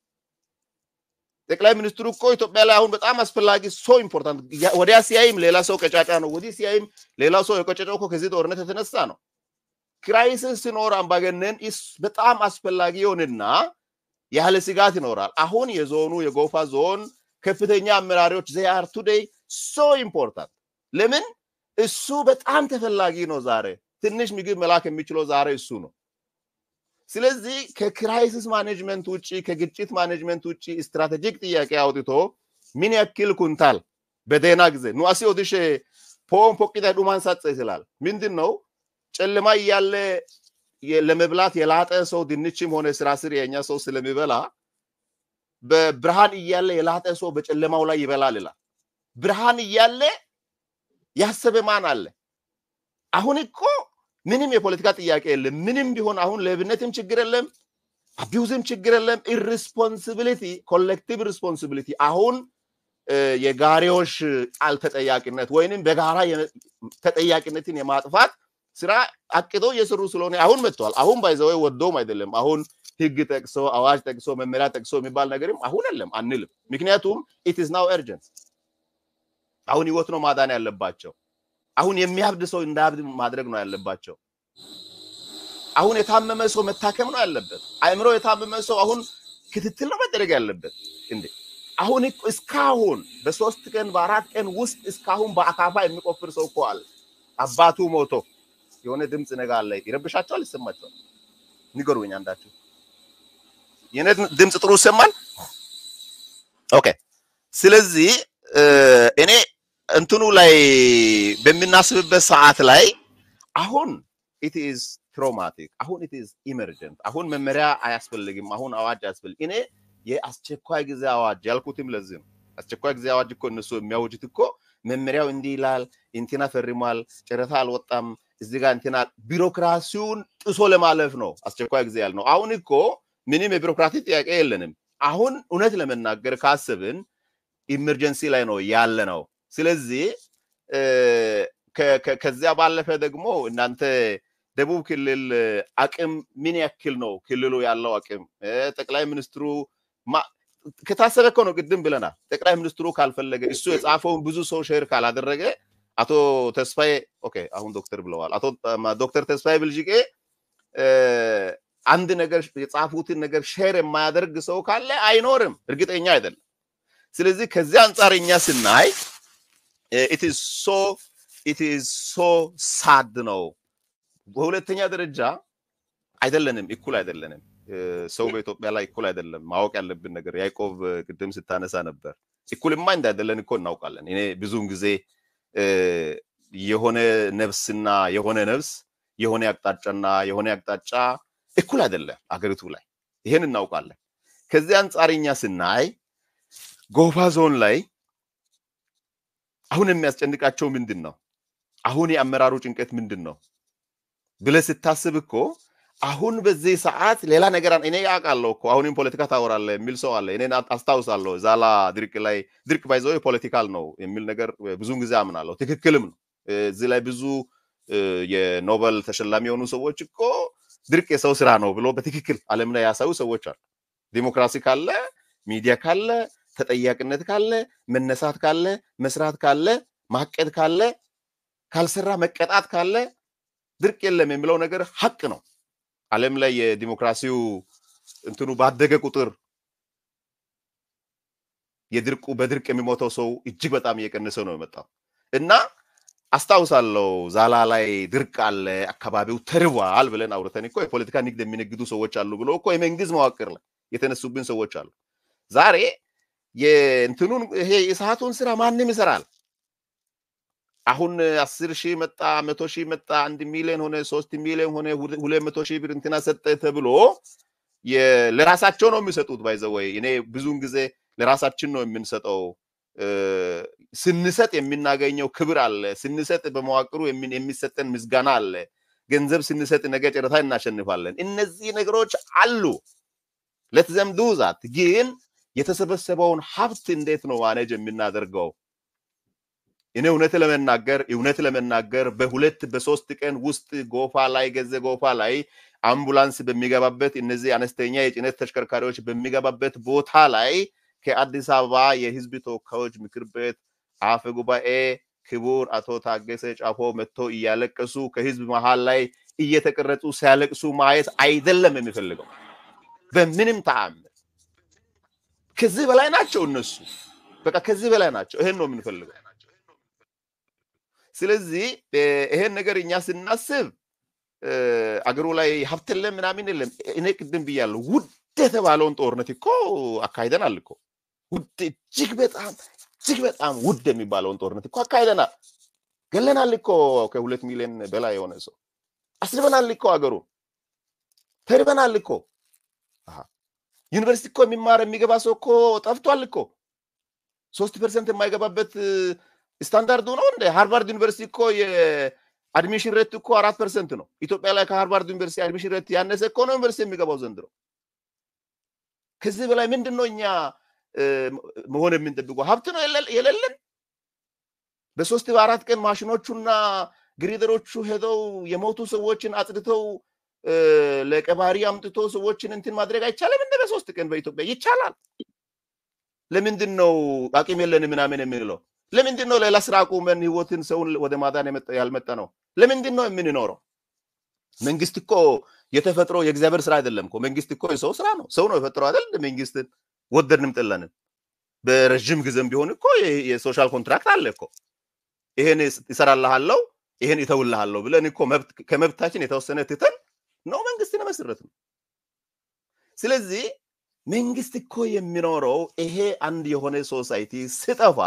ጠቅላይ ሚኒስትሩ እኮ ኢትዮጵያ ላይ አሁን በጣም አስፈላጊ ሶ ኢምፖርታንት። ወዲያ ሲያይም ሌላ ሰው ቀጫጫ ነው፣ ወዲህ ሲያይም ሌላ ሰው የቀጨጨው እኮ ከዚህ ጦርነት የተነሳ ነው። ክራይሲስ ሲኖር አምባገነን በጣም አስፈላጊ ይሆንና ያለ ስጋት ይኖራል። አሁን የዞኑ የጎፋ ዞን ከፍተኛ አመራሪዎች ዜ አር ቱዴይ ሶ ኢምፖርታንት። ለምን እሱ በጣም ተፈላጊ ነው። ዛሬ ትንሽ ምግብ መላክ የሚችለው ዛሬ እሱ ነው። ስለዚህ ከክራይሲስ ማኔጅመንት ውጭ ከግጭት ማኔጅመንት ውጭ ስትራቴጂክ ጥያቄ አውጥቶ ምን ያክል ኩንታል በደህና ጊዜ ኑአሲ ኦዲሼ ፖን ፖቂታ ዱማን ሳጸ ይስላል ምንድን ነው ጨለማ እያለ ለመብላት የላጠ ሰው ድንችም ሆነ ስራ ስር የኛ ሰው ስለሚበላ በብርሃን እያለ የላጠ ሰው በጨለማው ላይ ይበላል ይላል። ብርሃን እያለ ያሰበ ማን አለ? አሁን እኮ ምንም የፖለቲካ ጥያቄ የለም። ምንም ቢሆን አሁን ሌብነትም ችግር የለም፣ አቢውዝም ችግር የለም። ኢሪስፖንሲቢሊቲ ኮሌክቲቭ ሪስፖንሲቢሊቲ አሁን የጋሪዎች ቃል ተጠያቂነት ወይንም በጋራ ተጠያቂነትን የማጥፋት ስራ አቅዶ እየሰሩ ስለሆነ አሁን መጥተዋል። አሁን ባይዘወይ ወዶም አይደለም። አሁን ህግ ጠቅሶ አዋጅ ጠቅሶ መመሪያ ጠቅሶ የሚባል ነገርም አሁን የለም አንልም። ምክንያቱም ኢት ኢዝ ናው ኤርጀንት። አሁን ህይወት ነው ማዳን ያለባቸው። አሁን የሚያብድ ሰው እንዳያብድ ማድረግ ነው ያለባቸው። አሁን የታመመ ሰው መታከም ነው ያለበት። አእምሮ የታመመ ሰው አሁን ክትትል ነው መደረግ ያለበት። እንዴ አሁን እስካሁን በሶስት ቀን በአራት ቀን ውስጥ እስካሁን በአካፋ የሚቆፍር ሰው እኮ አለ። አባቱ ሞቶ የሆነ ድምፅ ነገ አለ። ይረብሻቸዋል? ይሰማቸዋል? ንገሩኝ አንዳችሁ። የኔ ድምፅ ጥሩ ይሰማል? ኦኬ። ስለዚህ እኔ እንትኑ ላይ በምናስብበት ሰዓት ላይ አሁን ኢት ኢዝ ትራውማቲክ፣ አሁን ኢት ኢዝ ኢመርጀንት፣ አሁን መመሪያ አያስፈልግም፣ አሁን አዋጅ አያስፈልግም። እኔ የአስቸኳይ ጊዜ አዋጅ ያልኩትም ለዚህ ነው። አስቸኳይ ጊዜ አዋጅ እኮ እነሱ የሚያውጁት እኮ መመሪያው እንዲህ ይላል፣ እንትና ፈርሟል፣ ጨረታ አልወጣም፣ እዚህ ጋር እንትና ቢሮክራሲውን ጥሶ ለማለፍ ነው አስቸኳይ ጊዜ ያልነው። አሁን እኮ ምንም የቢሮክራሲ ጥያቄ የለንም። አሁን እውነት ለመናገር ካስብን ኢመርጀንሲ ላይ ነው ያለ ነው። ስለዚህ ከዚያ ባለፈ ደግሞ እናንተ ደቡብ ክልል አቅም ምን ያክል ነው ክልሉ ያለው አቅም? ጠቅላይ ሚኒስትሩ ከታሰበ እኮ ነው ቅድም ብለናል። ጠቅላይ ሚኒስትሩ ካልፈለገ እሱ የጻፈውን ብዙ ሰው ሼር ካላደረገ አቶ ተስፋዬ ኦኬ፣ አሁን ዶክተር ብለዋል። አቶ ዶክተር ተስፋዬ ብልጅቄ አንድ ነገር የጻፉትን ነገር ሼር የማያደርግ ሰው ካለ አይኖርም፣ እርግጠኛ አይደለም። ስለዚህ ከዚህ አንጻር እኛ ስናይ ኢት ኢዝ ሶ ኢት ኢዝ ሶ ሳድ ነው። በሁለተኛ ደረጃ አይደለንም፣ እኩል አይደለንም። ሰው በኢትዮጵያ ላይ እኩል አይደለም። ማወቅ ያለብን ነገር ያዕቆብ ቅድም ስታነሳ ነበር። እኩልማ እንዳይደለን እኮ እናውቃለን። እኔ ብዙውን ጊዜ የሆነ ነፍስና የሆነ ነፍስ የሆነ አቅጣጫና የሆነ አቅጣጫ እኩል አይደለም አገሪቱ ላይ ይሄን እናውቃለን። ከዚህ አንጻር እኛ ስናይ ጎፋ ዞን ላይ አሁን የሚያስጨንቃቸው ምንድን ነው? አሁን የአመራሩ ጭንቀት ምንድን ነው ብለህ ስታስብ እኮ አሁን በዚህ ሰዓት ሌላ ነገር እኔ ያውቃለሁ እኮ አሁንም ፖለቲካ ታወራለህ የሚል ሰው አለ። እኔ አስታውሳለሁ ዛላ ድርቅ ላይ ድርቅ ባይዘው ፖለቲካል ነው የሚል ነገር ብዙውን ጊዜ አምናለሁ። ትክክልም ነው። እዚህ ላይ ብዙ የኖበል ተሸላሚ የሆኑ ሰዎች እኮ ድርቅ የሰው ስራ ነው ብሎ በትክክል ዓለም ላይ ያሳዩ ሰዎች አሉ። ዲሞክራሲ ካለ፣ ሚዲያ ካለ፣ ተጠያቂነት ካለ፣ መነሳት ካለ፣ መስራት ካለ፣ ማቀድ ካለ፣ ካልሰራ መቀጣት ካለ ድርቅ የለም የሚለው ነገር ሀቅ ነው። ዓለም ላይ የዲሞክራሲው እንትኑ ባደገ ቁጥር የድርቁ በድርቅ የሚሞተው ሰው እጅግ በጣም እየቀነሰ ነው የመጣው እና አስታውሳለሁ ዛላ ላይ ድርቅ አለ፣ አካባቢው ተርቧል ብለን አውርተን እኮ የፖለቲካ ንግድ የሚነግዱ ሰዎች አሉ ብሎ እኮ የመንግስት መዋቅር ላይ የተነሱብን ሰዎች አሉ። ዛሬ የእንትኑን ይሄ የሰዓቱን ስራ ማንም ይሰራል። አሁን አስር ሺህ መጣ፣ መቶ ሺህ መጣ፣ አንድ ሚሊዮን ሆነ፣ ሶስት ሚሊዮን ሆነ፣ ሁለት መቶ ሺህ ብር እንትና ሰጠ ተብሎ ለራሳቸው ነው የሚሰጡት። ባይዘወይ እኔ ብዙውን ጊዜ ለራሳችን ነው የምንሰጠው። ስንሰጥ የምናገኘው ክብር አለ። ስንሰጥ በመዋቅሩ የሚሰጠን ምስጋና አለ። ገንዘብ ስንሰጥ ነገ ጨረታ እናሸንፋለን። እነዚህ ነገሮች አሉ። ለትዘምዱ ዛት ግን የተሰበሰበውን ሀብት እንዴት ነው ማኔጅ የምናደርገው? እኔ እውነት ለመናገር እውነት ለመናገር በሁለት በሶስት ቀን ውስጥ ጎፋ ላይ ገዘ ጎፋ ላይ አምቡላንስ በሚገባበት እነዚህ አነስተኛ የጭነት ተሽከርካሪዎች በሚገባበት ቦታ ላይ ከአዲስ አበባ የህዝብ ተወካዮች ምክር ቤት አፈ ጉባኤ ክቡር አቶ ታገሰ ጫፎ መጥቶ እያለቀሱ ከህዝብ መሃል ላይ እየተቀረጹ ሲያለቅሱ ማየት አይደለም የሚፈልገው በምንም ተአምር። ከዚህ በላይ ናቸው እነሱ፣ በቃ ከዚህ በላይ ናቸው። ይሄን ነው የምንፈልገው። ስለዚህ ይሄን ነገር እኛ ስናስብ አገሩ ላይ ሀብት የለም ምናምን የለም። እኔ ቅድም ብያለሁ፣ ውድ የተባለውን ጦርነት እኮ አካሂደናል እኮ ውድ እጅግ በጣም እጅግ በጣም ውድ የሚባለውን ጦርነት እኮ አካሂደናል። ገለናል እኮ ከሁለት ሚሊዮን በላይ የሆነ ሰው አስርበናል እኮ አገሩ ተርበናል እኮ ዩኒቨርሲቲ እኮ የሚማር የሚገባ ሰው እኮ ጠፍቷል እኮ ሶስት ፐርሰንት የማይገባበት ስታንዳርዱ ነው እንደ ሃርቫርድ ዩኒቨርሲቲ እኮ የአድሚሽን ሬት እኮ አራት ፐርሰንት ነው። ኢትዮጵያ ላይ ከሃርቫርድ ዩኒቨርሲቲ አድሚሽን ሬት ያነሰ እኮ ነው ዩኒቨርሲቲ የሚገባው ዘንድሮ። ከዚህ በላይ ምንድን ነው እኛ መሆን የምንጠብቀው? ሀብት ነው የሌለን። በሶስት በአራት ቀን ማሽኖቹና ግሪደሮቹ ሄደው የሞቱ ሰዎችን አጽድተው ለቀባሪ አምጥቶ ሰዎችን እንትን ማድረግ አይቻልም? እንደ በሶስት ቀን በኢትዮጵያ ይቻላል። ለምንድን ነው አቅም የለን ምናምን የምንለው? ለምንድን ነው ሌላ ስራ አቁመን ህይወትን ሰውን ወደ ማዳን ያልመጣ ነው? ለምንድን ነው የምንኖረው? መንግስት እኮ የተፈጥሮ የእግዚአብሔር ስራ አይደለም እኮ። መንግስት እኮ የሰው ስራ ነው። ሰው ነው የፈጠረው አይደል? መንግስትን ወደድንም ጠላንም በረዥም ጊዜም ቢሆን እኮ የሶሻል ኮንትራክት አለ እኮ። ይሄን ይሰራልሃለው፣ ይሄን ይተውልሃለሁ ብለን እኮ ከመብታችን የተወሰነ ትተን ነው መንግስትን መሰረት ነው። ስለዚህ መንግስት እኮ የሚኖረው ይሄ አንድ የሆነ ሶሳይቲ ስጠፋ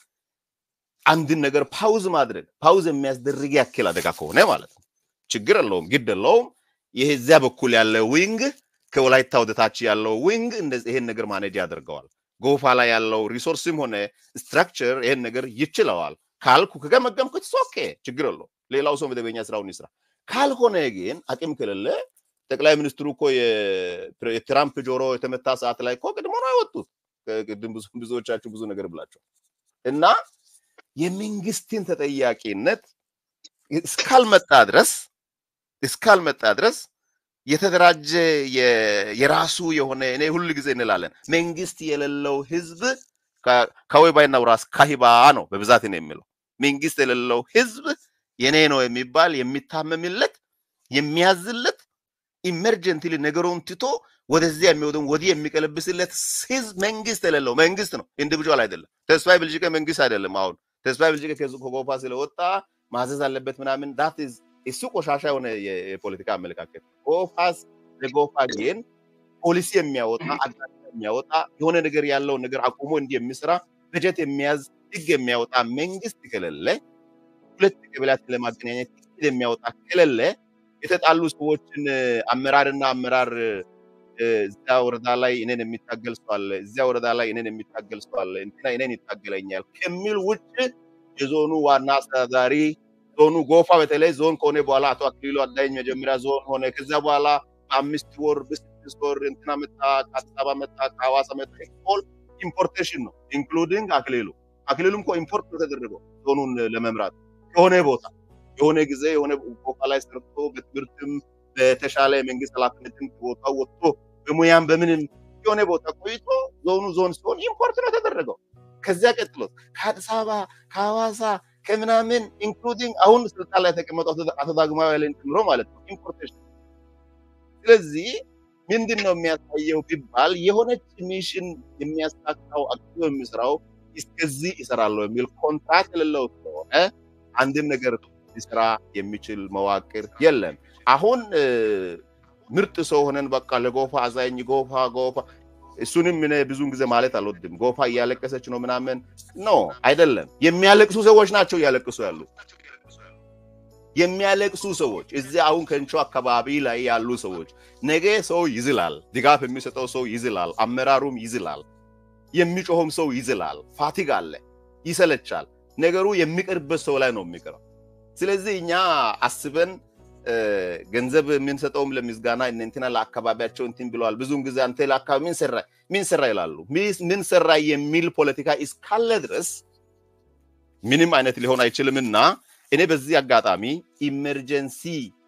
አንድን ነገር ፓውዝ ማድረግ ፓውዝ የሚያስደርግ ያክል አደጋ ከሆነ ማለት ነው። ችግር የለውም፣ ግድ የለውም። ይሄ እዚያ በኩል ያለ ዊንግ ከወላይታ ወደ ታች ያለው ዊንግ እንደዚህ ይሄን ነገር ማኔጅ ያደርገዋል። ጎፋ ላይ ያለው ሪሶርስም ሆነ ስትራክቸር ይሄን ነገር ይችለዋል ካልኩ ከገመገምኩት ኦኬ፣ ችግር የለውም። ሌላው ሰው መደበኛ ስራውን ይስራ። ካልሆነ ግን አቅም ከሌለ ጠቅላይ ሚኒስትሩ እኮ የትራምፕ ጆሮ የተመታ ሰዓት ላይ እኮ ቅድሞ ነው ያወጡት። ቅድም ብዙዎቻችሁ ብዙ ነገር ብላቸው እና የመንግስትን ተጠያቂነት እስካልመጣ ድረስ እስካልመጣ ድረስ የተደራጀ የራሱ የሆነ እኔ ሁል ጊዜ እንላለን መንግስት የሌለው ህዝብ ከወይባይና ውራስ ካሂባ ነው በብዛት ነው የሚለው መንግስት የሌለው ህዝብ የኔ ነው የሚባል የሚታመምለት የሚያዝለት ኢመርጀንትሊ ነገሩን ትቶ ወደዚያ የሚወደውን ወዲህ የሚቀለብስለት ህዝብ መንግስት የሌለው መንግስት ነው፣ ኢንዲቪጁዋል አይደለም። ተስፋዬ ብልጭቀ መንግስት አይደለም። አሁን ተስፋዬ ብልጭቀ ከጎፋ ስለወጣ ማዘዝ አለበት ምናምን ዳት እሱ ቆሻሻ የሆነ የፖለቲካ አመለካከት። ጎፋስ ለጎፋ ግን ፖሊሲ የሚያወጣ አቅጣጫ የሚያወጣ የሆነ ነገር ያለውን ነገር አቁሞ እንዲህ የሚሰራ በጀት የሚያዝ ህግ የሚያወጣ መንግስት ከሌለ ሁለት ቀበሌያትን ለማገናኘት ህግ የሚያወጣ ከሌለ የተጣሉ ሰዎችን አመራርና አመራር እዚያ ወረዳ ላይ እኔን የሚታገል ሰው አለ፣ እዚያ ወረዳ ላይ እኔን የሚታገል ሰው አለ፣ እንትና እኔን ይታገለኛል ከሚል ውጭ የዞኑ ዋና አስተዳዳሪ ዞኑ ጎፋ በተለይ ዞን ከሆነ በኋላ አቶ አክሊሉ አዳኝ መጀመሪያ ዞን ሆነ። ከዚያ በኋላ በአምስት ወር በስድስት ወር እንትና መጣ፣ ከአዲስ አበባ መጣ፣ ከሐዋሳ መጣ። ኦል ኢምፖርቴሽን ነው ኢንክሉዲንግ አክሊሉ። አክሊሉም እኮ ኢምፖርት ነው ተደረገው ዞኑን ለመምራት የሆነ ቦታ የሆነ ጊዜ የሆነ ቦታ ላይ ሰርቶ በትምህርትም በተሻለ የመንግስት ኃላፊነትም ቦታው ወጥቶ በሙያም በምንም የሆነ ቦታ ቆይቶ ዞኑ ዞን ሲሆን ኢምፖርት ነው የተደረገው። ከዚያ ቀጥሎ ከአዲስ አበባ ከሐዋሳ ከምናምን ኢንክሉዲንግ አሁን ስልጣን ላይ የተቀመጠው አቶ ዳግማዊ ኃይሌን ጨምሮ ማለት ነው ኢምፖርቴሽን። ስለዚህ ምንድን ነው የሚያሳየው ቢባል የሆነች ሚሽን የሚያሳካው አክቲቭ የሚሰራው እስከዚህ ይሰራለሁ የሚል ኮንትራክት የሌለው ስለሆነ አንድም ነገር ሊሰራ የሚችል መዋቅር የለም። አሁን ምርጥ ሰው ሆነን በቃ ለጎፋ አዛኝ ጎፋ ጎፋ እሱንም እኔ ብዙን ጊዜ ማለት አልወድም። ጎፋ እያለቀሰች ነው ምናምን ኖ አይደለም። የሚያለቅሱ ሰዎች ናቸው እያለቅሱ ያሉት። የሚያለቅሱ ሰዎች እዚህ አሁን ከንቾ አካባቢ ላይ ያሉ ሰዎች ነገ ሰው ይዝላል፣ ድጋፍ የሚሰጠው ሰው ይዝላል፣ አመራሩም ይዝላል፣ የሚጮኸም ሰው ይዝላል። ፋቲግ አለ፣ ይሰለቻል። ነገሩ የሚቀርበት ሰው ላይ ነው የሚቀረው። ስለዚህ እኛ አስበን ገንዘብ የምንሰጠውም ለምስጋና እንትና ለአካባቢያቸው እንትን ብለዋል። ብዙውን ጊዜ አንተ ለአካባቢ ምን ሰራ ምን ሰራ ይላሉ። ምን ሰራ የሚል ፖለቲካ እስካለ ድረስ ምንም አይነት ሊሆን አይችልምና እኔ በዚህ አጋጣሚ ኢመርጀንሲ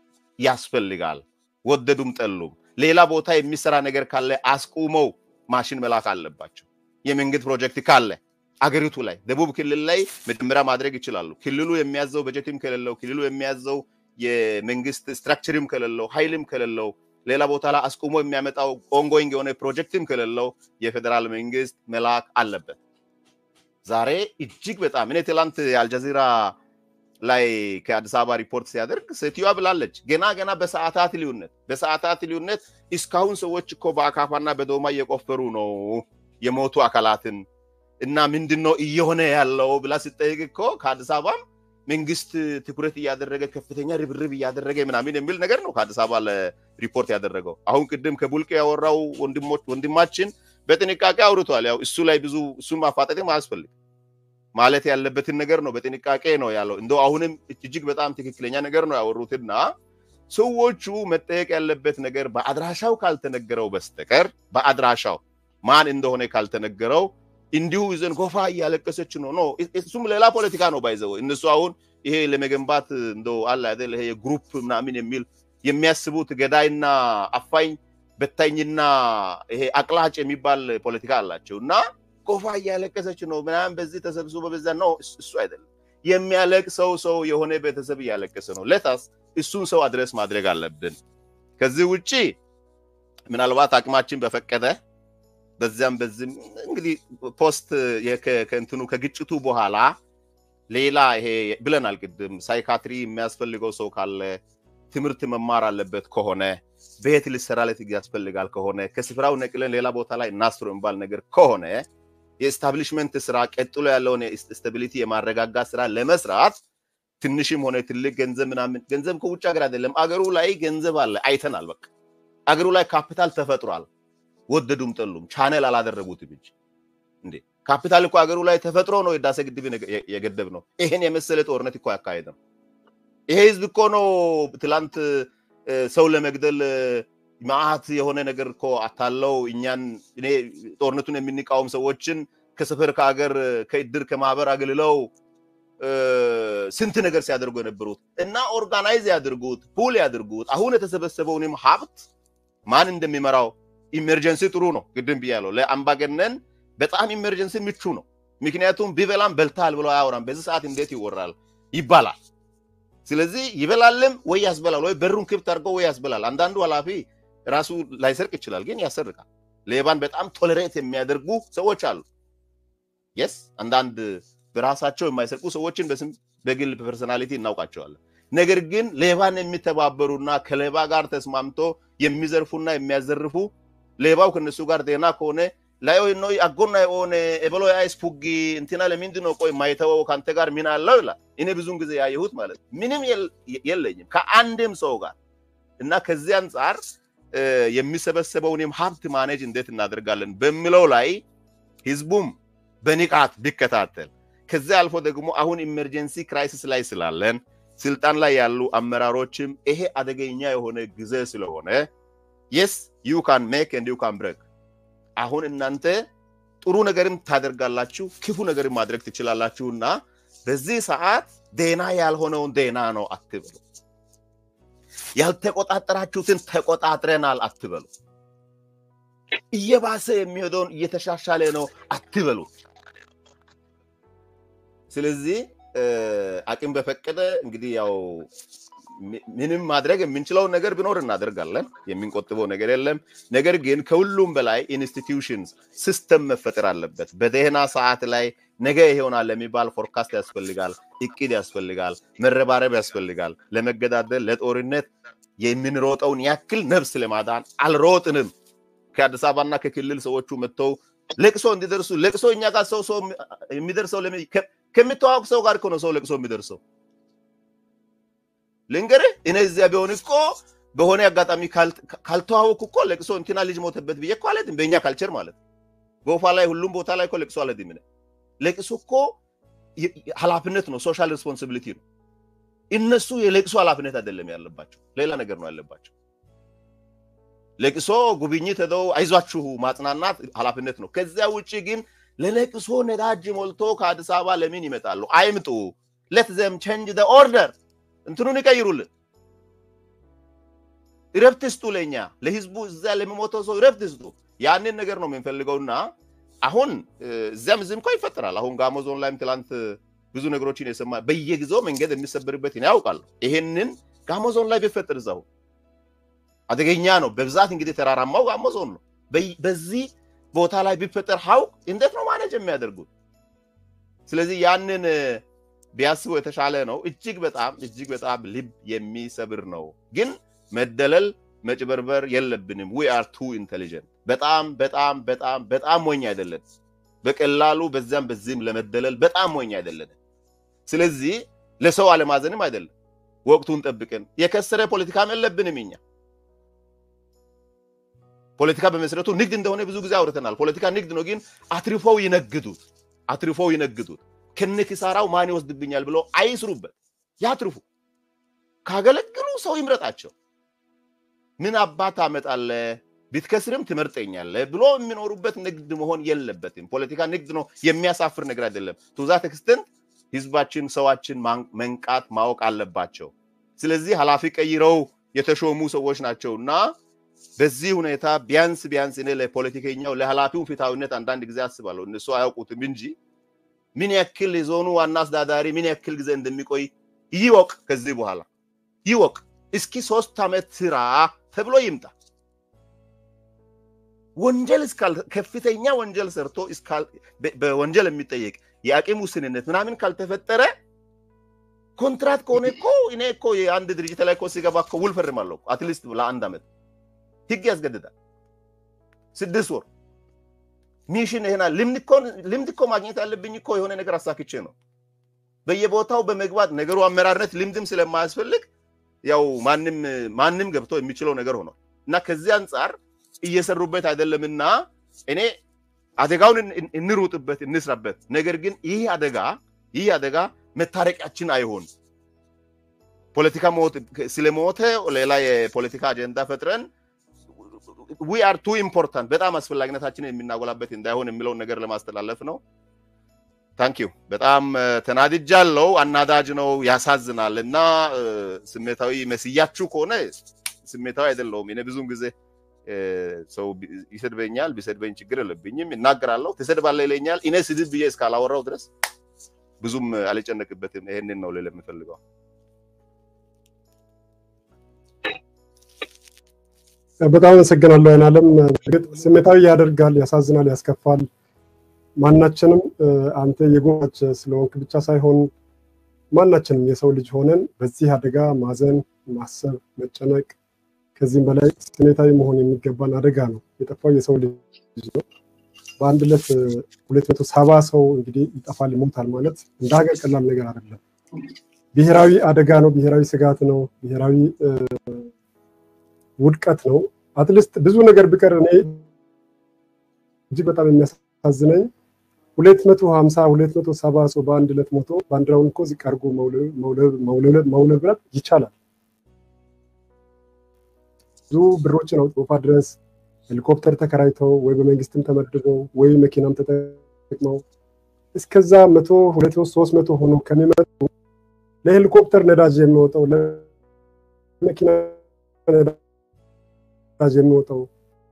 ያስፈልጋል። ወደዱም ጠሉም ሌላ ቦታ የሚሰራ ነገር ካለ አስቁመው ማሽን መላክ አለባቸው። የመንግስት ፕሮጀክት ካለ አገሪቱ ላይ ደቡብ ክልል ላይ መጀመሪያ ማድረግ ይችላሉ። ክልሉ የሚያዘው በጀትም ከሌለው ክልሉ የሚያዘው የመንግስት ስትራክቸርም ከሌለው ኃይልም ከሌለው ሌላ ቦታ ላይ አስቁሞ የሚያመጣው ኦንጎይንግ የሆነ ፕሮጀክትም ከሌለው የፌዴራል መንግስት መላክ አለበት። ዛሬ እጅግ በጣም እኔ ትላንት የአልጀዚራ ላይ ከአዲስ አበባ ሪፖርት ሲያደርግ ሴትዮዋ ብላለች፣ ገና ገና በሰዓታት ልዩነት በሰዓታት ልዩነት እስካሁን ሰዎች እኮ በአካፋና በዶማ እየቆፈሩ ነው የሞቱ አካላትን እና ምንድን ነው እየሆነ ያለው ብላ ስጠይቅ እኮ ከአዲስ አበባም መንግስት ትኩረት እያደረገ ከፍተኛ ርብርብ እያደረገ ምናምን የሚል ነገር ነው ከአዲስ አበባ ለሪፖርት ያደረገው። አሁን ቅድም ከቡልቅ ያወራው ወንድማችን በጥንቃቄ አውርቷል። ያው እሱ ላይ ብዙ እሱን ማፋጠጥም አያስፈልግ ማለት ያለበትን ነገር ነው በጥንቃቄ ነው ያለው። እንደው አሁንም እጅግ በጣም ትክክለኛ ነገር ነው ያወሩትና ሰዎቹ መጠየቅ ያለበት ነገር በአድራሻው ካልተነገረው በስተቀር በአድራሻው ማን እንደሆነ ካልተነገረው እንዲሁ ይዘን ጎፋ እያለቀሰች ነው ነው እሱም ሌላ ፖለቲካ ነው ባይዘው እነሱ አሁን ይሄ ለመገንባት እንደው አለ አይደል ይሄ የግሩፕ ምናምን የሚል የሚያስቡት ገዳይና አፋኝ በታኝና ይሄ አቅላጭ የሚባል ፖለቲካ አላቸው እና ጎፋ እያለቀሰች ነው ምናምን በዚህ ተሰብስቦ በዛ ነው እሱ አይደለም የሚያለቅሰው ሰው የሆነ ቤተሰብ እያለቀሰ ነው ለታስ እሱን ሰው አድረስ ማድረግ አለብን ከዚህ ውጪ ምናልባት አቅማችን በፈቀደ በዚያም በዚህም እንግዲህ ፖስት ከእንትኑ ከግጭቱ በኋላ ሌላ ይሄ ብለናል ቅድም ሳይካትሪ የሚያስፈልገው ሰው ካለ ትምህርት መማር አለበት ከሆነ ቤት ሊሰራለት ያስፈልጋል ከሆነ ከስፍራው ነቅለን ሌላ ቦታ ላይ እናስሮ የሚባል ነገር ከሆነ የኤስታብሊሽመንት ስራ ቀጥሎ ያለውን ስታቢሊቲ የማረጋጋት ስራ ለመስራት ትንሽም ሆነ ትልቅ ገንዘብ ምናምን ገንዘብ ከውጭ ሀገር አይደለም አገሩ ላይ ገንዘብ አለ አይተናል በቃ አገሩ ላይ ካፒታል ተፈጥሯል ወደዱም ጠሉም ቻነል አላደረጉትም እንጂ እንዴ ካፒታል እኮ ሀገሩ ላይ ተፈጥሮ ነው የዳሴ ግድብ የገደብ ነው ይሄን የመሰለ ጦርነት እኮ ያካሄድ ነው ይሄ ህዝብ እኮ ነው ትላንት ሰው ለመግደል ማአት የሆነ ነገር እኮ አታለው እኛን እኔ ጦርነቱን የሚንቃወም ሰዎችን ከሰፈር ከሀገር ከእድር ከማህበር አገልለው ስንት ነገር ሲያደርጉ የነበሩት እና ኦርጋናይዝ ያድርጉት ፑል ያድርጉት አሁን የተሰበሰበውንም ሀብት ማን እንደሚመራው ኢመርጀንሲ ጥሩ ነው ቅድም ብያለሁ ለአምባገነን በጣም ኢመርጀንሲ ምቹ ነው ምክንያቱም ቢበላም በልታል ብሎ አያወራም በዚህ ሰዓት እንዴት ይወራል ይባላል ስለዚህ ይበላልም ወይ ያስበላል ወይ በሩን ክብት አድርገው ወይ ያስበላል አንዳንዱ ኃላፊ ራሱ ላይሰርቅ ይችላል ግን ያሰርቃል ሌባን በጣም ቶለሬት የሚያደርጉ ሰዎች አሉ የስ አንዳንድ በራሳቸው የማይሰርቁ ሰዎችን በስም በግል ፐርሰናሊቲ እናውቃቸዋለን ነገር ግን ሌባን የሚተባበሩና ከሌባ ጋር ተስማምቶ የሚዘርፉና የሚያዘርፉ ሌባው ከነሱ ጋር ጤና ከሆነ ላይ ነው አጎና የሆነ ኤበሎ አይስ ፑጊ እንትና ለምንድን ነው ቆይ ማይተወው ከአንተ ጋር ምን አለው ይላል እኔ ብዙን ጊዜ ያየሁት ማለት ምንም የለኝም ከአንድም ሰው ጋር እና ከዚህ አንጻር የሚሰበሰበውንም ሀብት ማኔጅ እንዴት እናደርጋለን በሚለው ላይ ህዝቡም በንቃት ቢከታተል ከዚያ አልፎ ደግሞ አሁን ኢመርጀንሲ ክራይሲስ ላይ ስላለን ስልጣን ላይ ያሉ አመራሮችም ይሄ አደገኛ የሆነ ጊዜ ስለሆነ የስ ዩ ካን ሜክ ኤንድ ዩ ካን ብሬክ አሁን እናንተ ጥሩ ነገርም ታደርጋላችሁ፣ ክፉ ነገርም ማድረግ ትችላላችሁና በዚህ ሰዓት ዴና ያልሆነውን ዴና ነው አትበሉ። ያልተቆጣጠራችሁትን ተቆጣጥረናል አትበሉ። እየባሰ የሚሄደውን እየተሻሻለ ነው አትበሉ። ስለዚህ አቅም በፈቀደ እንግዲህ ያው ምንም ማድረግ የምንችለውን ነገር ቢኖር እናደርጋለን። የምንቆጥበው ነገር የለም። ነገር ግን ከሁሉም በላይ ኢንስቲትዩሽንስ ሲስተም መፈጠር አለበት። በደህና ሰዓት ላይ ነገ ይሆናል የሚባል ፎርካስት ያስፈልጋል፣ እቅድ ያስፈልጋል፣ መረባረብ ያስፈልጋል። ለመገዳደል ለጦርነት የምንሮጠውን ያክል ነፍስ ለማዳን አልሮጥንም። ከአዲስ አበባና ከክልል ሰዎቹ መጥተው ለቅሶ እንዲደርሱ ለቅሶ እኛ ጋር ሰው ሰው የሚደርሰው ከሚተዋወቅ ሰው ጋር እኮ ነው ሰው ለቅሶ የሚደርሰው። ልንገርህ እኔ እዚያ ቢሆን እኮ በሆነ አጋጣሚ ካልተዋወቅኩ እኮ ለቅሶ እንትና ልጅ ሞተበት ብዬ እኮ አልሄድም። በእኛ ካልቸር ማለት ጎፋ ላይ ሁሉም ቦታ ላይ እኮ ለቅሶ አልሄድም። እኔ ለቅሶ እኮ ኃላፊነት ነው፣ ሶሻል ሬስፖንሲቢሊቲ ነው። እነሱ የለቅሶ ኃላፊነት አይደለም ያለባቸው፣ ሌላ ነገር ነው ያለባቸው። ለቅሶ ጉብኝት ሄደው አይዟችሁ ማጽናናት ኃላፊነት ነው። ከዚያ ውጭ ግን ለለቅሶ ነዳጅ ሞልቶ ከአዲስ አበባ ለምን ይመጣሉ? አይምጡ። ሌት ዘም ቼንጅ ዘ ኦርደር እንትኑን ይቀይሩልን። እረፍት ስጡ፣ ለእኛ ለህዝቡ፣ እዛ ለሚሞተው ሰው እረፍት ስጡ። ያንን ነገር ነው የምንፈልገውና አሁን እዚያም እዚህም እኮ ይፈጠራል። አሁን ጋሞ ዞን ላይም ትላንት ብዙ ነገሮችን የሰማ በየጊዜው መንገድ የሚሰበርበት ያውቃል። ይሄንን ጋሞ ዞን ላይ ቢፈጠር እዛው አደገኛ ነው። በብዛት እንግዲህ ተራራማው ጋሞ ዞን ነው። በዚህ ቦታ ላይ ቢፈጠር ሀውቅ እንዴት ነው ማኔጅ የሚያደርጉት? ስለዚህ ያንን ቢያስቡ የተሻለ ነው። እጅግ በጣም እጅግ በጣም ልብ የሚሰብር ነው። ግን መደለል መጭበርበር የለብንም። ዊ አር ቱ ኢንቴሊጀንት። በጣም በጣም በጣም በጣም ሞኝ አይደለን። በቀላሉ በዚያም በዚህም ለመደለል በጣም ሞኝ አይደለን። ስለዚህ ለሰው አለማዘንም አይደለም። ወቅቱን ጠብቀን የከሰረ ፖለቲካም የለብንም እኛ ፖለቲካ በመሰረቱ ንግድ እንደሆነ ብዙ ጊዜ አውርተናል። ፖለቲካ ንግድ ነው፣ ግን አትርፈው ይነግዱት አትርፈው ይነግዱት። ከነ ኪሳራው ማን ይወስድብኛል ብለው አይስሩበት፣ ያትርፉ። ካገለግሉ ሰው ይምረጣቸው። ምን አባት አመጣለ ብትከስርም ትመርጠኛለህ ብሎ የሚኖሩበት ንግድ መሆን የለበትም። ፖለቲካ ንግድ ነው፣ የሚያሳፍር ነገር አይደለም። ቱዛት ኤክስተንት ህዝባችን፣ ሰዋችን መንቃት ማወቅ አለባቸው። ስለዚህ ኃላፊ ቀይረው የተሾሙ ሰዎች ናቸውና በዚህ ሁኔታ ቢያንስ ቢያንስ እኔ ለፖለቲከኛው ለኃላፊው ፍትሐዊነት አንዳንድ ጊዜ አስባለሁ። እነሱ አያውቁትም እንጂ ምን ያክል የዞኑ ዋና አስተዳዳሪ ምን ያክል ጊዜ እንደሚቆይ ይወቅ። ከዚህ በኋላ ይወቅ። እስኪ ሶስት ዓመት ስራ ተብሎ ይምጣ። ወንጀል ከፍተኛ ወንጀል ሰርቶ በወንጀል የሚጠየቅ የአቅም ውስንነት ምናምን ካልተፈጠረ ኮንትራት ከሆነ እኮ እኔ እኮ የአንድ ድርጅት ላይ እኮ ሲገባ እኮ ውል ፈርማለሁ አትሊስት ለአንድ ዓመት ህግ ያስገድዳል። ስድስት ወር ሚሽን ይሄና ልምድ እኮ ማግኘት ያለብኝ እኮ የሆነ ነገር አሳክቼ ነው። በየቦታው በመግባት ነገሩ አመራርነት ልምድም ስለማያስፈልግ ያው ማንም ማንም ገብቶ የሚችለው ነገር ሆኗል እና ከዚህ አንጻር እየሰሩበት አይደለምና እኔ አደጋውን እንሩጥበት፣ እንስራበት። ነገር ግን ይህ አደጋ ይህ አደጋ መታረቂያችን አይሆን ፖለቲካ ስለሞተ ሌላ የፖለቲካ አጀንዳ ፈጥረን ዊ አር ቱ ኢምፖርታንት በጣም አስፈላጊነታችንን የምናጎላበት እንዳይሆን የሚለውን ነገር ለማስተላለፍ ነው። ታንኪዩ በጣም ተናድጃለሁ። አናዳጅ ነው፣ ያሳዝናል። እና ስሜታዊ መስያችሁ ከሆነ ስሜታዊ አይደለሁም። እኔ ብዙም ጊዜ ሰው ይሰድበኛል፣ ቢሰድበኝ ችግር የለብኝም፣ እናገራለሁ። ትሰድባለህ ይለኛል። እኔ ስድብ ብዬ እስካላወራው ድረስ ብዙም አልጨነቅበትም። ይሄንን ነው ልል የምፈልገው። በጣም አመሰግናለሁ አይናለም። እርግጥ ስሜታዊ ያደርጋል፣ ያሳዝናል፣ ያስከፋል። ማናችንም አንተ የጎች ስለሆንክ ብቻ ሳይሆን ማናችንም የሰው ልጅ ሆነን በዚህ አደጋ ማዘን፣ ማሰብ፣ መጨነቅ ከዚህም በላይ ስሜታዊ መሆን የሚገባን አደጋ ነው። የጠፋው የሰው ልጅ ነው። በአንድ ዕለት ሁለት መቶ ሰባ ሰው እንግዲህ ይጠፋል፣ ይሞታል ማለት እንደ ሀገር ቀላል ነገር አይደለም። ብሔራዊ አደጋ ነው። ብሔራዊ ስጋት ነው። ብሔራዊ ውድቀት ነው። አትሊስት ብዙ ነገር ቢቀር እኔ እጅግ በጣም የሚያሳዝነኝ ሁለት መቶ ሀምሳ ሁለት መቶ ሰባ ሰው በአንድ ዕለት ሞቶ ባንዲራውን እኮ ዝቅ አድርጎ መውለብለብ ይቻላል። ብዙ ብሮችን አውጥቶፋ ድረስ ሄሊኮፕተር ተከራይተው ወይ በመንግስትም ተመድበው ወይ መኪናም ተጠቅመው እስከዛ መቶ ሁለት መቶ ሶስት መቶ ሆኖ ከሚመጡ ለሄሊኮፕተር ነዳጅ የሚወጣው ለመኪና ነዳጅ የሚወጣው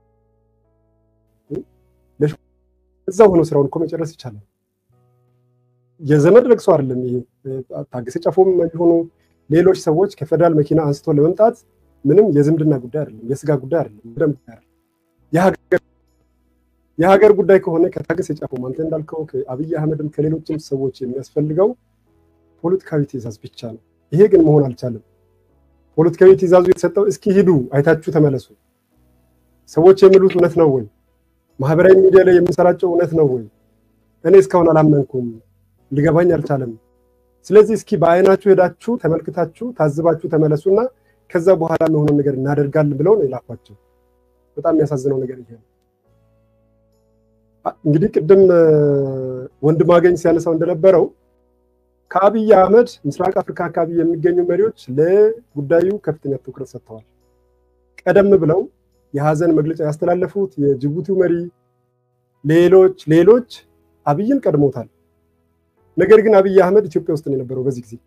እዛ ሆኖ ስራውን እኮ መጨረስ ይቻላል። የዘመድ ለቅሶ አይደለም ይሄ። ታገሰ ጫፎም ቢሆኑ ሌሎች ሰዎች ከፌደራል መኪና አንስቶ ለመምጣት ምንም የዝምድና ጉዳይ አይደለም፣ የስጋ ጉዳይ አይደለም፣ ደም ጉዳይ አይደለም። የሀገር ጉዳይ ከሆነ ከታገሰ ጫፎም አንተ እንዳልከው ከአብይ አህመድም ከሌሎችም ሰዎች የሚያስፈልገው ፖለቲካዊ ትዕዛዝ ብቻ ነው። ይሄ ግን መሆን አልቻለም። ፖለቲካዊ ትዕዛዙ የተሰጠው እስኪ ሂዱ አይታችሁ ተመለሱ፣ ሰዎች የሚሉት እውነት ነው ወይ? ማህበራዊ ሚዲያ ላይ የምንሰራጨው እውነት ነው ወይ? እኔ እስካሁን አላመንኩም፣ ሊገባኝ አልቻለም። ስለዚህ እስኪ በአይናችሁ ሄዳችሁ ተመልክታችሁ ታዝባችሁ ተመለሱና ከዛ በኋላ የሆነ ነገር እናደርጋለን ብለው ነው የላኳቸው። በጣም የሚያሳዝነው ነገር ይሄ ነው። እንግዲህ ቅድም ወንድም አገኝ ሲያነሳው እንደነበረው ከአብይ አህመድ ምስራቅ አፍሪካ አካባቢ የሚገኙ መሪዎች ለጉዳዩ ከፍተኛ ትኩረት ሰጥተዋል። ቀደም ብለው የሀዘን መግለጫ ያስተላለፉት የጅቡቲው መሪ፣ ሌሎች ሌሎች አብይን ቀድሞታል። ነገር ግን አብይ አህመድ ኢትዮጵያ ውስጥ ነው የነበረው በዚህ ጊዜ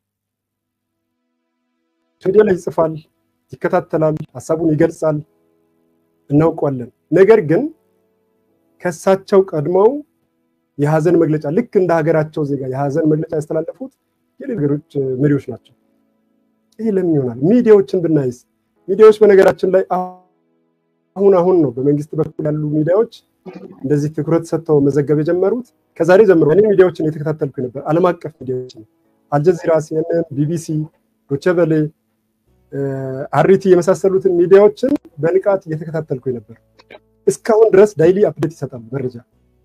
ሚዲያ ላይ ይጽፋል፣ ይከታተላል፣ ሀሳቡን ይገልጻል፣ እናውቀዋለን። ነገር ግን ከእሳቸው ቀድመው የሀዘን መግለጫ ልክ እንደ ሀገራቸው ዜጋ የሀዘን መግለጫ ያስተላለፉት የሌሎች ሀገሮች መሪዎች ናቸው። ይህ ለምን ይሆናል? ሚዲያዎችን ብናይስ ሚዲያዎች በነገራችን ላይ አሁን አሁን ነው በመንግስት በኩል ያሉ ሚዲያዎች እንደዚህ ትኩረት ሰጥተው መዘገብ የጀመሩት ከዛሬ ጀምሮ። እኔ ሚዲያዎችን የተከታተልኩ ነበር፣ ዓለም አቀፍ ሚዲያዎችን አልጀዚራ፣ ሲኤንኤን፣ ቢቢሲ፣ ዶቸቨሌ፣ አሪቲ የመሳሰሉትን ሚዲያዎችን በንቃት እየተከታተልኩ ነበር። እስካሁን ድረስ ዳይሊ አፕዴት ይሰጣሉ መረጃ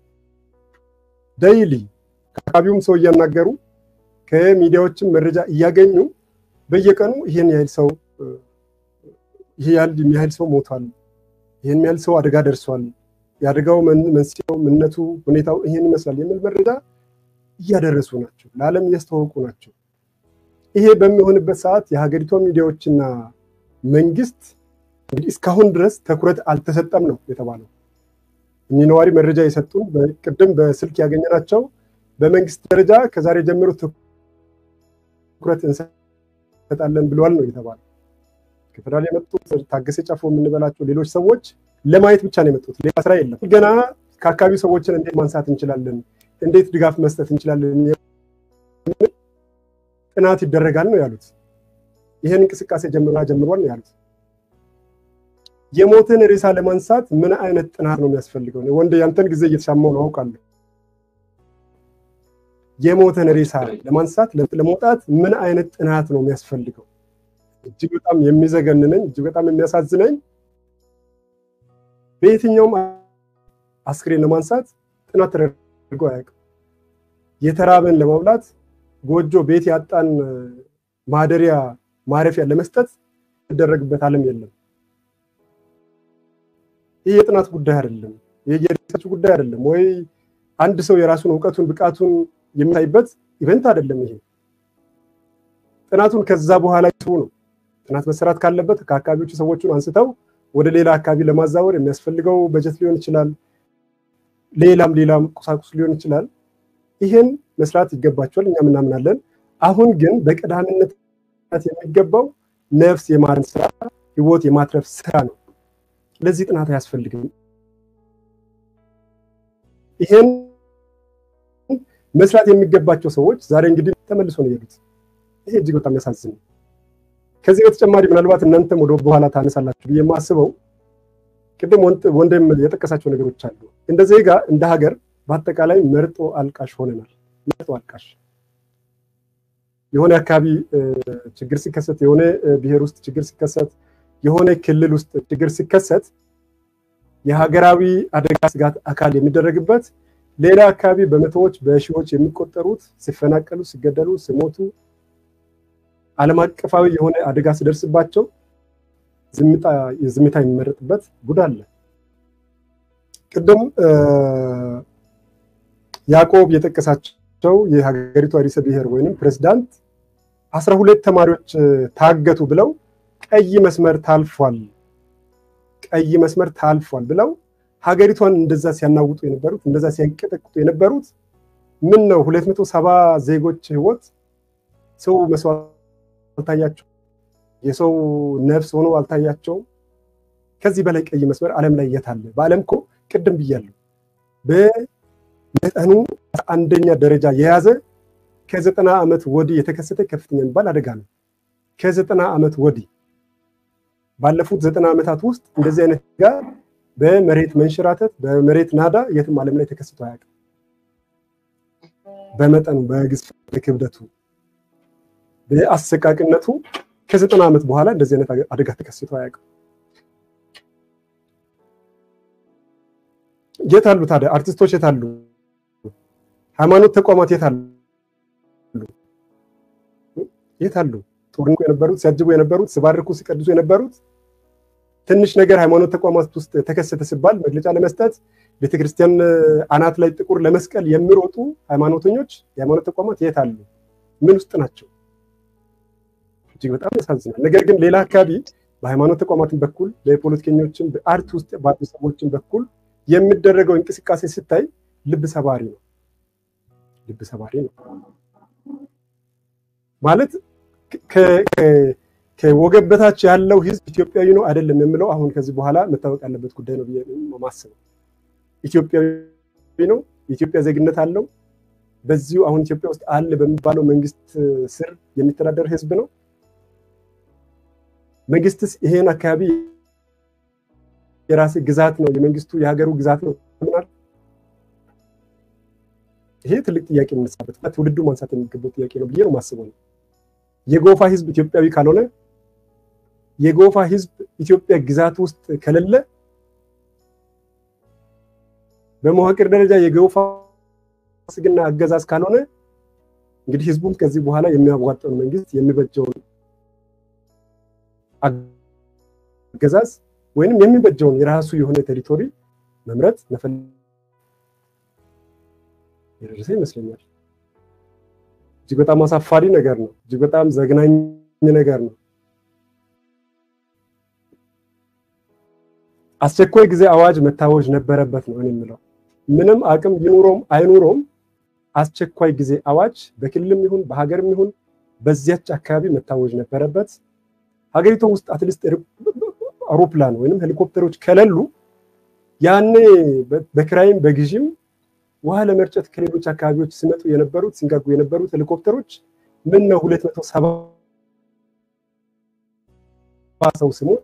ዳይሊ ከአካባቢውም ሰው እያናገሩ ከሚዲያዎችም መረጃ እያገኙ በየቀኑ ይህን ያህል ሰው ይሄ ያህል ሰው ሞቷል፣ ይህን ያህል ሰው አደጋ ደርሷል፣ የአደጋው መንስኤው፣ ምነቱ፣ ሁኔታው ይህን ይመስላል የሚል መረጃ እያደረሱ ናቸው፣ ለዓለም እያስተዋወቁ ናቸው። ይሄ በሚሆንበት ሰዓት የሀገሪቷ ሚዲያዎችና መንግስት እንግዲህ እስካሁን ድረስ ትኩረት አልተሰጠም ነው የተባለው። እኚህ ነዋሪ መረጃ የሰጡን ቅድም በስልክ ያገኘናቸው በመንግስት ደረጃ ከዛሬ ጀምሮ ትኩረት እንሰጣለን ብለዋል ነው የተባለው። ከፌደራል የመጡት ታገሰ ጫፎ የምንበላቸው ሌሎች ሰዎች ለማየት ብቻ ነው የመጡት፣ ሌላ ስራ የለም። ገና ከአካባቢው ሰዎችን እንዴት ማንሳት እንችላለን፣ እንዴት ድጋፍ መስጠት እንችላለን ጥናት ይደረጋል ነው ያሉት። ይህን እንቅስቃሴ ጀምራ ጀምሯል ነው ያሉት። የሞትን ሬሳ ለማንሳት ምን አይነት ጥናት ነው የሚያስፈልገው? ወንድ ያንተን ጊዜ እየተሻማው ነው አውቃለሁ። የሞትን ሬሳ ለማንሳት ለመውጣት ምን አይነት ጥናት ነው የሚያስፈልገው? እጅግ በጣም የሚዘገንነኝ እጅግ በጣም የሚያሳዝነኝ በየትኛውም አስክሬን ለማንሳት ጥናት ተደርጎ አያውቅም። የተራበን ለማብላት ጎጆ ቤት ያጣን ማደሪያ ማረፊያ ለመስጠት ይደረግበት ዓለም የለም። ይህ የጥናት ጉዳይ አይደለም። ይህ የሪሰርች ጉዳይ አይደለም። ወይ አንድ ሰው የራሱን እውቀቱን ብቃቱን የሚታይበት ኢቨንት አይደለም። ይሄ ጥናቱን ከዛ በኋላ ይስቡ ነው። ጥናት መሰራት ካለበት ከአካባቢዎቹ ሰዎቹን አንስተው ወደ ሌላ አካባቢ ለማዛወር የሚያስፈልገው በጀት ሊሆን ይችላል፣ ሌላም ሌላም ቁሳቁስ ሊሆን ይችላል። ይህን መስራት ይገባቸዋል፣ እኛም እናምናለን። አሁን ግን በቀዳሚነት የሚገባው ነፍስ የማረን ስራ፣ ህይወት የማትረፍ ስራ ነው። ለዚህ ጥናት አያስፈልግም። ይሄን መስራት የሚገባቸው ሰዎች ዛሬ እንግዲህ ተመልሶ ነው የሄዱት። ይሄ እጅግ በጣም ያሳዝን። ከዚህ በተጨማሪ ምናልባት እናንተም ወደ በኋላ ታነሳላችሁ ብዬ የማስበው ቅድም ወንድም የጠቀሳቸው ነገሮች አሉ። እንደ ዜጋ እንደ ሀገር በአጠቃላይ መርጦ አልቃሽ ሆነናል። መርጦ አልቃሽ የሆነ አካባቢ ችግር ሲከሰት፣ የሆነ ብሔር ውስጥ ችግር ሲከሰት፣ የሆነ ክልል ውስጥ ችግር ሲከሰት የሀገራዊ አደጋ ስጋት አካል የሚደረግበት ሌላ አካባቢ በመቶዎች በሺዎች የሚቆጠሩት ሲፈናቀሉ፣ ሲገደሉ፣ ሲሞቱ ዓለም አቀፋዊ የሆነ አደጋ ሲደርስባቸው ዝምታ የሚመረጥበት ጉድ አለ። ቅድም ያዕቆብ የጠቀሳቸው የሀገሪቷ ርዕሰ ብሔር ወይንም ፕሬዚዳንት አስራ ሁለት ተማሪዎች ታገቱ ብለው ቀይ መስመር ታልፏል፣ ቀይ መስመር ታልፏል ብለው ሀገሪቷን እንደዛ ሲያናውጡ የነበሩት እንደዛ ሲያንቀጠቅጡ የነበሩት ምን ነው ሁለት መቶ ሰባ ዜጎች ህይወት ሰው መስዋዕት አልታያቸው የሰው ነፍስ ሆኖ አልታያቸውም። ከዚህ በላይ ቀይ መስመር ዓለም ላይ የት አለ? በዓለም እኮ ቅድም ብያለሁ በመጠኑ አንደኛ ደረጃ የያዘ ከዘጠና ዓመት ወዲህ የተከሰተ ከፍተኛ የሚባል አደጋ ነው። ከዘጠና ዓመት ወዲህ ባለፉት ዘጠና ዓመታት ውስጥ እንደዚህ አይነት ጋር በመሬት መንሸራተት በመሬት ናዳ የትም ዓለም ላይ ተከስቶ አያውቅም። በመጠኑ በግዝፈቱ በክብደቱ በአሰቃቂነቱ ከዘጠና ዓመት በኋላ እንደዚህ አይነት አደጋ ተከስቶ አያውቅም። የት አሉ ታዲያ አርቲስቶች? የት አሉ ሃይማኖት ተቋማት? የት አሉ የት አሉ? ጦርንቁ የነበሩት ሲያጅቡ የነበሩት ሲባርኩ ሲቀድሱ የነበሩት ትንሽ ነገር ሃይማኖት ተቋማት ውስጥ ተከሰተ ሲባል መግለጫ ለመስጠት ቤተክርስቲያን አናት ላይ ጥቁር ለመስቀል የሚሮጡ ሃይማኖተኞች የሃይማኖት ተቋማት የት አሉ? ምን ውስጥ ናቸው? እጅግ በጣም ያሳዝናል። ነገር ግን ሌላ አካባቢ በሃይማኖት ተቋማትን በኩል በፖለቲከኞችን በአርት ውስጥ ባሉ ሰዎችን በኩል የሚደረገው እንቅስቃሴ ስታይ ልብ ሰባሪ ነው። ልብ ሰባሪ ነው ማለት ከወገብ በታች ያለው ህዝብ ኢትዮጵያዊ ነው አይደለም የምለው አሁን ከዚህ በኋላ መታወቅ ያለበት ጉዳይ ነው ብዬ ማስበው። ኢትዮጵያዊ ነው፣ የኢትዮጵያ ዜግነት አለው። በዚሁ አሁን ኢትዮጵያ ውስጥ አለ በሚባለው መንግስት ስር የሚተዳደር ህዝብ ነው። መንግስትስ ይሄን አካባቢ የራሴ ግዛት ነው የመንግስቱ የሀገሩ ግዛት ነው ምናል ይሄ ትልቅ ጥያቄ የምነሳበት ትውልዱ ማንሳት የሚገባው ጥያቄ ነው ብዬ ነው ማስበው ነው። የጎፋ ህዝብ ኢትዮጵያዊ ካልሆነ የጎፋ ህዝብ ኢትዮጵያ ግዛት ውስጥ ከሌለ በመዋቅር ደረጃ የጎፋ ስግና አገዛዝ ካልሆነ እንግዲህ ህዝቡም ከዚህ በኋላ የሚያዋጣውን መንግስት የሚበጀውን አገዛዝ ወይንም የሚበጀውን የራሱ የሆነ ቴሪቶሪ መምረጥ መፈለግ የደረሰ ይመስለኛል። እጅግ በጣም አሳፋሪ ነገር ነው። እጅግ በጣም ዘግናኝ ነገር ነው። አስቸኳይ ጊዜ አዋጅ መታወጅ ነበረበት ነው እኔ የምለው። ምንም አቅም ይኑሮም አይኑሮም አስቸኳይ ጊዜ አዋጅ በክልልም ይሁን በሀገርም ይሁን በዚያች አካባቢ መታወጅ ነበረበት። ሀገሪቱ ውስጥ አትሊስት አውሮፕላን ወይም ሄሊኮፕተሮች ከሌሉ ያኔ በክራይም በግዥም ውሃ ለመርጨት ከሌሎች አካባቢዎች ሲመጡ የነበሩት ሲንጋጉ የነበሩት ሄሊኮፕተሮች ምን ነው ሁለት መቶ ሰባ ሰው ሲሞት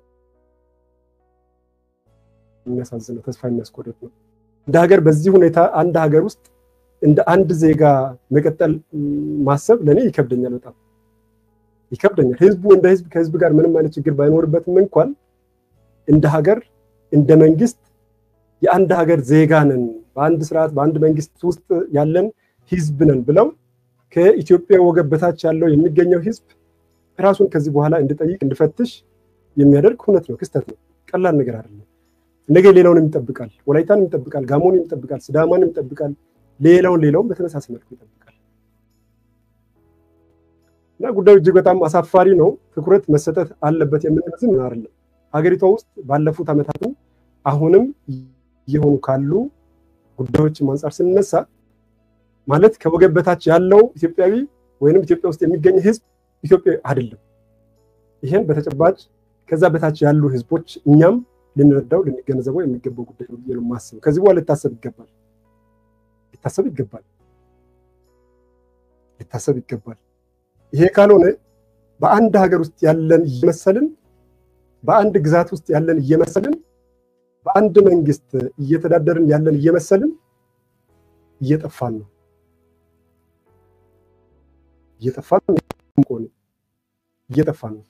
የሚያሳዝነው ተስፋ የሚያስቆርጥ ነው። እንደ ሀገር በዚህ ሁኔታ አንድ ሀገር ውስጥ እንደ አንድ ዜጋ መቀጠል ማሰብ ለእኔ ይከብደኛል፣ በጣም ይከብደኛል። ህዝቡ እንደ ህዝብ ከህዝብ ጋር ምንም አይነት ችግር ባይኖርበትም እንኳን እንደ ሀገር እንደ መንግስት የአንድ ሀገር ዜጋ ነን፣ በአንድ ስርዓት በአንድ መንግስት ውስጥ ያለን ህዝብ ነን ብለው ከኢትዮጵያ ወገብ በታች ያለው የሚገኘው ህዝብ ራሱን ከዚህ በኋላ እንዲጠይቅ እንዲፈትሽ የሚያደርግ እውነት ነው፣ ክስተት ነው። ቀላል ነገር አይደለም። ነገ ሌላውንም ይጠብቃል፣ ወላይታንም ይጠብቃል፣ ጋሞንም ይጠብቃል፣ ሲዳማንም ይጠብቃል፣ ሌላውን ሌላውን በተመሳሳይ መልኩ ይጠብቃል። እና ጉዳዩ እጅግ በጣም አሳፋሪ ነው። ትኩረት መሰጠት አለበት የምንል ዝም አይደለም። ሀገሪቷ ውስጥ ባለፉት ዓመታትም አሁንም እየሆኑ ካሉ ጉዳዮች አንጻር ስንነሳ ማለት ከወገብ በታች ያለው ኢትዮጵያዊ ወይንም ኢትዮጵያ ውስጥ የሚገኝ ህዝብ ኢትዮጵያዊ አይደለም። ይህን በተጨባጭ ከዛ በታች ያሉ ህዝቦች እኛም ልንረዳው ልንገነዘበው የሚገባው ጉዳይ ነው ብዬ ነው የማስበው። ከዚህ በኋላ ሊታሰብ ይገባል ሊታሰብ ይገባል ሊታሰብ ይገባል። ይሄ ካልሆነ በአንድ ሀገር ውስጥ ያለን እየመሰልን በአንድ ግዛት ውስጥ ያለን እየመሰልን በአንድ መንግስት እየተዳደርን ያለን እየመሰልን እየጠፋን ነው እየጠፋን ነው እየጠፋን ነው።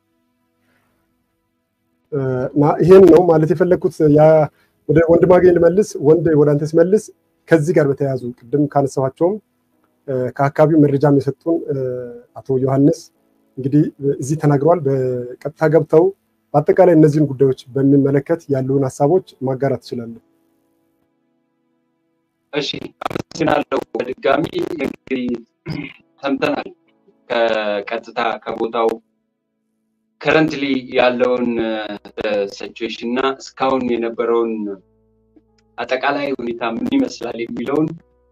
እና ይሄን ነው ማለት የፈለግኩት። ወደ ወንድማገኝ ልመልስ። ወንድ ወደ አንተ ሲመልስ ከዚህ ጋር በተያያዙ ቅድም ካነሳኋቸውም ከአካባቢው መረጃም የሰጡን አቶ ዮሐንስ እንግዲህ እዚህ ተናግረዋል። በቀጥታ ገብተው በአጠቃላይ እነዚህን ጉዳዮች በሚመለከት ያለውን ሀሳቦች ማጋራት ትችላለን። እሺ፣ አመሰግናለሁ። በድጋሚ እንግዲህ ሰምተናል ከቀጥታ ከቦታው ከረንትሊ ያለውን ሲቹዌሽን እና እስካሁን የነበረውን አጠቃላይ ሁኔታ ምን ይመስላል የሚለውን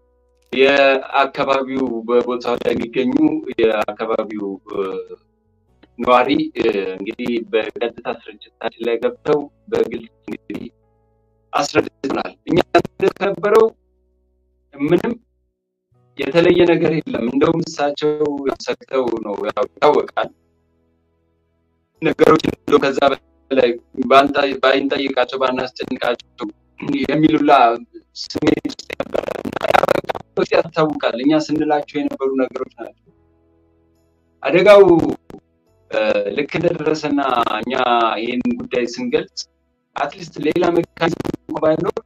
የአካባቢው በቦታው ላይ የሚገኙ የአካባቢው ነዋሪ እንግዲህ በቀጥታ ስርጭታችን ላይ ገብተው በግልጽ እንግዲህ አስረድተናል። እኛ ከነበረው ምንም የተለየ ነገር የለም። እንደውም እሳቸው ሰግተው ነው ያው ይታወቃል። ነገሮች እንደው ከዛ በላይ ባንጠይቃቸው ባናስጨንቃቸው የሚሉላ ስሜት ውስጥ ነበረ ያስታውቃል። እኛ ስንላቸው የነበሩ ነገሮች ናቸው። አደጋው ልክ እንደደረሰና እኛ ይህን ጉዳይ ስንገልጽ አትሊስት ሌላ ሜካኒዝም ባይኖር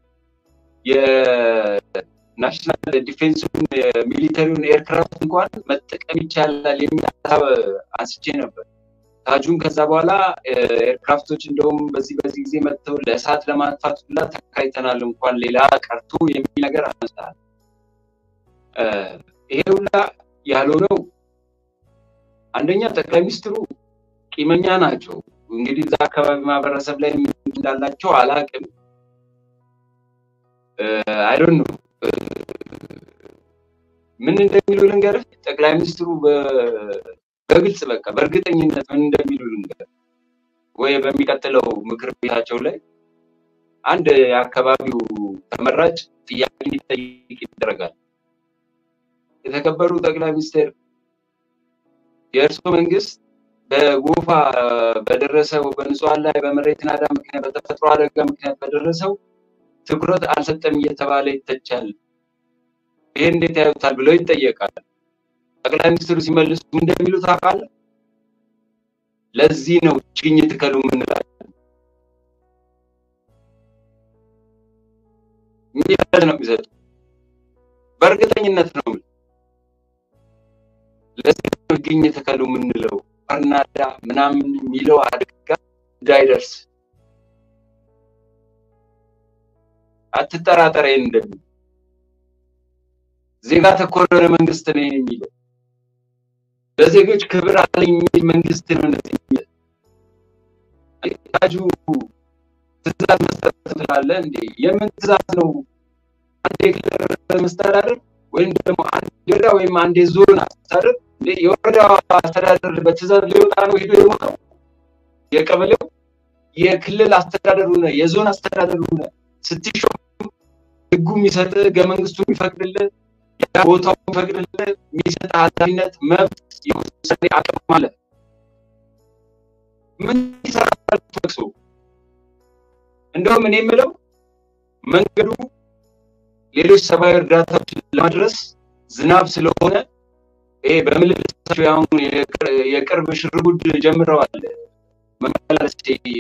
የናሽናል ዲፌንሱን የሚሊተሪውን ኤርክራፍት እንኳን መጠቀም ይቻላል የሚል ሀሳብ አንስቼ ነበር። ታጁን ከዛ በኋላ ኤርክራፍቶች እንደውም በዚህ በዚህ ጊዜ መጥተው ለእሳት ለማጥፋት ሁላ ተካይተናል እንኳን ሌላ ቀርቶ የሚል ነገር አነሳል። ይሄ ሁላ ያልሆነው አንደኛ ጠቅላይ ሚኒስትሩ ቂመኛ ናቸው። እንግዲህ እዛ አካባቢ ማህበረሰብ ላይ ምን እንዳላቸው አላቅም። አይዶን ነው ምን እንደሚሉ ልንገርህ። ጠቅላይ ሚኒስትሩ በግልጽ በቃ በእርግጠኝነት ምን እንደሚሉ ልንገርህ። ወይ በሚቀጥለው ምክር ቤታቸው ላይ አንድ የአካባቢው ተመራጭ ጥያቄ እንዲጠይቅ ይደረጋል። የተከበሩ ጠቅላይ ሚኒስትር የእርስዎ መንግስት በጎፋ በደረሰው በንጹሐን ላይ በመሬት ናዳ ምክንያት በተፈጥሮ አደጋ ምክንያት በደረሰው ትኩረት አልሰጠም እየተባለ ይተቻል። ይሄ እንዴት ያዩታል ብለው ይጠየቃል። ጠቅላይ ሚኒስትሩ ሲመልሱ እንደሚሉ ታውቃለህ? ለዚህ ነው ችግኝ ትከሉ ምንላለን። ምን ነው የሚሰጡ በእርግጠኝነት ነው ለዚህ ነው ችግኝ ተከሉ የምንለው አርናዳ ምናምን የሚለው አደጋ እንዳይደርስ አትጠራጠር። ይሄን እንደሚል ዜጋ ተኮር የሆነ መንግስት ነው የሚለው ለዜጎች ክብር አለኝ የሚል መንግስት ነው እንደዚህ የሚል ታጁ ትእዛዝ መስጠት ትላለህ እንዴ? የምን ትእዛዝ ነው? አንድ የክልል መስተዳደር ወይም ደግሞ አንድ ወረዳ ወይም አንድ የዞን አስተዳደር የወረዳ አስተዳደር በትእዛዝ ሊወጣ ነው ሄዶ የሞተው የቀበሌው የክልል አስተዳደሩ ነ የዞን አስተዳደሩ ነ ስትሾም ህጉ የሚሰጥ ህገ መንግስቱ የሚፈቅድልህ ቦታው የሚፈቅድልህ የሚሰጥ ኃላፊነት መብት የውሳኔ አቅም አለ። ምን ይሰራል ተክሶ እንደውም እኔ የምለው መንገዱ ሌሎች ሰብአዊ እርዳታዎችን ለማድረስ ዝናብ ስለሆነ ይሄ በምልልሳቸው አሁን የቅርብ ሽርጉድ ጀምረዋል። መመላለስ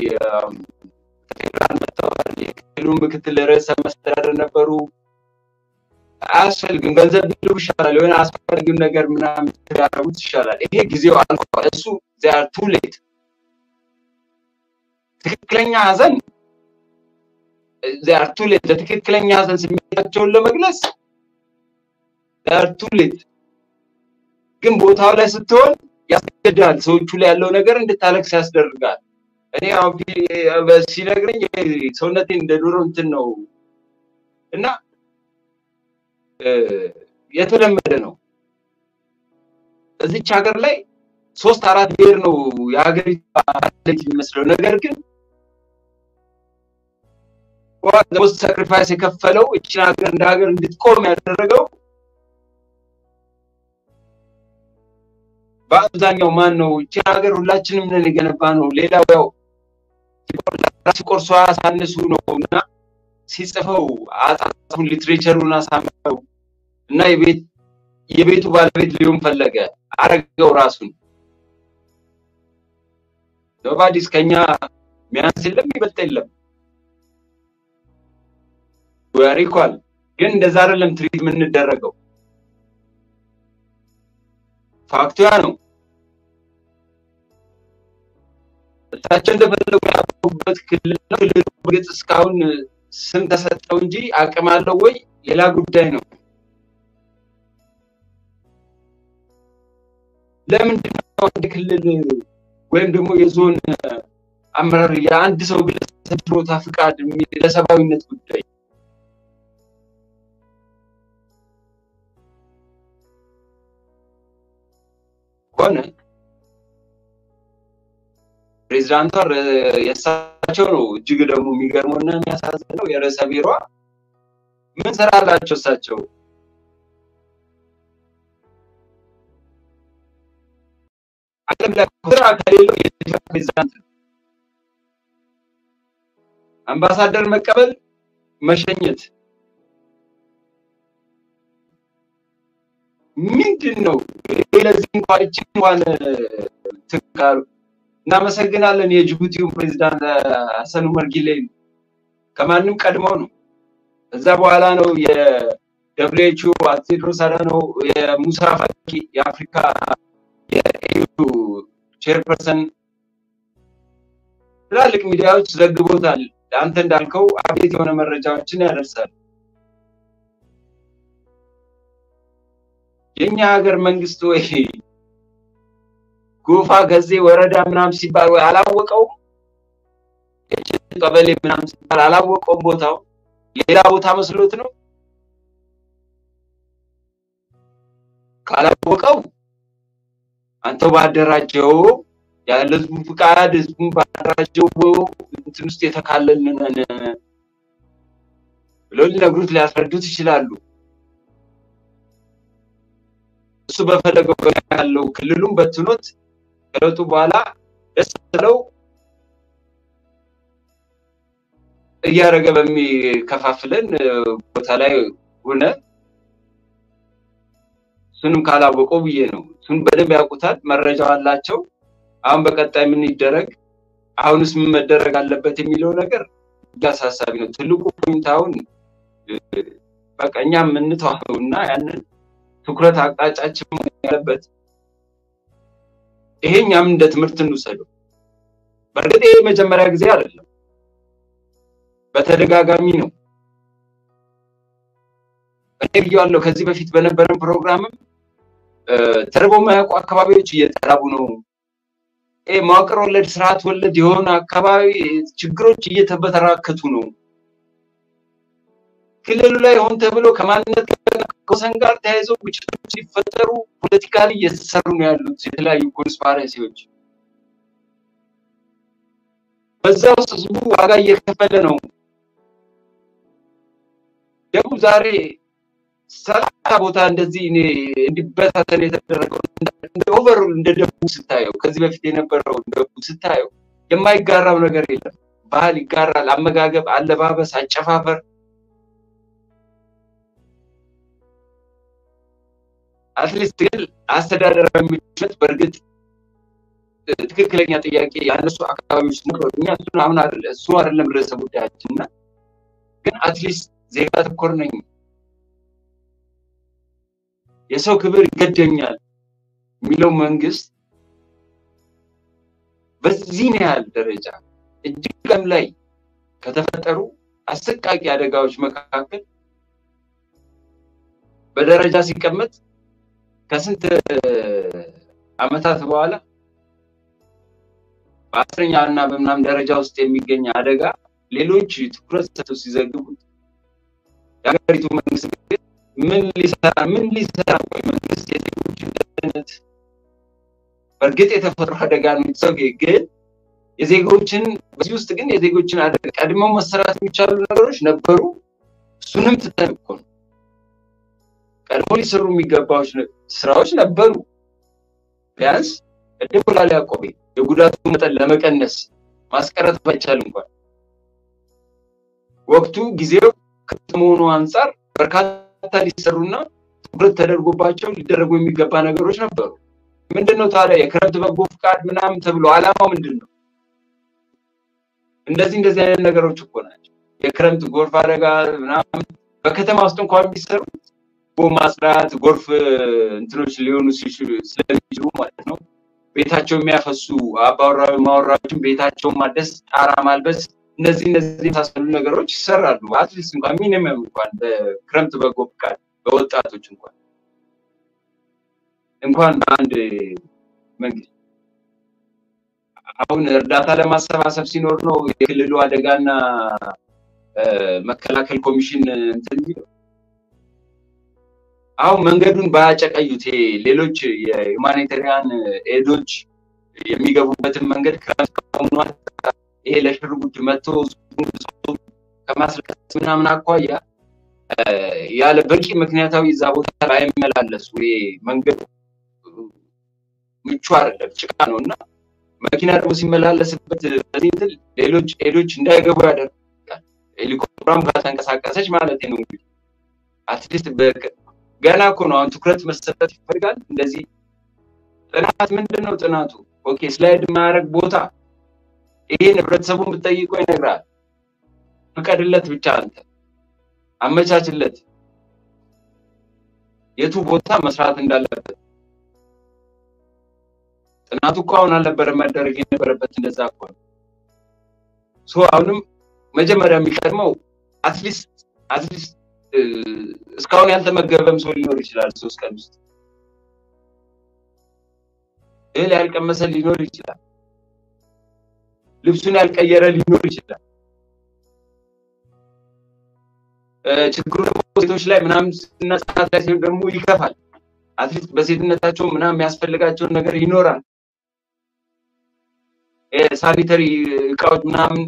ፌዴራል መጥተዋል። የክልሉ ምክትል ርዕሰ መስተዳደር ነበሩ። አያስፈልግም፣ ገንዘብ ቢሉ ይሻላል። የሆነ አስፈላጊውን ነገር ምናምን ያደረጉት ይሻላል። ይሄ ጊዜው አልፏል። እሱ ዚያር ቱ ሌት ትክክለኛ ሀዘን ዚያር ቱ ሌት ለትክክለኛ ሀዘን ስሜታቸውን ለመግለጽ ዚያር ቱ ሌት ግን ቦታው ላይ ስትሆን ያስገድዳል። ሰዎቹ ላይ ያለው ነገር እንድታለቅስ ያስደርጋል። እኔ ሲነግረኝ ሰውነቴ እንደ ዶሮ እንትን ነው እና የተለመደ ነው። እዚች ሀገር ላይ ሶስት አራት ብሔር ነው የሀገሪቱ የሚመስለው ነገር ግን ሞስት ሳክሪፋይስ የከፈለው እችን ሀገር እንደ ሀገር እንድትቆም ያደረገው በአብዛኛው ማን ነው? እችን ሀገር ሁላችንም ነን የገነባ ነው። ሌላው ያው ሲቆርሷ አሳንሱ ነው እና ሲጽፈው አጻፉን ሊትሬቸሩን አሳምረው እና የቤት የቤቱ ባለቤት ሊሆን ፈለገ አረገው ራሱን ኖባዲስ ከኛ ሚያንስ የለም ይበልጥ የለም ወሪኳል ግን እንደዛ አይደለም ትሪት የምንደረገው ፋክቱ ያ ነው እሳቸው እንደፈለጉ ያደረጉበት ክልል ነው። ክልሉ በእርግጥ እስካሁን ስም ተሰጠው እንጂ አቅም አለው ወይ ሌላ ጉዳይ ነው። ለምንድን ነው አንድ ክልል ወይም ደግሞ የዞን አመራር የአንድ ሰው ግለሰብ ችሎታ ፍቃድ የሚል ለሰብአዊነት ጉዳይ ሆነ ፕሬዚዳንቷ የእሳቸው ነው። እጅግ ደግሞ የሚገርመው እና የሚያሳዝነው የርዕሰ ቢሯ ምን ስራ አላቸው እሳቸው? ዓለም ላይ ስራ ከሌለው የኢትዮጵያ ፕሬዚዳንት ነው። አምባሳደር መቀበል፣ መሸኘት ምንድን ነው? ለዚህ እንኳን እጅግ እንኳን ትካሉ እናመሰግናለን። የጅቡቲውን ፕሬዚዳንት ሀሰን ኡመር ጊሌን ከማንም ቀድመው ነው። ከዛ በኋላ ነው የደብሊውኤችኦ ቴድሮስ አዳኖም የሙሳ ፋቂ የአፍሪካ የኤዩ ቼርፐርሰን ትላልቅ ሚዲያዎች ዘግቦታል። አንተ እንዳልከው አቤት የሆነ መረጃዎችን ያደርሳል። የኛ ሀገር መንግስት ወይ ጎፋ ገዜ ወረዳ ምናምን ሲባል ወይ አላወቀውም? ቀበሌ ምናምን ሲባል አላወቀውም? ቦታው ሌላ ቦታ መስሎት ነው? ካላወቀው አንተው ባደራጀው ያለ ህዝቡ ፍቃድ ህዝቡን ባደራጀው እንትን ውስጥ የተካለልን ነን ብለው ሊነግሩት ሊያስረዱት ይችላሉ። እሱ በፈለገው ያለው ክልሉን በትኖት ከለውጡ በኋላ ደስ ብለው እያደረገ በሚከፋፍለን ቦታ ላይ ሆነ እሱንም ካላወቀው ብዬ ነው። እሱን በደንብ ያውቁታል፣ መረጃው አላቸው። አሁን በቀጣይ ምን ይደረግ፣ አሁንስ ምን መደረግ አለበት የሚለው ነገር አሳሳቢ ነው። ትልቁ ፖይንት አሁን በቃ እኛ የምንተዋው እና ያንን ትኩረት አቅጣጫችን ያለበት ይሄ እኛም እንደ ትምህርት እንውሰደው። በእርግጥ ይሄ መጀመሪያ ጊዜ አይደለም፣ በተደጋጋሚ ነው። እኔ ብያለሁ ከዚህ በፊት በነበረን ፕሮግራምም ተርበው የማያውቁ አካባቢዎች እየተራቡ ነው። ይሄ መዋቅር ወለድ ስርዓት ወለድ የሆነ አካባቢ ችግሮች እየተበተራከቱ ነው። ክልሉ ላይ ሆን ተብሎ ከማንነት ከወሰን ጋር ተያይዘው ግጭቶች ሲፈጠሩ ፖለቲካሊ እየተሰሩ ነው ያሉት የተለያዩ ኮንስፓረሲዎች። በዛ ውስጥ ህዝቡ ዋጋ እየከፈለ ነው። ደግሞ ዛሬ ሰላሳ ቦታ እንደዚህ እንዲበታተን የተደረገው እንደ ኦቨር እንደ ደቡብ ስታየው ከዚህ በፊት የነበረው ደቡብ ስታየው የማይጋራው ነገር የለም። ባህል ይጋራል፣ አመጋገብ፣ አለባበስ፣ አጨፋፈር አትሊስት ግን አስተዳደራዊ ምቾት በእርግጥ ትክክለኛ ጥያቄ ያነሱ አካባቢዎች ነበሩ። እኛ እሱን አሁን እሱ አይደለም ርዕሰ ጉዳያችን እና ግን አትሊስት ዜጋ ተኮር ነኝ፣ የሰው ክብር ይገደኛል የሚለው መንግስት በዚህን ያህል ደረጃ እጅግ ላይ ከተፈጠሩ አሰቃቂ አደጋዎች መካከል በደረጃ ሲቀመጥ ከስንት አመታት በኋላ በአስረኛ እና በምናም ደረጃ ውስጥ የሚገኝ አደጋ ሌሎች ትኩረት ሰጥተው ሲዘግቡት የሀገሪቱ መንግስት ምን ሊሰራ ምን ሊሰራ ወይ መንግስት የዜጎችን ደህንነት በእርግጥ የተፈጥሮ አደጋ ነው ሰው ግን የዜጎችን በዚህ ውስጥ ግን የዜጎችን አደጋ ቀድመው መሰራት የሚቻሉ ነገሮች ነበሩ። እሱንም ትተን እኮ ነው ቀድሞ ሊሰሩ የሚገባው ስራዎች ነበሩ። ቢያንስ ቅድም ብሏል ያዕቆቤ የጉዳቱ መጠን ለመቀነስ ማስቀረት ባይቻል እንኳን ወቅቱ ጊዜው ከመሆኑ አንጻር በርካታ ሊሰሩና ትኩረት ተደርጎባቸው ሊደረጉ የሚገባ ነገሮች ነበሩ። ምንድነው ታዲያ የክረምት በጎ ፍቃድ ምናምን ተብሎ አላማው ምንድን ነው? እንደዚህ እንደዚህ አይነት ነገሮች እኮ ናቸው። የክረምት ጎርፍ አደጋ ምናምን በከተማ ውስጥ እንኳን የሚሰሩት ቦ ማጽዳት፣ ጎርፍ እንትኖች ሊሆኑ ስለሚችሉ ማለት ነው። ቤታቸው የሚያፈሱ አባወራ ማወራዎችን ቤታቸውን ማደስ፣ ጣራ ማልበስ፣ እነዚህ እነዚህ የመሳሰሉ ነገሮች ይሰራሉ። አትሊስት እንኳን ሚኒመም እንኳን በክረምት በጎ ፍቃድ በወጣቶች እንኳን እንኳን በአንድ መንግስት አሁን እርዳታ ለማሰባሰብ ሲኖር ነው የክልሉ አደጋና መከላከል ኮሚሽን እንትን የሚለው። አሁን መንገዱን ባያጨቀዩት ሌሎች የሁማኒታሪያን ኤዶች የሚገቡበትን መንገድ ክረምት ከሆኗል ይሄ ለሽርጉድ መጥቶ ከማስለቀስ ምናምን አኳያ ያለ በቂ ምክንያታዊ እዛ ቦታ ላይ አይመላለሱ። ይሄ መንገዱ ምቹ አይደለም፣ ጭቃ ነው እና መኪና ደግሞ ሲመላለስበት በዚህ እንትን ሌሎች ኤዶች እንዳይገቡ ያደርጋል። ሄሊኮፕተሯም ካልተንቀሳቀሰች ማለት ነው እንግዲህ አትሊስት ገና እኮ ነው አሁን ትኩረት መሰጠት ይፈልጋል። እንደዚህ ጥናት ምንድን ነው ጥናቱ? ኦኬ ስላይድ የማያደርግ ቦታ ይሄን ህብረተሰቡን ብትጠይቆ ይነግራል። ፍቀድለት ብቻ አንተ አመቻችለት የቱ ቦታ መስራት እንዳለበት ጥናቱ እኮ አሁን አልነበረ መደረግ የነበረበት እንደዛ እኮ ነው። ሶ አሁንም መጀመሪያ የሚቀድመው አትሊስት አትሊስት እስካሁን ያልተመገበም ሰው ሊኖር ይችላል። ሶስት ቀን ውስጥ እህል ያልቀመሰ ሊኖር ይችላል። ልብሱን ያልቀየረ ሊኖር ይችላል። ችግሩ ደግሞ ሴቶች ላይ ምናምን እና ህጻናት ላይ ሲሆን ደግሞ ይከፋል። አትሊስት በሴትነታቸው ምናምን የሚያስፈልጋቸውን ነገር ይኖራል። ሳኒተሪ እቃዎች ምናምን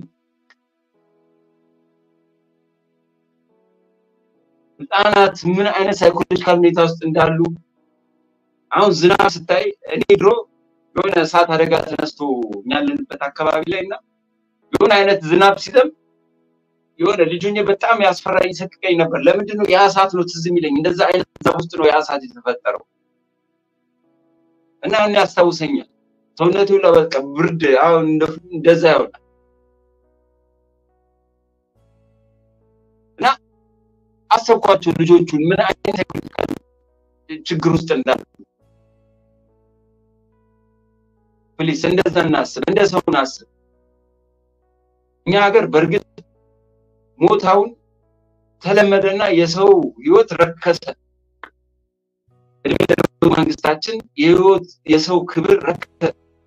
ህጻናት ምን አይነት ሳይኮሎጂካል ሁኔታ ውስጥ እንዳሉ አሁን ዝናብ ስታይ እኔ ድሮ የሆነ እሳት አደጋ ተነስቶ ያለንበት አካባቢ ላይ እና የሆነ አይነት ዝናብ ሲዘንብ የሆነ ልጁኝ በጣም ያስፈራኝ ይሰቅቀኝ ነበር። ለምንድን ነው ያ እሳት ነው ትዝ የሚለኝ? እንደዛ አይነት ዛፍ ውስጥ ነው ያ እሳት የተፈጠረው እና እኔ ያስታውሰኛል። ሰውነቴ ሁላ በቃ ብርድ አሁን እንደዛ ይሆናል እና አሰብኳቸው ልጆቹን ምን አይነት ሳይኮሎጂካል ችግር ውስጥ እንዳሉ። ፕሊስ እንደዛ እናስብ፣ እንደ ሰው እናስብ። እኛ ሀገር በእርግጥ ሞት አሁን ተለመደና የሰው ህይወት ረከሰ። እድሜ ለነበሩ መንግስታችን የህይወት የሰው ክብር ረከሰ።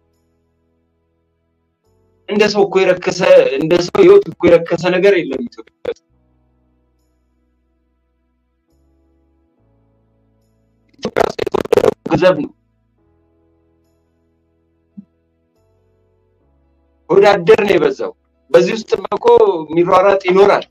እንደ ሰው እኮ የረከሰ እንደ ሰው ህይወት እኮ የረከሰ ነገር የለም ኢትዮጵያ ውስጥ። ኢትዮጵያ ውስጥ የተወደደው ገንዘብ ነው። ወዳደር ነው የበዛው። በዚህ ውስጥ እኮ የሚሯሯጥ ይኖራል።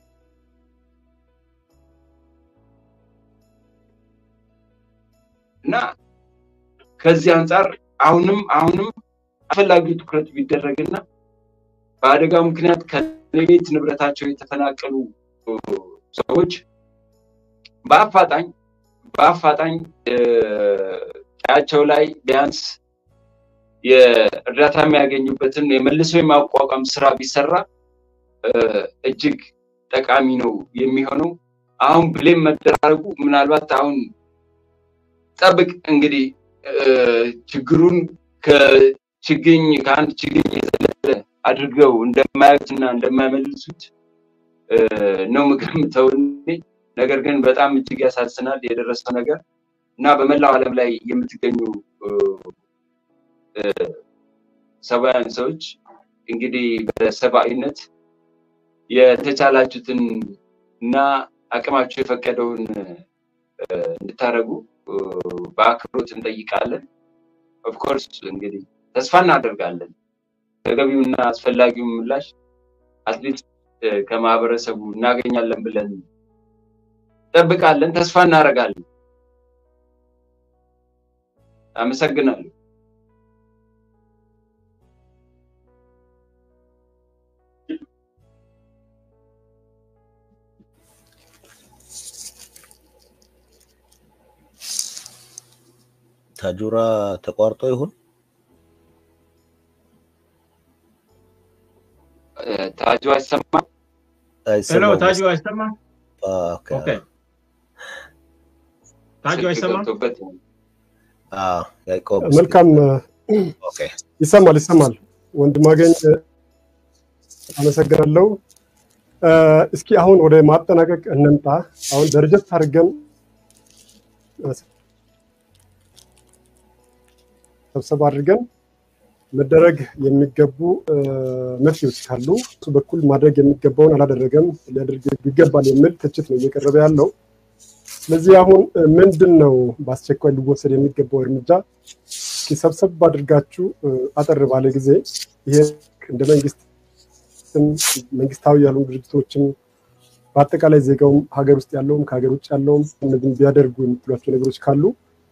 እና ከዚህ አንጻር አሁንም አሁንም አስፈላጊው ትኩረት ቢደረግና በአደጋው ምክንያት ከቤት ንብረታቸው የተፈናቀሉ ሰዎች በአፋጣኝ በአፋጣኝ ቀያቸው ላይ ቢያንስ የእርዳታ የሚያገኙበትን የመልሶ የማቋቋም ስራ ቢሰራ እጅግ ጠቃሚ ነው የሚሆነው። አሁን ብሌም መደራረጉ ምናልባት አሁን ጠብቅ እንግዲህ ችግሩን ከችግኝ ከአንድ ችግኝ የዘለለ አድርገው እንደማያዩትና እንደማይመልሱት ነው የምገምተው። ነገር ግን በጣም እጅግ ያሳዝናል የደረሰው ነገር እና በመላው ዓለም ላይ የምትገኙ ሰብአውያን ሰዎች እንግዲህ በሰብአዊነት የተቻላችሁትን እና አቅማችሁ የፈቀደውን እንድታደርጉ በአክብሮት እንጠይቃለን። ኦፍኮርስ እንግዲህ ተስፋ እናደርጋለን ተገቢውና አስፈላጊውን ምላሽ አትሊስት ከማህበረሰቡ እናገኛለን ብለን እንጠብቃለን፣ ተስፋ እናደርጋለን። አመሰግናለሁ። ታጁራ ተቋርጦ ይሁን ታጁ አይሰማም? ሄሎ ታጁ አይሰማም? ኦኬ ታጁ አይሰማም? ያዕቆብ መልካም ኦኬ ይሰማል ይሰማል። ወንድማገኝ አመሰግናለሁ። እስኪ አሁን ወደ ማጠናቀቅ እንምጣ። አሁን ደረጀት አድርገን ሰብሰብ አድርገን መደረግ የሚገቡ መፍትሄዎች ካሉ እሱ በኩል ማድረግ የሚገባውን አላደረገም ሊያደርግ ይገባል የሚል ትችት ነው እየቀረበ ያለው። ስለዚህ አሁን ምንድን ነው በአስቸኳይ ሊወሰድ የሚገባው እርምጃ? እስኪ ሰብሰብ አድርጋችሁ አጠር ባለ ጊዜ ይሄ እንደ መንግስት መንግስታዊ ያሉ ድርጅቶችም በአጠቃላይ ዜጋውም ሀገር ውስጥ ያለውም ከሀገር ውጭ ያለውም እነዚህም ቢያደርጉ የምትሏቸው ነገሮች ካሉ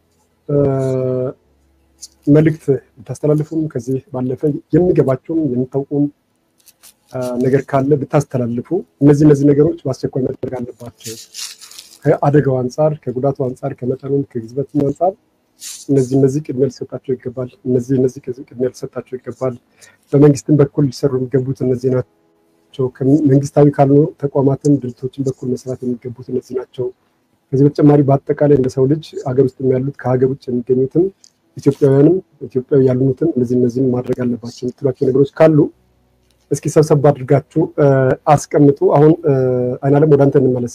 መልእክት ብታስተላልፉም ከዚህ ባለፈ የሚገባቸውም የምታውቁም ነገር ካለ ብታስተላልፉ እነዚህ እነዚህ ነገሮች በአስቸኳይ መደረግ አለባቸው። ከአደጋው አንጻር፣ ከጉዳቱ አንጻር፣ ከመጠኑም ከግዝበትም አንጻር እነዚህ እነዚህ ቅድሚያ ሊሰጣቸው ይገባል። እነዚህ እነዚህ ቅድሚያ ሊሰጣቸው ይገባል። በመንግስትም በኩል ሊሰሩ የሚገቡት እነዚህ ናቸው። መንግስታዊ ካልሆኑ ተቋማትም ድርጅቶችን በኩል መስራት የሚገቡት እነዚህ ናቸው። ከዚህ በተጨማሪ በአጠቃላይ እንደ ሰው ልጅ ሀገር ውስጥ ያሉት ከሀገር ውጭ የሚገኙትም ኢትዮጵያውያንም ኢትዮጵያዊ ያልሆኑትም እነዚህ እነዚህን ማድረግ አለባቸው የምትሏቸው ነገሮች ካሉ እስኪ ሰብሰብ አድርጋችሁ አስቀምጡ። አሁን አይናለም ወደ አንተ እንመለስ።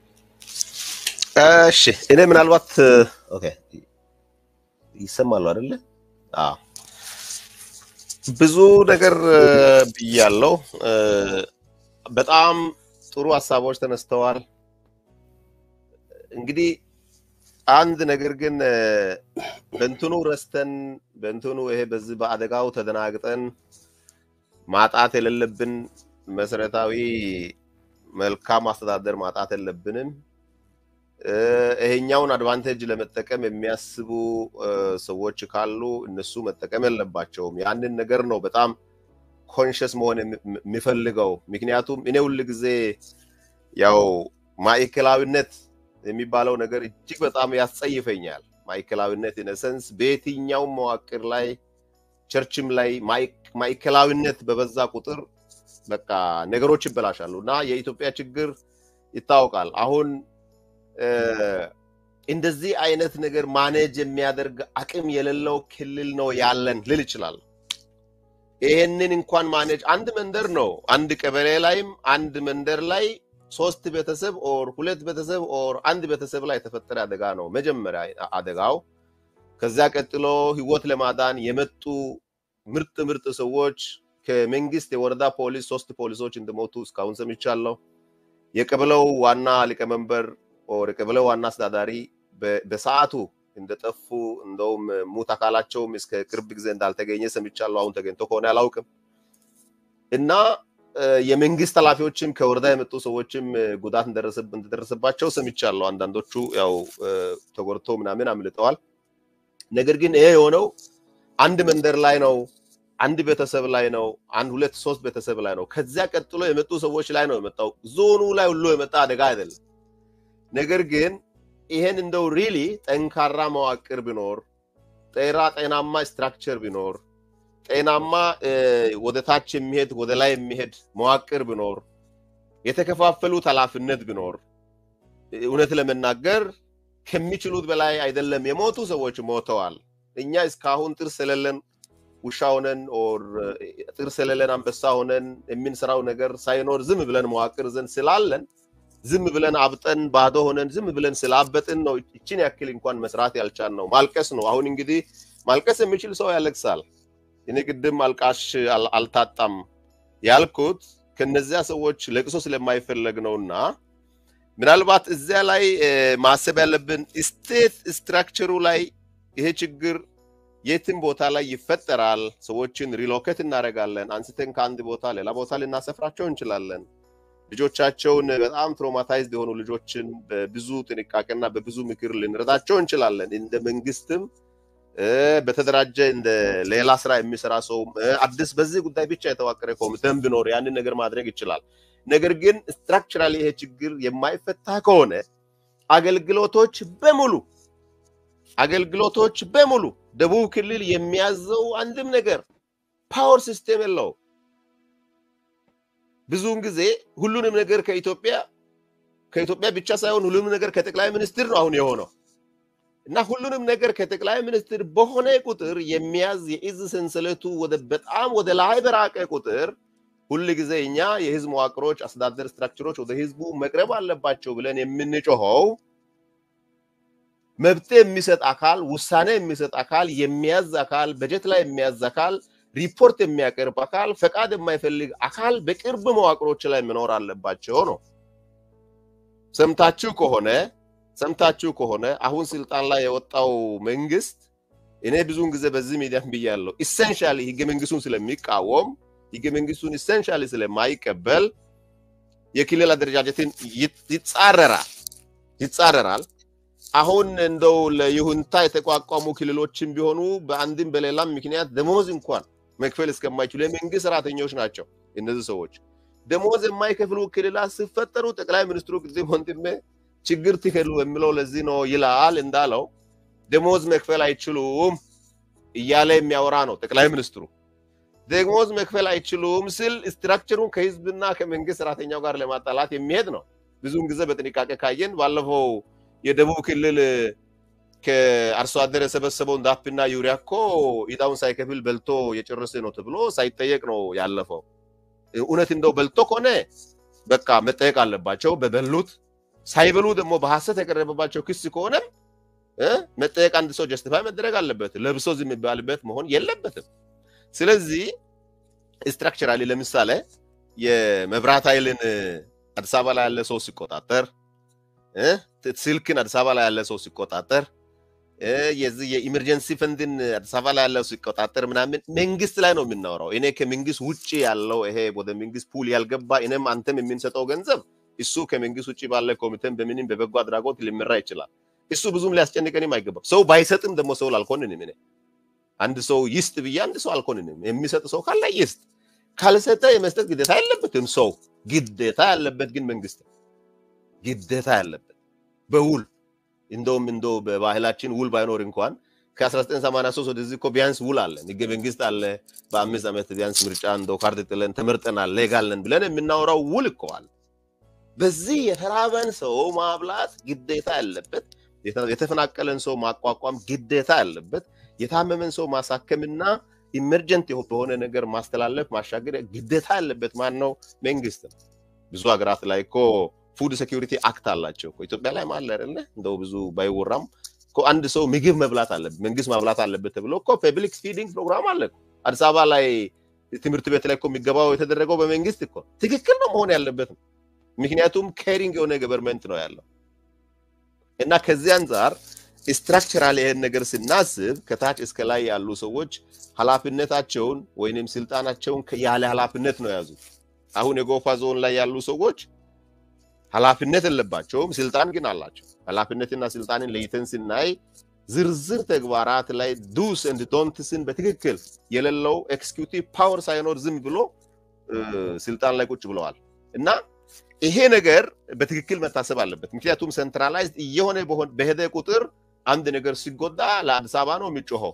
እሺ እኔ ምናልባት ኦኬ ይሰማሉ አይደለ? አዎ ብዙ ነገር ብያለው። በጣም ጥሩ ሀሳቦች ተነስተዋል። እንግዲህ አንድ ነገር ግን በእንትኑ ረስተን በእንትኑ ይሄ በዚህ በአደጋው ተደናግጠን ማጣት የሌለብን መሰረታዊ መልካም አስተዳደር ማጣት የለብንም። ይሄኛውን አድቫንቴጅ ለመጠቀም የሚያስቡ ሰዎች ካሉ እነሱ መጠቀም የለባቸውም። ያንን ነገር ነው በጣም ኮንሽስ መሆን የሚፈልገው። ምክንያቱም እኔ ሁል ጊዜ ያው ማዕከላዊነት የሚባለው ነገር እጅግ በጣም ያስጸይፈኛል። ማዕከላዊነት ኢነሰንስ በየትኛውም መዋቅር ላይ ቸርችም ላይ ማዕከላዊነት በበዛ ቁጥር በቃ ነገሮች ይበላሻሉ እና የኢትዮጵያ ችግር ይታወቃል። አሁን እንደዚህ አይነት ነገር ማኔጅ የሚያደርግ አቅም የሌለው ክልል ነው ያለን ልል ይችላል። ይሄንን እንኳን ማኔጅ አንድ መንደር ነው አንድ ቀበሌ ላይም አንድ መንደር ላይ ሶስት ቤተሰብ ኦር ሁለት ቤተሰብ ኦር አንድ ቤተሰብ ላይ የተፈጠረ አደጋ ነው መጀመሪያ አደጋው። ከዚያ ቀጥሎ ህይወት ለማዳን የመጡ ምርጥ ምርጥ ሰዎች ከመንግስት የወረዳ ፖሊስ ሶስት ፖሊሶች እንደሞቱ እስካሁን ሰምቻለሁ። የቀበሌው ዋና ሊቀመንበር ኦር የቀበሌው ዋና አስተዳዳሪ በሰዓቱ እንደጠፉ እንደውም ሙት አካላቸውም እስከ ቅርብ ጊዜ እንዳልተገኘ ሰምቻለሁ። አሁን ተገኝቶ ከሆነ አላውቅም እና የመንግስት ኃላፊዎችም ከወረዳ የመጡ ሰዎችም ጉዳት እንደደረሰባቸው ሰምቻለሁ። አንዳንዶቹ ያው ተጎድቶ ምናምን አምልጠዋል። ነገር ግን ይሄ የሆነው አንድ መንደር ላይ ነው፣ አንድ ቤተሰብ ላይ ነው፣ አንድ ሁለት ሶስት ቤተሰብ ላይ ነው። ከዚያ ቀጥሎ የመጡ ሰዎች ላይ ነው የመጣው። ዞኑ ላይ ሁሉ የመጣ አደጋ አይደለም። ነገር ግን ይሄን እንደው ሪሊ ጠንካራ መዋቅር ቢኖር ጤራ ጤናማ ስትራክቸር ቢኖር ጤናማ ወደ ታች የሚሄድ ወደ ላይ የሚሄድ መዋቅር ቢኖር የተከፋፈሉት ኃላፊነት ቢኖር እውነት ለመናገር ከሚችሉት በላይ አይደለም። የሞቱ ሰዎች ሞተዋል። እኛ እስካሁን ጥርስ የሌለን ውሻ ሆነን ኦር ጥርስ የሌለን አንበሳ ሆነን የምንሰራው ነገር ሳይኖር ዝም ብለን መዋቅር ዘንድ ስላለን ዝም ብለን አብጠን ባዶ ሆነን ዝም ብለን ስላበጥን ነው ይችን ያክል እንኳን መስራት ያልቻል ነው። ማልቀስ ነው። አሁን እንግዲህ ማልቀስ የሚችል ሰው ያለቅሳል። እኔ ቅድም አልቃሽ አልታጣም ያልኩት ከነዚያ ሰዎች ለቅሶ ስለማይፈለግ ነውና ምናልባት እዚያ ላይ ማሰብ ያለብን ስቴት ስትራክቸሩ ላይ ይሄ ችግር የትም ቦታ ላይ ይፈጠራል። ሰዎችን ሪሎኬት እናደርጋለን። አንስተን ከአንድ ቦታ ሌላ ቦታ ልናሰፍራቸው እንችላለን። ልጆቻቸውን በጣም ትሮማታይዝድ የሆኑ ልጆችን በብዙ ጥንቃቄና በብዙ ምክር ልንረዳቸው እንችላለን። እንደ መንግስትም በተደራጀ እንደ ሌላ ስራ የሚሰራ ሰው አዲስ በዚህ ጉዳይ ብቻ የተዋቀረ ኮሚቴም ቢኖር ያንን ነገር ማድረግ ይችላል። ነገር ግን ስትራክቸራሊ ይሄ ችግር የማይፈታ ከሆነ አገልግሎቶች በሙሉ አገልግሎቶች በሙሉ ደቡብ ክልል የሚያዘው አንድም ነገር ፓወር ሲስቴም የለው። ብዙውን ጊዜ ሁሉንም ነገር ከኢትዮጵያ ከኢትዮጵያ ብቻ ሳይሆን ሁሉንም ነገር ከጠቅላይ ሚኒስትር ነው አሁን የሆነው። እና ሁሉንም ነገር ከጠቅላይ ሚኒስትር በሆነ ቁጥር የሚያዝ የእዝ ሰንሰለቱ ወደ በጣም ወደ ላይ በራቀ ቁጥር ሁል ጊዜ እኛ የህዝብ መዋቅሮች፣ አስተዳደር ስትራክቸሮች ወደ ህዝቡ መቅረብ አለባቸው ብለን የምንጮኸው መብት የሚሰጥ አካል፣ ውሳኔ የሚሰጥ አካል፣ የሚያዝ አካል፣ በጀት ላይ የሚያዝ አካል፣ ሪፖርት የሚያቀርብ አካል፣ ፈቃድ የማይፈልግ አካል በቅርብ መዋቅሮች ላይ መኖር አለባቸው ነው። ሰምታችሁ ከሆነ ሰምታችሁ ከሆነ አሁን ስልጣን ላይ የወጣው መንግስት እኔ ብዙውን ጊዜ በዚህ ሚዲያም ብያለሁ፣ ኢሰንሻሊ ህገ መንግስቱን ስለሚቃወም ህገ መንግስቱን ኢሰንሻሊ ስለማይቀበል የክልል አደረጃጀትን ይጻረራል ይጻረራል። አሁን እንደው ለይሁንታ የተቋቋሙ ክልሎችን ቢሆኑ በአንድም በሌላም ምክንያት ደሞዝ እንኳን መክፈል እስከማይችሉ የመንግስት ሰራተኞች ናቸው እነዚህ ሰዎች። ደሞዝ የማይከፍሉ ክልላት ሲፈጠሩ ጠቅላይ ሚኒስትሩ ጊዜ ወንድሜ ችግር ትከሉ የሚለው ለዚህ ነው ይላል እንዳለው ደሞዝ መክፈል አይችሉም እያለ የሚያወራ ነው ጠቅላይ ሚኒስትሩ። ደሞዝ መክፈል አይችሉም ስል ስትራክቸሩን ከህዝብና ከመንግስት ሰራተኛው ጋር ለማጣላት የሚሄድ ነው። ብዙውን ጊዜ በጥንቃቄ ካየን ባለፈው የደቡብ ክልል ከአርሶ አደር የሰበሰበውን ዳፕና ዩሪያ እኮ ኢጣውን ሳይከፍል በልቶ የጨረሰ ነው ተብሎ ሳይጠየቅ ነው ያለፈው። እውነት እንደው በልቶ ከሆነ በቃ መጠየቅ አለባቸው። በበሉት ሳይበሉ ደግሞ በሐሰት የቀረበባቸው ክስ ከሆነም መጠየቅ አንድ ሰው ጀስቲፋይ መደረግ አለበት። ለብሶ ዝም የሚባልበት መሆን የለበትም። ስለዚህ ስትራክቸራሊ ለምሳሌ የመብራት ኃይልን አዲስ አበባ ላይ ያለ ሰው ሲቆጣጠር፣ ስልክን አዲስ አበባ ላይ ያለ ሰው ሲቆጣጠር፣ የዚህ የኢመርጀንሲ ፈንድን አዲስ አበባ ላይ ያለው ሲቆጣጠር ምናምን መንግስት ላይ ነው የምናወራው። እኔ ከመንግስት ውጭ ያለው ይሄ ወደ መንግስት ፑል ያልገባ እኔም አንተም የምንሰጠው ገንዘብ እሱ ከመንግስት ውጭ ባለ ኮሚቴም በምንም በበጎ አድራጎት ሊመራ ይችላል። እሱ ብዙም ሊያስጨንቀንም አይገባም። ሰው ባይሰጥም ደግሞ ሰው አልኮንንም። እኔ አንድ ሰው ይስጥ ብዬ አንድ ሰው አልኮንንም። የሚሰጥ ሰው ካለ ይስጥ፣ ካልሰጠ የመስጠት ግዴታ የለበትም ሰው። ግዴታ ያለበት ግን መንግስት ግዴታ ያለበት በውል እንደውም እንደው በባህላችን ውል ባይኖር እንኳን ከ1983 ወደዚህ እኮ ቢያንስ ውል አለን፣ ህገ መንግስት አለ። በአምስት ዓመት ቢያንስ ምርጫ እንደው ካርድ ጥለን ተመርጠናል፣ ሌጋል ነን ብለን የምናወራው ውል እኮ አለ። በዚህ የተራበን ሰው ማብላት ግዴታ ያለበት፣ የተፈናቀለን ሰው ማቋቋም ግዴታ ያለበት፣ የታመመን ሰው ማሳከምና ኢመርጀንት በሆነ ነገር ማስተላለፍ ማሻገር ግዴታ ያለበት ማን ነው? መንግስት ነው። ብዙ ሀገራት ላይ እኮ ፉድ ሴኪሪቲ አክት አላቸው። ኢትዮጵያ ላይ አለ አይደለ? እንደው ብዙ ባይወራም እኮ አንድ ሰው ምግብ መብላት አለበት፣ መንግስት ማብላት አለበት ተብሎ እኮ ፐብሊክ ፊዲንግ ፕሮግራም አለ። አዲስ አበባ ላይ ትምህርት ቤት ላይ እኮ የሚገባው የተደረገው በመንግስት እኮ ትክክል ነው መሆን ያለበት ነው። ምክንያቱም ኬሪንግ የሆነ ገቨርንመንት ነው ያለው እና ከዚህ አንጻር ስትራክቸራል ይሄን ነገር ስናስብ ከታች እስከ ላይ ያሉ ሰዎች ኃላፊነታቸውን ወይንም ስልጣናቸውን ያለ ኃላፊነት ነው የያዙት። አሁን የጎፋ ዞን ላይ ያሉ ሰዎች ኃላፊነት የለባቸውም፣ ስልጣን ግን አላቸው። ኃላፊነትና ስልጣንን ለይተን ስናይ ዝርዝር ተግባራት ላይ ዱስ ኤንድ ዶንትስን በትክክል የሌለው ኤክስኪዩቲቭ ፓወር ሳይኖር ዝም ብሎ ስልጣን ላይ ቁጭ ብለዋል እና ይሄ ነገር በትክክል መታሰብ አለበት። ምክንያቱም ሴንትራላይዝድ እየሆነ በሄደ ቁጥር አንድ ነገር ሲጎዳ ለአዲስ አበባ ነው የሚጮኸው።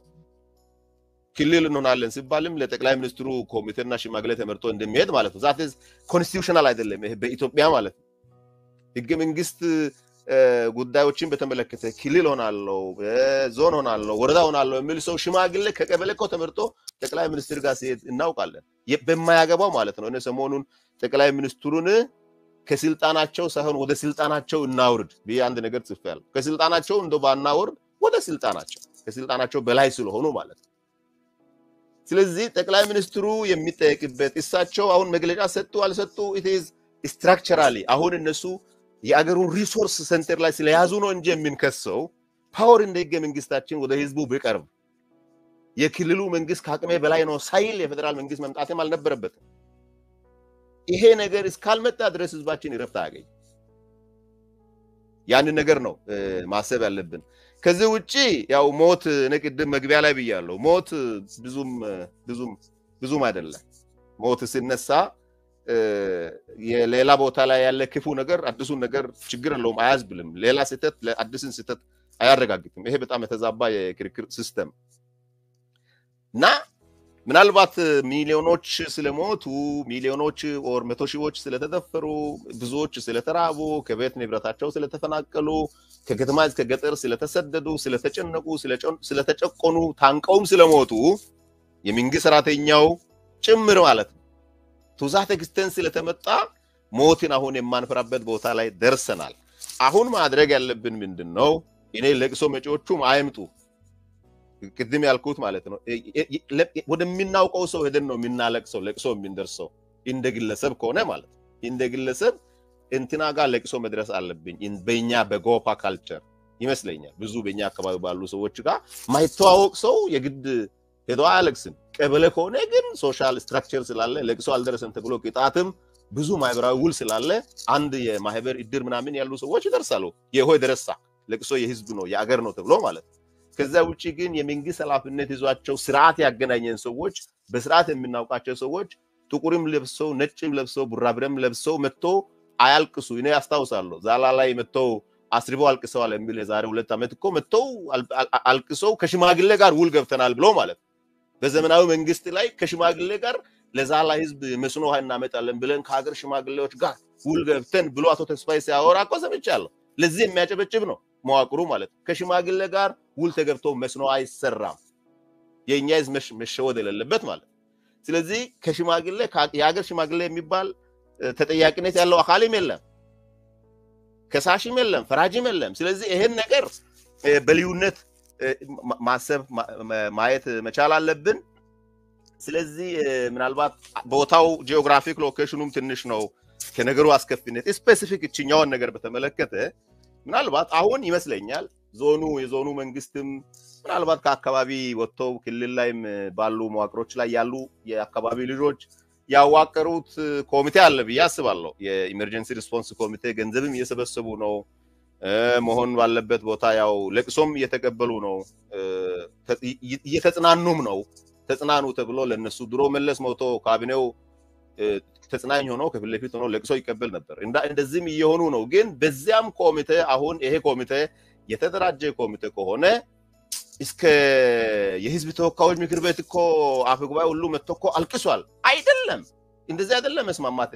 ክልል እንሆናለን ሲባልም ለጠቅላይ ሚኒስትሩ ኮሚቴና ሽማግሌ ተመርጦ እንደሚሄድ ማለት ነው። ዛት ኮንስቲቱሽናል አይደለም ይሄ በኢትዮጵያ ማለት ነው። ህገ መንግስት ጉዳዮችን በተመለከተ ክልል ሆናለው፣ ዞን ሆናለው፣ ወረዳ ሆናለው የሚል ሰው ሽማግሌ ከቀበሌ እኮ ተመርጦ ጠቅላይ ሚኒስትር ጋር ሲሄድ እናውቃለን። በማያገባው ማለት ነው። እኔ ሰሞኑን ጠቅላይ ሚኒስትሩን ከስልጣናቸው ሳይሆን ወደ ስልጣናቸው እናውርድ ብዬ አንድ ነገር ጽፌያለሁ። ከስልጣናቸው እንደ ባናወርድ ወደ ስልጣናቸው ከስልጣናቸው በላይ ስለሆኑ ማለት ነው። ስለዚህ ጠቅላይ ሚኒስትሩ የሚጠየቅበት እሳቸው አሁን መግለጫ ሰጡ አልሰጡ ኢትዝ ስትራክቸራሊ አሁን እነሱ የአገሩን ሪሶርስ ሴንተር ላይ ስለያዙ ነው እንጂ የምንከሰው ፓወር እንደ ህገ መንግስታችን ወደ ህዝቡ ቢቀርብ የክልሉ መንግስት ከአቅሜ በላይ ነው ሳይል የፌዴራል መንግስት መምጣትም አልነበረበትም። ይሄ ነገር እስካልመጣ ድረስ ህዝባችን ይረፍት አያገኝ። ያንን ነገር ነው ማሰብ ያለብን። ከዚህ ውጭ ያው ሞት እኔ ቅድም መግቢያ ላይ ብያለሁ። ሞት ብዙም ብዙም ብዙም አይደለም። ሞት ሲነሳ የሌላ ቦታ ላይ ያለ ክፉ ነገር አዲሱን ነገር ችግር የለውም አያዝብልም። ሌላ ስህተት ለአዲስን ስህተት አያረጋግጥም። ይሄ በጣም የተዛባ የክርክር ሲስተም እና ምናልባት ሚሊዮኖች ስለሞቱ ሚሊዮኖች ወር መቶ ሺዎች ስለተደፈሩ ብዙዎች ስለተራቡ ከቤት ንብረታቸው ስለተፈናቀሉ ከከተማ እስከ ገጠር ስለተሰደዱ ስለተጨነቁ ስለተጨቆኑ ታንቀውም ስለሞቱ የመንግስት ሰራተኛው ጭምር ማለት ነው ቱዛት ኤክስተንስ ስለተመጣ ሞትን አሁን የማንፈራበት ቦታ ላይ ደርሰናል። አሁን ማድረግ ያለብን ምንድን ነው? እኔ ለቅሶ መጪዎቹም አይምጡ ቅድም ያልኩት ማለት ነው። ወደሚናውቀው ሰው ሄደን ነው የምናለቅሰው፣ ለቅሶ የምንደርሰው እንደ ግለሰብ ከሆነ ማለት ነው። እንደ ግለሰብ እንትና ጋር ለቅሶ መድረስ አለብኝ። በኛ በጎፋ ካልቸር ይመስለኛል ብዙ በኛ አካባቢ ባሉ ሰዎች ጋር ማይተዋወቅ ሰው የግድ ሄዶ አያለቅስም። ቀበሌ ከሆነ ግን ሶሻል ስትራክቸር ስላለ ለቅሶ አልደረሰም ተብሎ ቅጣትም ብዙ ማህበራዊ ውል ስላለ አንድ የማህበር እድር ምናምን ያሉ ሰዎች ይደርሳሉ። የሆይ ደረሳ ለቅሶ የህዝብ ነው የአገር ነው ተብሎ ማለት ነው። ከዛ ውጭ ግን የመንግስት ኃላፊነት ይዟቸው ስርዓት ያገናኘን ሰዎች በስርዓት የምናውቃቸው ሰዎች ጥቁርም ለብሰው ነጭም ለብሰው ቡራብረም ለብሰው መጥቶ አያልቅሱ። እኔ ያስታውሳለሁ ዛላ ላይ መጥተው አስርበው አልቅሰዋል የሚል የዛሬ ሁለት ዓመት እኮ መጥተው አልቅሰው ከሽማግሌ ጋር ውል ገብተናል ብሎ ማለት በዘመናዊ መንግስት ላይ ከሽማግሌ ጋር ለዛላ ህዝብ መስኖ ውሃ እናመጣለን ብለን ከሀገር ሽማግሌዎች ጋር ውል ገብተን ብሎ አቶ ተስፋዬ ሲያወራ እኮ ሰምቻለሁ። ለዚህ የሚያጨበጭብ ነው መዋቅሩ ማለት ነው። ከሽማግሌ ጋር ውል ተገብቶ መስኖ አይሰራም። የእኛ ህዝብ መሸወድ የሌለበት ማለት ስለዚህ ከሽማግሌ የሀገር ሽማግሌ የሚባል ተጠያቂነት ያለው አካልም የለም፣ ከሳሽም የለም፣ ፈራጅም የለም። ስለዚህ ይሄን ነገር በልዩነት ማሰብ ማየት መቻል አለብን። ስለዚህ ምናልባት ቦታው ጂኦግራፊክ ሎኬሽኑም ትንሽ ነው ከነገሩ አስከፊነት ስፔሲፊክ እችኛውን ነገር በተመለከተ ምናልባት አሁን ይመስለኛል ዞኑ የዞኑ መንግስትም ምናልባት ከአካባቢ ወጥተው ክልል ላይም ባሉ መዋቅሮች ላይ ያሉ የአካባቢ ልጆች ያዋቀሩት ኮሚቴ አለ ብዬ አስባለሁ። የኢመርጀንሲ ሪስፖንስ ኮሚቴ ገንዘብም እየሰበሰቡ ነው መሆን ባለበት ቦታ ያው ለቅሶም እየተቀበሉ ነው፣ እየተጽናኑም ነው። ተጽናኑ ተብሎ ለነሱ ድሮ መለስ ሞቶ ካቢኔው ተጽናኝ ሆኖ ከፊት ለፊት ሆኖ ለቅሶ ይቀበል ነበር። እንደዚህም እየሆኑ ነው። ግን በዚያም ኮሚቴ አሁን ይሄ ኮሚቴ የተደራጀ ኮሚቴ ከሆነ እስከ የህዝብ ተወካዮች ምክር ቤት እኮ አፈ ጉባኤ ሁሉ መጥቶ እኮ አልቅሷል። አይደለም እንደዚህ አይደለም መስማማት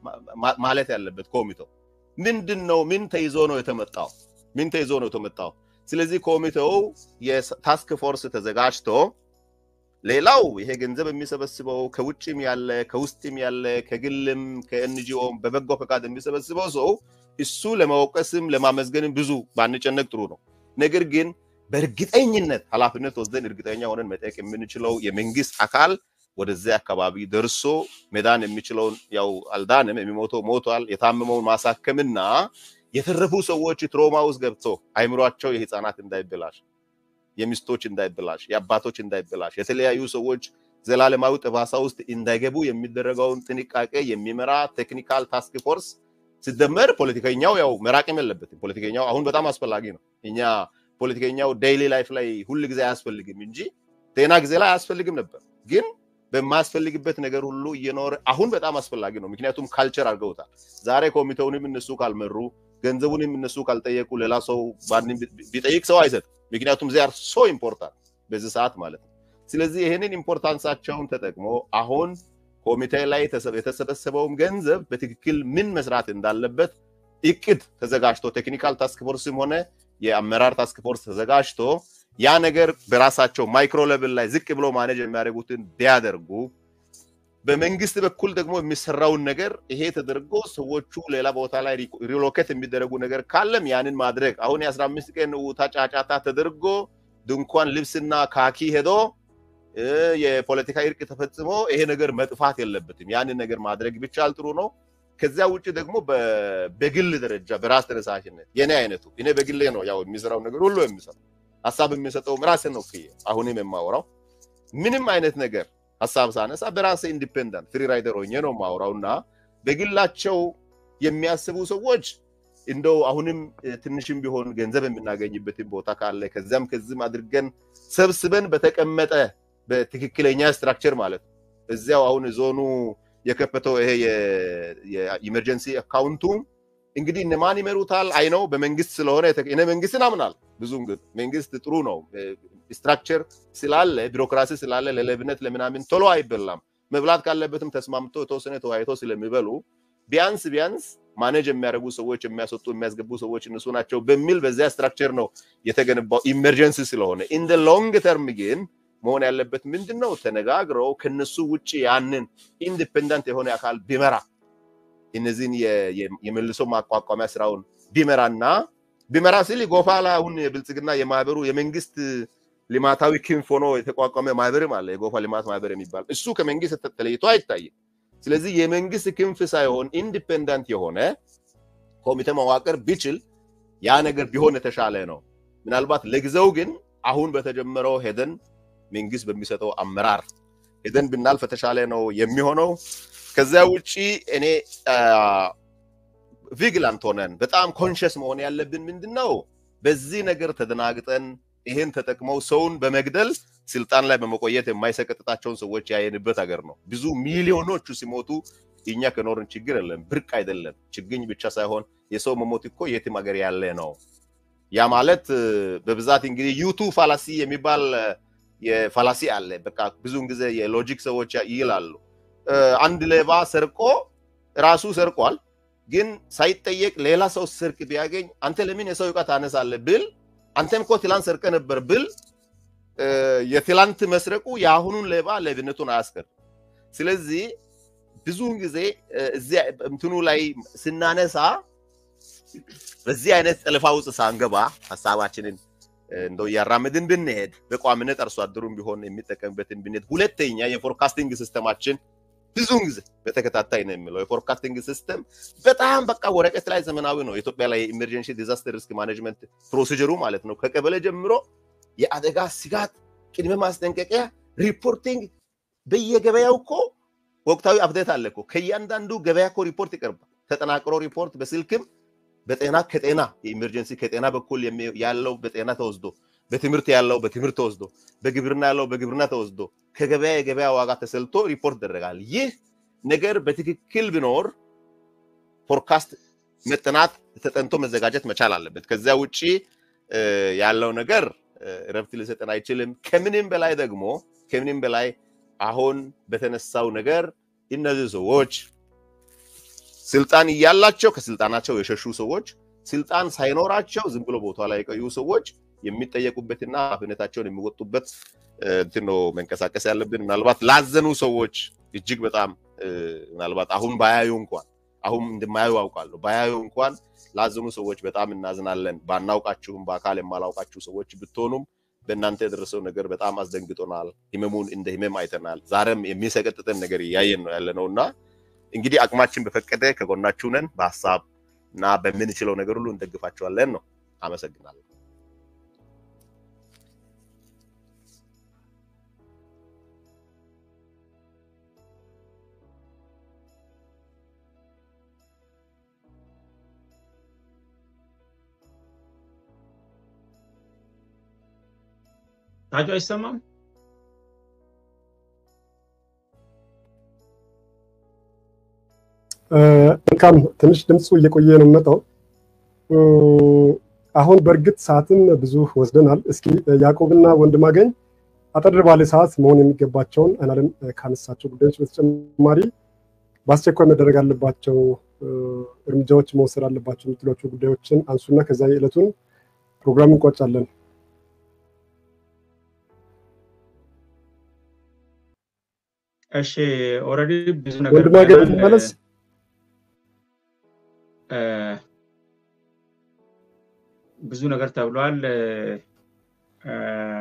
ማለት ያለበት ኮሚቴው ምንድን ነው? ምን ተይዞ ነው የተመጣው? ምን ተይዞ ነው የተመጣው? ስለዚህ ኮሚቴው የታስክ ፎርስ ተዘጋጅቶ ሌላው ይሄ ገንዘብ የሚሰበስበው ከውጭም ያለ ከውስጥም ያለ ከግልም ከኤንጂኦም በበጎ ፈቃድ የሚሰበስበው ሰው እሱ ለመወቀስም ለማመስገንም ብዙ ባንጨነቅ ጥሩ ነው። ነገር ግን በእርግጠኝነት ኃላፊነት ወስደን እርግጠኛ ሆነን መጠየቅ የምንችለው የመንግስት አካል ወደዚያ አካባቢ ደርሶ መዳን የሚችለውን ያው አልዳንም፣ የሚሞተው ሞቷል፣ የታመመውን ማሳከምና የተረፉ ሰዎች ትሮማ ውስጥ ገብቶ አይምሯቸው የህፃናት እንዳይበላሽ የሚስቶች እንዳይበላሽ፣ የአባቶች እንዳይበላሽ፣ የተለያዩ ሰዎች ዘላለማዊ ጠባሳ ውስጥ እንዳይገቡ የሚደረገውን ጥንቃቄ የሚመራ ቴክኒካል ታስክ ፎርስ ሲደመር ፖለቲከኛው ያው መራቅም የለበትም። ፖለቲከኛው አሁን በጣም አስፈላጊ ነው። እኛ ፖለቲከኛው ዴይሊ ላይፍ ላይ ሁል ጊዜ አያስፈልግም እንጂ ጤና ጊዜ ላይ አያስፈልግም ነበር። ግን በማያስፈልግበት ነገር ሁሉ እየኖረ አሁን በጣም አስፈላጊ ነው። ምክንያቱም ካልቸር አድርገውታል። ዛሬ ኮሚቴውንም እነሱ ካልመሩ፣ ገንዘቡንም እነሱ ካልጠየቁ፣ ሌላ ሰው ማንም ቢጠይቅ ሰው አይሰጥም። ምክንያቱም ዚያር ሶ ኢምፖርታንት በዚህ ሰዓት ማለት ነው። ስለዚህ ይህንን ኢምፖርታንሳቸውን ተጠቅሞ አሁን ኮሚቴ ላይ የተሰበሰበውም ገንዘብ በትክክል ምን መስራት እንዳለበት እቅድ ተዘጋጅቶ ቴክኒካል ታስክ ፎርስም ሆነ የአመራር ታስክ ፎርስ ተዘጋጅቶ ያ ነገር በራሳቸው ማይክሮ ሌቭል ላይ ዝቅ ብሎ ማኔጅ የሚያደርጉትን ቢያደርጉ በመንግስት በኩል ደግሞ የሚሰራውን ነገር ይሄ ተደርጎ ሰዎቹ ሌላ ቦታ ላይ ሪሎኬት የሚደረጉ ነገር ካለም ያንን ማድረግ አሁን የአስራ አምስት ቀን ውታ ጫጫታ ተደርጎ ድንኳን ልብስና ካኪ ሄዶ የፖለቲካ እርቅ ተፈጽሞ ይሄ ነገር መጥፋት የለበትም። ያንን ነገር ማድረግ ቢቻል ጥሩ ነው። ከዚያ ውጭ ደግሞ በግል ደረጃ በራስ ተነሳሽነት የኔ አይነቱ እኔ በግሌ ነው ያው የሚሰራው ነገር ሁሉ የሚሰራው ሀሳብ የሚሰጠው ራሴን ነው ክዬ አሁንም የማወራው ምንም አይነት ነገር ሀሳብ ሳነሳ በራሴ ኢንዲፔንደንት ፍሪ ራይደር ሆኜ ነው የማወራው እና በግላቸው የሚያስቡ ሰዎች እንደው አሁንም ትንሽም ቢሆን ገንዘብ የምናገኝበትን ቦታ ካለ ከዚያም ከዚህም አድርገን ሰብስበን በተቀመጠ በትክክለኛ ስትራክቸር ማለት ነው እዚያው አሁን ዞኑ የከፈተው ይሄ የኢመርጀንሲ አካውንቱ እንግዲህ እነማን ይመሩታል አይነው በመንግስት ስለሆነ እኔ መንግስትን አምናል። ብዙም ግን መንግስት ጥሩ ነው። ስትራክቸር ስላለ ቢሮክራሲ ስላለ ለሌብነት ለምናምን ቶሎ አይበላም። መብላት ካለበትም ተስማምቶ የተወሰነ ተወያይቶ ስለሚበሉ ቢያንስ ቢያንስ ማኔጅ የሚያደርጉ ሰዎች የሚያስወጡ የሚያስገቡ ሰዎች እነሱ ናቸው በሚል በዚያ ስትራክቸር ነው የተገነባው ኢመርጀንሲ ስለሆነ ኢን ሎንግ ተርም ግን መሆን ያለበት ምንድን ነው? ተነጋግረው ከነሱ ውጭ ያንን ኢንዲፔንደንት የሆነ አካል ቢመራ እነዚህን የመልሶ ማቋቋሚያ ስራውን ቢመራና ቢመራ ሲል ጎፋ ላይ አሁን የብልጽግና የማህበሩ የመንግስት ልማታዊ ክንፍ ሆኖ የተቋቋመ ማህበርም አለ፣ የጎፋ ልማት ማህበር የሚባል እሱ ከመንግስት ተለይቶ አይታይም። ስለዚህ የመንግስት ክንፍ ሳይሆን ኢንዲፔንደንት የሆነ ኮሚቴ መዋቅር ቢችል ያ ነገር ቢሆን የተሻለ ነው። ምናልባት ለጊዜው ግን አሁን በተጀመረው ሄደን መንግስት በሚሰጠው አመራር ሄደን ብናልፍ የተሻለ ነው የሚሆነው። ከዚያ ውጪ እኔ ቪግላንት ሆነን በጣም ኮንሽስ መሆን ያለብን ምንድን ነው? በዚህ ነገር ተደናግጠን ይሄን ተጠቅመው ሰውን በመግደል ስልጣን ላይ በመቆየት የማይሰቀጥጣቸውን ሰዎች ያየንበት ሀገር ነው። ብዙ ሚሊዮኖቹ ሲሞቱ እኛ ከኖርን ችግር የለም፣ ብርቅ አይደለም። ችግኝ ብቻ ሳይሆን የሰው መሞት እኮ የትም ሀገር ያለ ነው። ያ ማለት በብዛት እንግዲህ ዩቱ ፋላሲ የሚባል የፋላሲ አለ። በቃ ብዙውን ጊዜ የሎጂክ ሰዎች ይላሉ አንድ ሌባ ሰርቆ ራሱ ሰርቋል፣ ግን ሳይጠየቅ ሌላ ሰው ስርቅ ቢያገኝ አንተ ለምን የሰው ዕቃ ታነሳለህ ብል አንተም እኮ ትላንት ሰርቀ ነበር ብል የትላንት መስረቁ የአሁኑን ሌባ ሌብነቱን አያስቀር። ስለዚህ ብዙውን ጊዜ እዚያ እንትኑ ላይ ስናነሳ በዚህ አይነት ጠለፋ ውስጥ ሳንገባ ሀሳባችንን እንደው እያራምድን ብንሄድ በቋሚነት አርሶ አደሩም ቢሆን የሚጠቀምበትን ብንሄድ፣ ሁለተኛ የፎርካስቲንግ ሲስተማችን ብዙውን ጊዜ በተከታታይ ነው የሚለው የፎርካስቲንግ ሲስተም በጣም በቃ ወረቀት ላይ ዘመናዊ ነው። ኢትዮጵያ ላይ ኢመርጀንሲ ዲዛስተር ሪስክ ማኔጅመንት ፕሮሲጀሩ ማለት ነው ከቀበሌ ጀምሮ የአደጋ ስጋት ቅድመ ማስጠንቀቂያ ሪፖርቲንግ በየገበያው እኮ ወቅታዊ አፕዴት አለ እኮ ከእያንዳንዱ ገበያ እኮ ሪፖርት ይቀርባል። ተጠናቅሮ ሪፖርት በስልክም በጤና ከጤና የኢመርጀንሲ ከጤና በኩል ያለው በጤና ተወስዶ በትምህርት ያለው በትምህርት ተወስዶ በግብርና ያለው በግብርና ተወስዶ ከገበያ የገበያ ዋጋ ተሰልቶ ሪፖርት ይደረጋል። ይህ ነገር በትክክል ቢኖር ፎርካስት መጠናት ተጠንቶ መዘጋጀት መቻል አለበት። ከዚያ ውጭ ያለው ነገር ረብት ሊሰጠን አይችልም። ከምንም በላይ ደግሞ ከምንም በላይ አሁን በተነሳው ነገር እነዚህ ሰዎች ስልጣን እያላቸው ከስልጣናቸው የሸሹ ሰዎች፣ ስልጣን ሳይኖራቸው ዝም ብሎ ቦታ ላይ የቆዩ ሰዎች የሚጠየቁበትና ኃላፊነታቸውን የሚወጡበት እንትን ነው መንቀሳቀስ ያለብን። ምናልባት ላዘኑ ሰዎች እጅግ በጣም ምናልባት አሁን ባያዩ እንኳን አሁን እንደማያዩ አውቃለሁ ባያዩ እንኳን ላዘኑ ሰዎች በጣም እናዝናለን። ባናውቃችሁም በአካል የማላውቃችሁ ሰዎች ብትሆኑም በእናንተ የደረሰው ነገር በጣም አስደንግጦናል። ህመሙን እንደ ህመም አይተናል። ዛሬም የሚሰቀጥጠን ነገር እያየን ነው ያለ ነው እና እንግዲህ አቅማችን በፈቀደ ከጎናችሁ ነን። በሀሳብ እና በምንችለው ነገር ሁሉ እንደግፋችኋለን ነው። አመሰግናለሁ። ታጁ አይሰማም? መልካም ትንሽ ድምፁ እየቆየ ነው የሚመጣው። አሁን በእርግጥ ሰዓትን ብዙ ወስደናል። እስኪ ያዕቆብና ወንድማገኝ አጠር ባለ ሰዓት መሆን የሚገባቸውን አይናለም ካነሳቸው ጉዳዮች በተጨማሪ በአስቸኳይ መደረግ አለባቸው እርምጃዎች መወሰድ አለባቸው የምትሏቸው ጉዳዮችን አንሱና ከዛ የዕለቱን ፕሮግራም እንቋጫለን። እሺ ኦልሬዲ ብዙ ነገር ወንድማገኝ ብለናል። መለስ እ፣ ብዙ ነገር ተብሏል። እ፣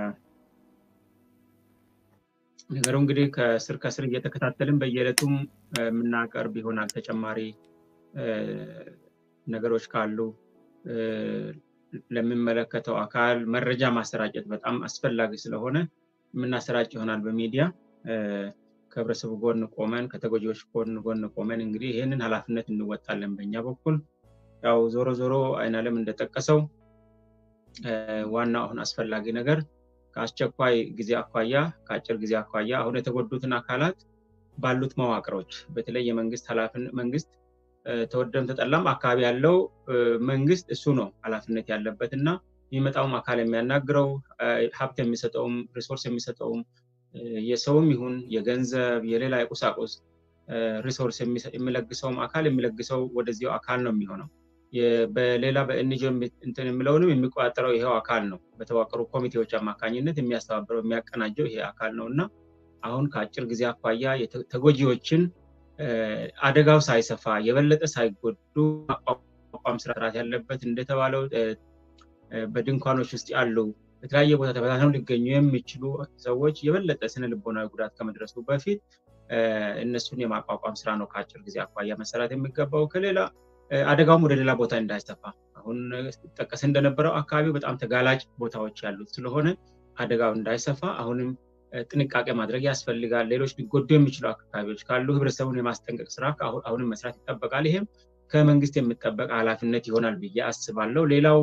ነገሩ እንግዲህ ከስር ከስር እየተከታተልን በየዕለቱም እ፣ የምናቀርብ ይሆናል። ተጨማሪ እ፣ ነገሮች ካሉ እ፣ ለሚመለከተው አካል መረጃ ማሰራጨት በጣም አስፈላጊ ስለሆነ የምናሰራጭ ይሆናል በሚዲያ እ፣ ከህብረተሰቡ ጎን ቆመን ከተጎጂዎች ጎን ጎን ቆመን እንግዲህ ይህንን ኃላፊነት እንወጣለን በእኛ በኩል። ያው ዞሮ ዞሮ አይናለም እንደጠቀሰው እ፣ ዋናው አሁን አስፈላጊ ነገር ከአስቸኳይ ጊዜ አኳያ ከአጭር ጊዜ አኳያ አሁን የተጎዱትን አካላት ባሉት መዋቅሮች በተለይ የመንግስት ኃላፊን መንግስት ተወደም ተጠላም አካባቢ ያለው መንግስት እሱ ነው ኃላፊነት ያለበት እና የሚመጣውም አካል የሚያናግረው ሀብት የሚሰጠውም ሪሶርስ የሚሰጠውም የሰውም ይሁን የገንዘብ የሌላ የቁሳቁስ ሪሶርስ የሚለግሰውም አካል የሚለግሰው ወደዚያው አካል ነው የሚሆነው። በሌላ በኤንጂኦ እንትን የሚለውንም የሚቆጣጠረው ይሄው አካል ነው። በተዋቀሩ ኮሚቴዎች አማካኝነት የሚያስተባብረው የሚያቀናጀው ይሄ አካል ነው እና አሁን ከአጭር ጊዜ አኳያ ተጎጂዎችን አደጋው ሳይሰፋ የበለጠ ሳይጎዱ ማቋቋም ስርዓት ያለበት እንደተባለው በድንኳኖች ውስጥ ያሉ በተለያየ ቦታ ተበታትነው ሊገኙ የሚችሉ ሰዎች የበለጠ ስነ ልቦናዊ ጉዳት ከመድረሱ በፊት እነሱን የማቋቋም ስራ ነው ከአጭር ጊዜ አኳያ መሰራት የሚገባው። ከሌላ አደጋውም ወደ ሌላ ቦታ እንዳይሰፋ አሁን ጠቀስ እንደነበረው አካባቢው በጣም ተጋላጭ ቦታዎች ያሉት ስለሆነ አደጋው እንዳይሰፋ አሁንም ጥንቃቄ ማድረግ ያስፈልጋል። ሌሎች ሊጎዱ የሚችሉ አካባቢዎች ካሉ ህብረተሰቡን የማስጠንቀቅ ስራ አሁንም መስራት ይጠበቃል። ይሄም ከመንግስት የሚጠበቅ ኃላፊነት ይሆናል ብዬ አስባለሁ። ሌላው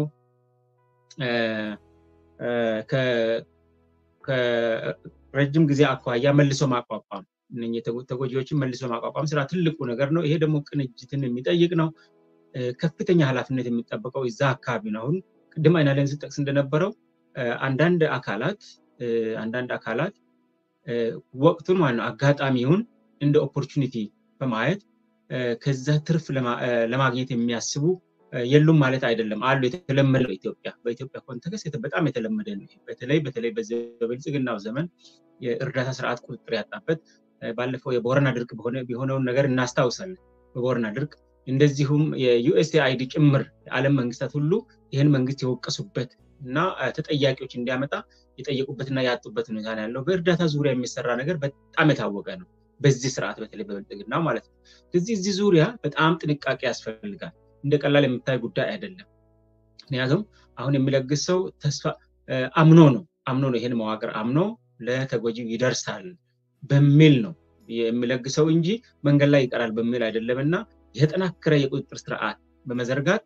ከረጅም ጊዜ አኳያ መልሶ ማቋቋም ተጎጂዎችን መልሶ ማቋቋም ስራ ትልቁ ነገር ነው። ይሄ ደግሞ ቅንጅትን የሚጠይቅ ነው። ከፍተኛ ኃላፊነት የሚጠበቀው እዛ አካባቢ ነው። አሁን ቅድም አይናለን ስጠቅስ እንደነበረው አንዳንድ አካላት አንዳንድ አካላት ወቅቱን ማለት ነው አጋጣሚውን እንደ ኦፖርቹኒቲ በማየት ከዛ ትርፍ ለማግኘት የሚያስቡ የሉም ማለት አይደለም። አሉ። የተለመደ በኢትዮጵያ በኢትዮጵያ ኮንቴክስት በጣም የተለመደ ነው። በተለይ በተለይ በብልጽግናው ዘመን የእርዳታ ስርዓት ቁጥጥር ያጣበት ባለፈው የቦረና ድርቅ የሆነውን ነገር እናስታውሳለን። በቦረና ድርቅ እንደዚሁም የዩኤስኤአይዲ ጭምር የዓለም መንግስታት ሁሉ ይህን መንግስት የወቀሱበት እና ተጠያቂዎች እንዲያመጣ የጠየቁበትና ያጡበት ሁኔታ ነው ያለው። በእርዳታ ዙሪያ የሚሰራ ነገር በጣም የታወቀ ነው። በዚህ ስርዓት በተለይ በብልጽግና ማለት ነው። ስለዚህ እዚህ ዙሪያ በጣም ጥንቃቄ ያስፈልጋል። እንደ ቀላል የምታይ ጉዳይ አይደለም። ምክንያቱም አሁን የሚለግስ ሰው ተስፋ አምኖ ነው አምኖ ነው ይህን መዋቅር አምኖ ለተጎጂው ይደርሳል በሚል ነው የሚለግሰው እንጂ መንገድ ላይ ይቀራል በሚል አይደለም እና የተጠናከረ የቁጥጥር ስርዓት በመዘርጋት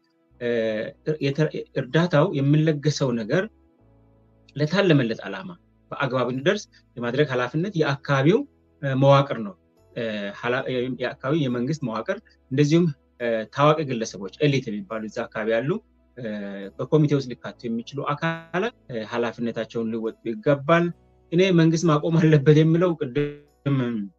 እርዳታው የሚለገሰው ነገር ለታለመለት ዓላማ በአግባብ እንዲደርስ የማድረግ ኃላፊነት የአካባቢው መዋቅር ነው። የአካባቢው የመንግስት መዋቅር እንደዚሁም ታዋቂ ግለሰቦች ኤሊት የሚባሉ እዛ አካባቢ ያሉ በኮሚቴ ውስጥ ሊካቱ የሚችሉ አካላት ኃላፊነታቸውን ሊወጡ ይገባል። እኔ መንግስት ማቆም አለበት የሚለው ቅድም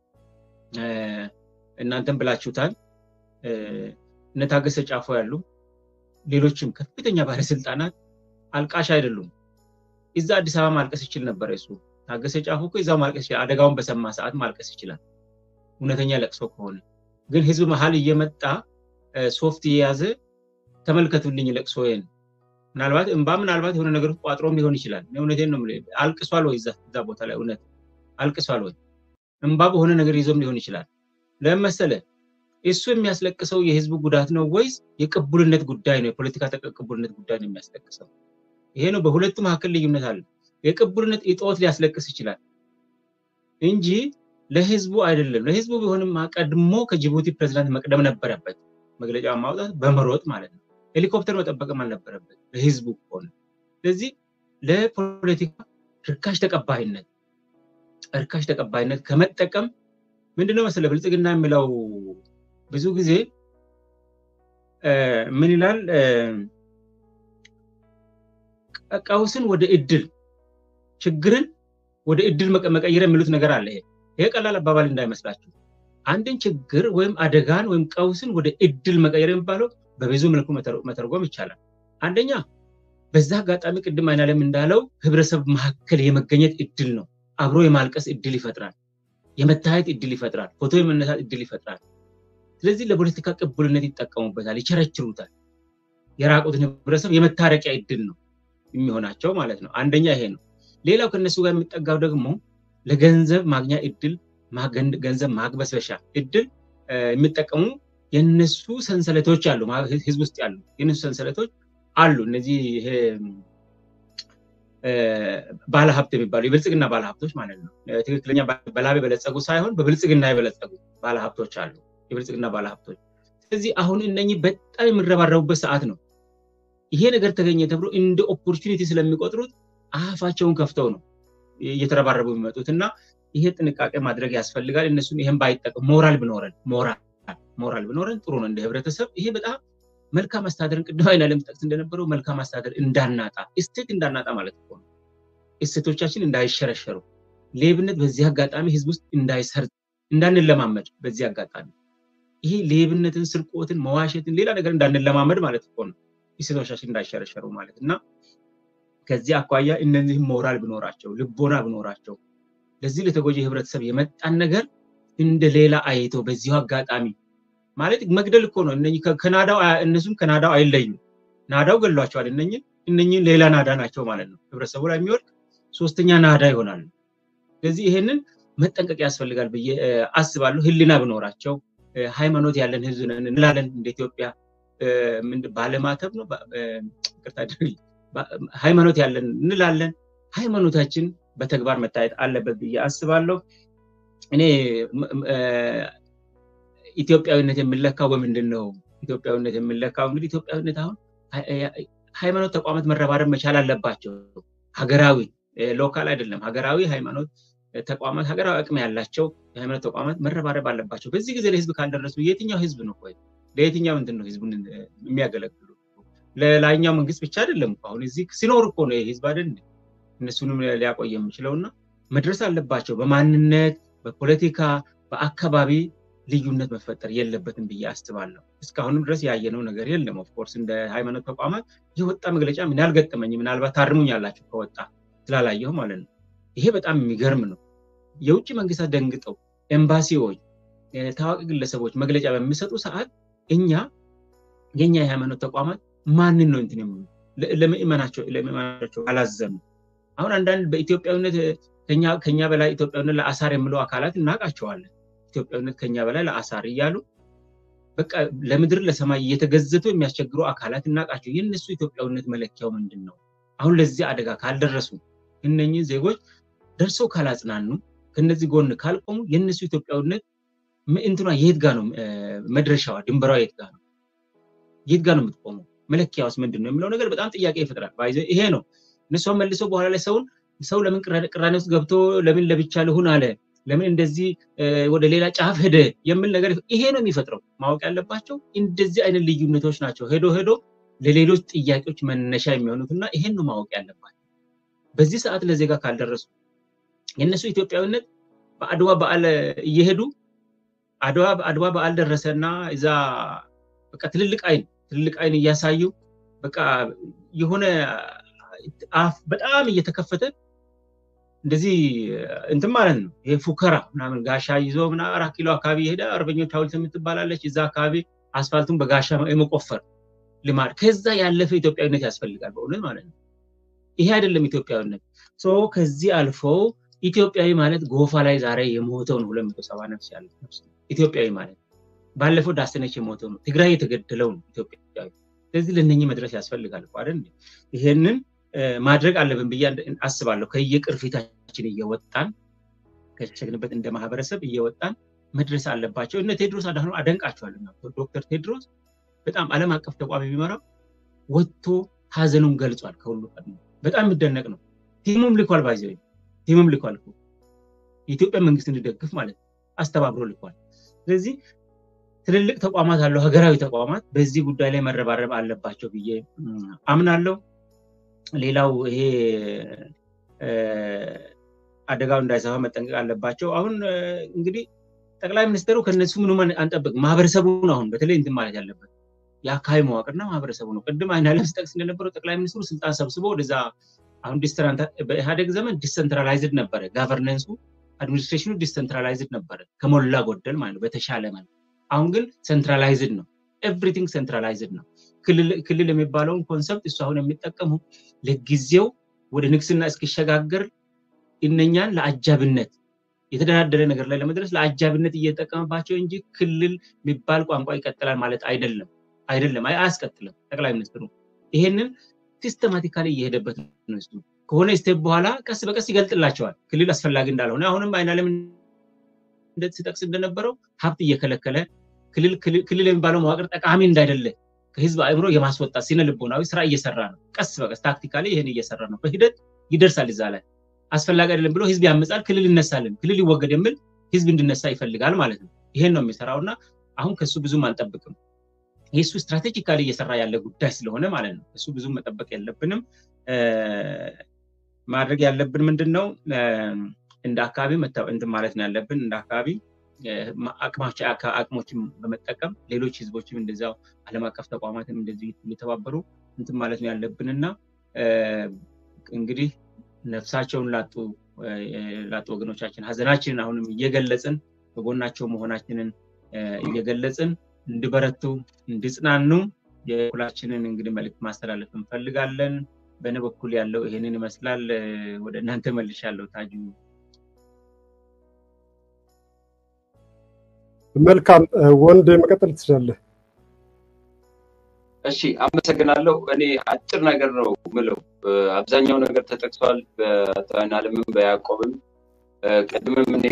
እናንተም ብላችሁታል። እነ ታገሰ ጫፎ ያሉ ሌሎችም ከፍተኛ ባለስልጣናት አልቃሽ አይደሉም። እዛ አዲስ አበባ ማልቀስ ይችል ነበር። እሱ ታገሰ ጫፎ እኮ እዛው ማልቀስ ይችላል። አደጋውን በሰማ ሰዓት ማልቀስ ይችላል፣ እውነተኛ ለቅሶ ከሆነ ግን ህዝብ መሀል እየመጣ ሶፍት እየያዘ ተመልከቱልኝ ለቅሶዬን ምናልባት እንባ ምናልባት የሆነ ነገር ቋጥሮም ሊሆን ይችላል። እውነቴን ነው የምልህ። አልቅሷል ወይ እዛ ቦታ ላይ እውነት አልቅሷል ወይ? እንባ በሆነ ነገር ይዞም ሊሆን ይችላል። ለምን መሰለህ? እሱ የሚያስለቅሰው የህዝቡ ጉዳት ነው ወይስ የቅቡልነት ጉዳይ ነው? የፖለቲካ ቅቡልነት ጉዳይ ነው የሚያስለቅሰው? ይሄ ነው። በሁለቱ መካከል ልዩነት አለ። የቅቡልነት እጦት ሊያስለቅስ ይችላል እንጂ ለህዝቡ አይደለም። ለህዝቡ ቢሆንም ቀድሞ ከጅቡቲ ፕሬዚዳንት መቅደም ነበረበት፣ መግለጫ ማውጣት በመሮጥ ማለት ነው። ሄሊኮፕተር መጠበቅም አልነበረበት ለህዝቡ ከሆነ። ስለዚህ ለፖለቲካ ርካሽ ተቀባይነት ርካሽ ተቀባይነት ከመጠቀም ምንድነው መሰለ ብልጽግና የሚለው ብዙ ጊዜ ምን ይላል? ቀውስን ወደ እድል ችግርን ወደ እድል መቀየር የሚሉት ነገር አለ። ይሄ ይሄ ቀላል አባባል እንዳይመስላችሁ። አንድን ችግር ወይም አደጋን ወይም ቀውስን ወደ እድል መቀየር የሚባለው በብዙ መልኩ መተርጎም ይቻላል። አንደኛ በዛ አጋጣሚ ቅድም አይናለም እንዳለው ህብረተሰብ መካከል የመገኘት እድል ነው። አብሮ የማልቀስ እድል ይፈጥራል። የመታየት እድል ይፈጥራል። ፎቶ የመነሳት እድል ይፈጥራል። ስለዚህ ለፖለቲካ ቅቡልነት ይጠቀሙበታል፣ ይቸረችሩታል። የራቁትን ህብረተሰብ የመታረቂያ እድል ነው የሚሆናቸው ማለት ነው። አንደኛ ይሄ ነው። ሌላው ከነሱ ጋር የሚጠጋው ደግሞ ለገንዘብ ማግኛ እድል፣ ገንዘብ ማግበስበሻ እድል የሚጠቀሙ የነሱ ሰንሰለቶች አሉ፣ ህዝብ ውስጥ ያሉ የነሱ ሰንሰለቶች አሉ። እነዚህ ይሄ ባለሀብት የሚባሉ የብልጽግና ባለሀብቶች ማለት ነው። ትክክለኛ በላብ የበለጸጉ ሳይሆን በብልጽግና የበለጸጉ ባለሀብቶች አሉ፣ የብልጽግና ባለሀብቶች። ስለዚህ አሁን እነኚህ በጣም የሚረባረቡበት ሰዓት ነው። ይሄ ነገር ተገኘ ተብሎ እንደ ኦፖርቹኒቲ ስለሚቆጥሩት አፋቸውን ከፍተው ነው እየተረባረቡ የሚመጡት እና ይሄ ጥንቃቄ ማድረግ ያስፈልጋል። እነሱም ይሄን ባይጠቀም ሞራል ብኖረን ሞራል ሞራል ቢኖረን ጥሩ ነው እንደ ህብረተሰብ። ይሄ በጣም መልካም አስተዳደርን ቅድም አይና ለምጠቅስ እንደነበረው መልካም አስተዳደር እንዳናጣ እሴት እንዳናጣ ማለት እኮ ነው። እሴቶቻችን እንዳይሸረሸሩ፣ ሌብነት በዚህ አጋጣሚ ህዝብ ውስጥ እንዳይሰርጥ እንዳንለማመድ በዚህ አጋጣሚ ይሄ ሌብነትን፣ ስርቆትን፣ መዋሸትን፣ ሌላ ነገር እንዳንለማመድ ማለት እኮ ነው። እሴቶቻችን እንዳይሸረሸሩ ማለት እና ከዚህ አኳያ እነዚህ ሞራል ብኖራቸው ልቦና ብኖራቸው ለዚህ ለተጎጂ ህብረተሰብ የመጣን ነገር እንደ ሌላ አይቶ በዚሁ አጋጣሚ ማለት መግደል እኮ ነው። እነ ከናዳው እነሱም ከናዳው አይለዩም። ናዳው ገሏቸዋል። እነ እነኝን ሌላ ናዳ ናቸው ማለት ነው። ህብረተሰቡ ላይ የሚወድቅ ሶስተኛ ናዳ ይሆናሉ። ስለዚህ ይሄንን መጠንቀቅ ያስፈልጋል ብዬ አስባለሁ። ህሊና ብኖራቸው ሃይማኖት ያለን ህዝብ ነን እንላለን። እንደ ኢትዮጵያ ባለማተብ ነው ሃይማኖት ያለን እንላለን። ሃይማኖታችን በተግባር መታየት አለበት ብዬ አስባለሁ። እኔ ኢትዮጵያዊነት የሚለካው በምንድን ነው? ኢትዮጵያዊነት የሚለካው እንግዲህ ኢትዮጵያዊነት አሁን ሃይማኖት ተቋማት መረባረብ መቻል አለባቸው። ሀገራዊ ሎካል አይደለም። ሀገራዊ ሃይማኖት ተቋማት ሀገራዊ አቅም ያላቸው የሃይማኖት ተቋማት መረባረብ አለባቸው። በዚህ ጊዜ ለህዝብ ካልደረሱ የትኛው ህዝብ ነው ወይ ለየትኛው እንትን ነው ህዝቡን የሚያገለግሉ? ለላይኛው መንግስት ብቻ አይደለም አሁን እዚህ ሲኖር እኮ ነው ህዝብ አይደል እነሱንም ሊያቆይ የሚችለው እና መድረስ አለባቸው። በማንነት በፖለቲካ በአካባቢ ልዩነት መፈጠር የለበትም ብዬ አስባለሁ። እስካሁንም ድረስ ያየነው ነገር የለም። ኦፍኮርስ እንደ ሃይማኖት ተቋማት የወጣ መግለጫ ምን ያልገጠመኝ ምናልባት ታርሙኝ ያላችሁ ከወጣ ስላላየሁ ማለት ነው። ይሄ በጣም የሚገርም ነው። የውጭ መንግስታት ደንግጠው ኤምባሲዎች፣ ታዋቂ ግለሰቦች መግለጫ በሚሰጡ ሰዓት እኛ የኛ የሃይማኖት ተቋማት ማንን ነው እንትን ለምእመናቸው ለምእመናቸው አላዘኑ። አሁን አንዳንድ በኢትዮጵያዊነት ከኛ በላይ ኢትዮጵያዊነት ለአሳር የሚለው አካላት እናውቃቸዋለን። ኢትዮጵያዊነት ከኛ በላይ ለአሳር እያሉ በቃ ለምድር ለሰማይ እየተገዘቱ የሚያስቸግሩ አካላት እናውቃቸው። የእነሱ ኢትዮጵያዊነት መለኪያው ምንድን ነው? አሁን ለዚህ አደጋ ካልደረሱ እነኚህ ዜጎች ደርሰው ካላጽናኑ ከነዚህ ጎን ካልቆሙ የእነሱ ኢትዮጵያዊነት እንትኗ የት ጋ ነው መድረሻዋ? ድንበሯ የት ጋ ነው? የት ጋ ነው የምትቆመው? መለኪያውስ ምንድን ነው የሚለው ነገር በጣም ጥያቄ ይፈጥራል። ይሄ ነው እነሷን መልሶ በኋላ ላይ ሰውን ሰው ለምን ቅራኔ ውስጥ ገብቶ ለምን ለብቻ ልሁን አለ ለምን እንደዚህ ወደ ሌላ ጫፍ ሄደ የሚል ነገር ይሄ ነው የሚፈጥረው። ማወቅ ያለባቸው እንደዚህ አይነት ልዩነቶች ናቸው ሄዶ ሄዶ ለሌሎች ጥያቄዎች መነሻ የሚሆኑት እና ይሄን ነው ማወቅ ያለባቸው። በዚህ ሰዓት ለዜጋ ካልደረሱ የእነሱ ኢትዮጵያዊነት በአድዋ በዓል እየሄዱ አድዋ በዓል ደረሰና እዛ በቃ ትልልቅ አይን ትልልቅ አይን እያሳዩ በቃ የሆነ አፍ በጣም እየተከፈተ እንደዚህ እንትን ማለት ነው። ይሄ ፉከራ ምናምን ጋሻ ይዞ ምና አራት ኪሎ አካባቢ የሄደ አርበኞች ሐውልት የምትባላለች እዛ አካባቢ አስፋልቱን በጋሻ የመቆፈር ልማድ ከዛ ያለፈ ኢትዮጵያዊነት ያስፈልጋል በእውነት ማለት ነው። ይሄ አይደለም ኢትዮጵያዊነት። ከዚህ አልፎ ኢትዮጵያዊ ማለት ጎፋ ላይ ዛሬ የሞተው ነው ሁለት መቶ ሰባ ነፍስ ያለ ኢትዮጵያዊ ማለት ባለፈው ዳሰነች የሞተው ነው። ትግራይ የተገደለው ነው ኢትዮጵያዊ። ስለዚህ ለእነኚህ መድረስ ያስፈልጋል እኮ አይደል? ይሄንን ማድረግ አለብን ብዬ አስባለሁ። ከየቅርፊታችን እየወጣን ከሸግንበት እንደ ማህበረሰብ እየወጣን መድረስ አለባቸው። እነ ቴድሮስ አድሃኖም አደንቃቸዋለሁ። ዶክተር ቴድሮስ በጣም ዓለም አቀፍ ተቋም የሚመራው ወጥቶ ሀዘኑን ገልጿል። ከሁሉ ቀድሞ በጣም የሚደነቅ ነው። ቲሙም ልኳል፣ ባይዘ ቲሙም ልኳል። የኢትዮጵያ መንግስት እንዲደግፍ ማለት አስተባብሮ ልኳል። ስለዚህ ትልልቅ ተቋማት አለው ሀገራዊ ተቋማት በዚህ ጉዳይ ላይ መረባረብ አለባቸው ብዬ አምናለሁ። ሌላው ይሄ አደጋው እንዳይሰፋ መጠንቀቅ አለባቸው። አሁን እንግዲህ ጠቅላይ ሚኒስትሩ ከነሱ ምንም አንጠብቅ ማህበረሰቡን አሁን በተለይ እንትን ማለት ያለበት የአካባቢ መዋቅርና ማህበረሰቡ ነው። ቅድም አይናለም ስጠቅስ እንደነበረው ጠቅላይ ሚኒስትሩ ስልጣን ሰብስቦ ወደዛ አሁን በኢህአዴግ ዘመን ዲሰንትራላይዝድ ነበረ ጋቨርነንሱ አድሚኒስትሬሽኑ ዲሰንትራላይዝድ ነበረ ከሞላ ጎደል ማለት ነው በተሻለ ማለት አሁን ግን ሴንትራላይዝድ ነው ኤቭሪቲንግ ሴንትራላይዝድ ነው ክልል የሚባለውን ኮንሰፕት እሱ አሁን የሚጠቀመው ለጊዜው ወደ ንግስና እስኪሸጋገር እነኛን ለአጃብነት የተደራደረ ነገር ላይ ለመድረስ ለአጃብነት እየተጠቀመባቸው እንጂ ክልል የሚባል ቋንቋ ይቀጥላል ማለት አይደለም አይደለም አያስቀጥልም ጠቅላይ ሚኒስትሩ ይሄንን ሲስተማቲካሊ እየሄደበት ነው እሱ ከሆነ ስቴፕ በኋላ ቀስ በቀስ ይገልጥላቸዋል ክልል አስፈላጊ እንዳልሆነ አሁንም አይናለም ሲጠቅስ እንደነበረው ሀብት እየከለከለ ክልል የሚባለው መዋቅር ጠቃሚ እንዳይደለ ከህዝብ አእምሮ የማስወጣት ስነ ልቦናዊ ስራ እየሰራ ነው ቀስ በቀስ ታክቲካሊ ይህን እየሰራ ነው በሂደት ይደርሳል እዛ ላይ አስፈላጊ አይደለም ብሎ ህዝብ ያመጻል ክልል ይነሳልን ክልል ይወገድ የሚል ህዝብ እንድነሳ ይፈልጋል ማለት ነው ይሄን ነው የሚሰራው እና አሁን ከሱ ብዙም አንጠብቅም። የእሱ ስትራቴጂካሊ እየሰራ ያለ ጉዳይ ስለሆነ ማለት ነው። እሱ ብዙም መጠበቅ የለብንም። ማድረግ ያለብን ምንድን ነው? እንደ አካባቢ እንትን ማለት ነው ያለብን እንደ አካባቢ አቅሞችን በመጠቀም ሌሎች ህዝቦችም እንደዚያው ዓለም አቀፍ ተቋማትም እንደዚህ እየተባበሩ እንትን ማለት ነው ያለብን እና እንግዲህ ነፍሳቸውን ላጡ ላጡ ወገኖቻችን ሀዘናችንን አሁንም እየገለጽን በጎናቸው መሆናችንን እየገለጽን እንዲበረቱ እንዲጽናኑ የሁላችንን እንግዲህ መልዕክት ማስተላለፍ እንፈልጋለን። በእኔ በኩል ያለው ይሄንን ይመስላል። ወደ እናንተ መልሻለሁ። ታጁ መልካም ወንድ መቀጠል ትችላለህ። እሺ አመሰግናለሁ። እኔ አጭር ነገር ነው ምለው። አብዛኛው ነገር ተጠቅሷል። በአለምም በያዕቆብም ቅድምም እኔ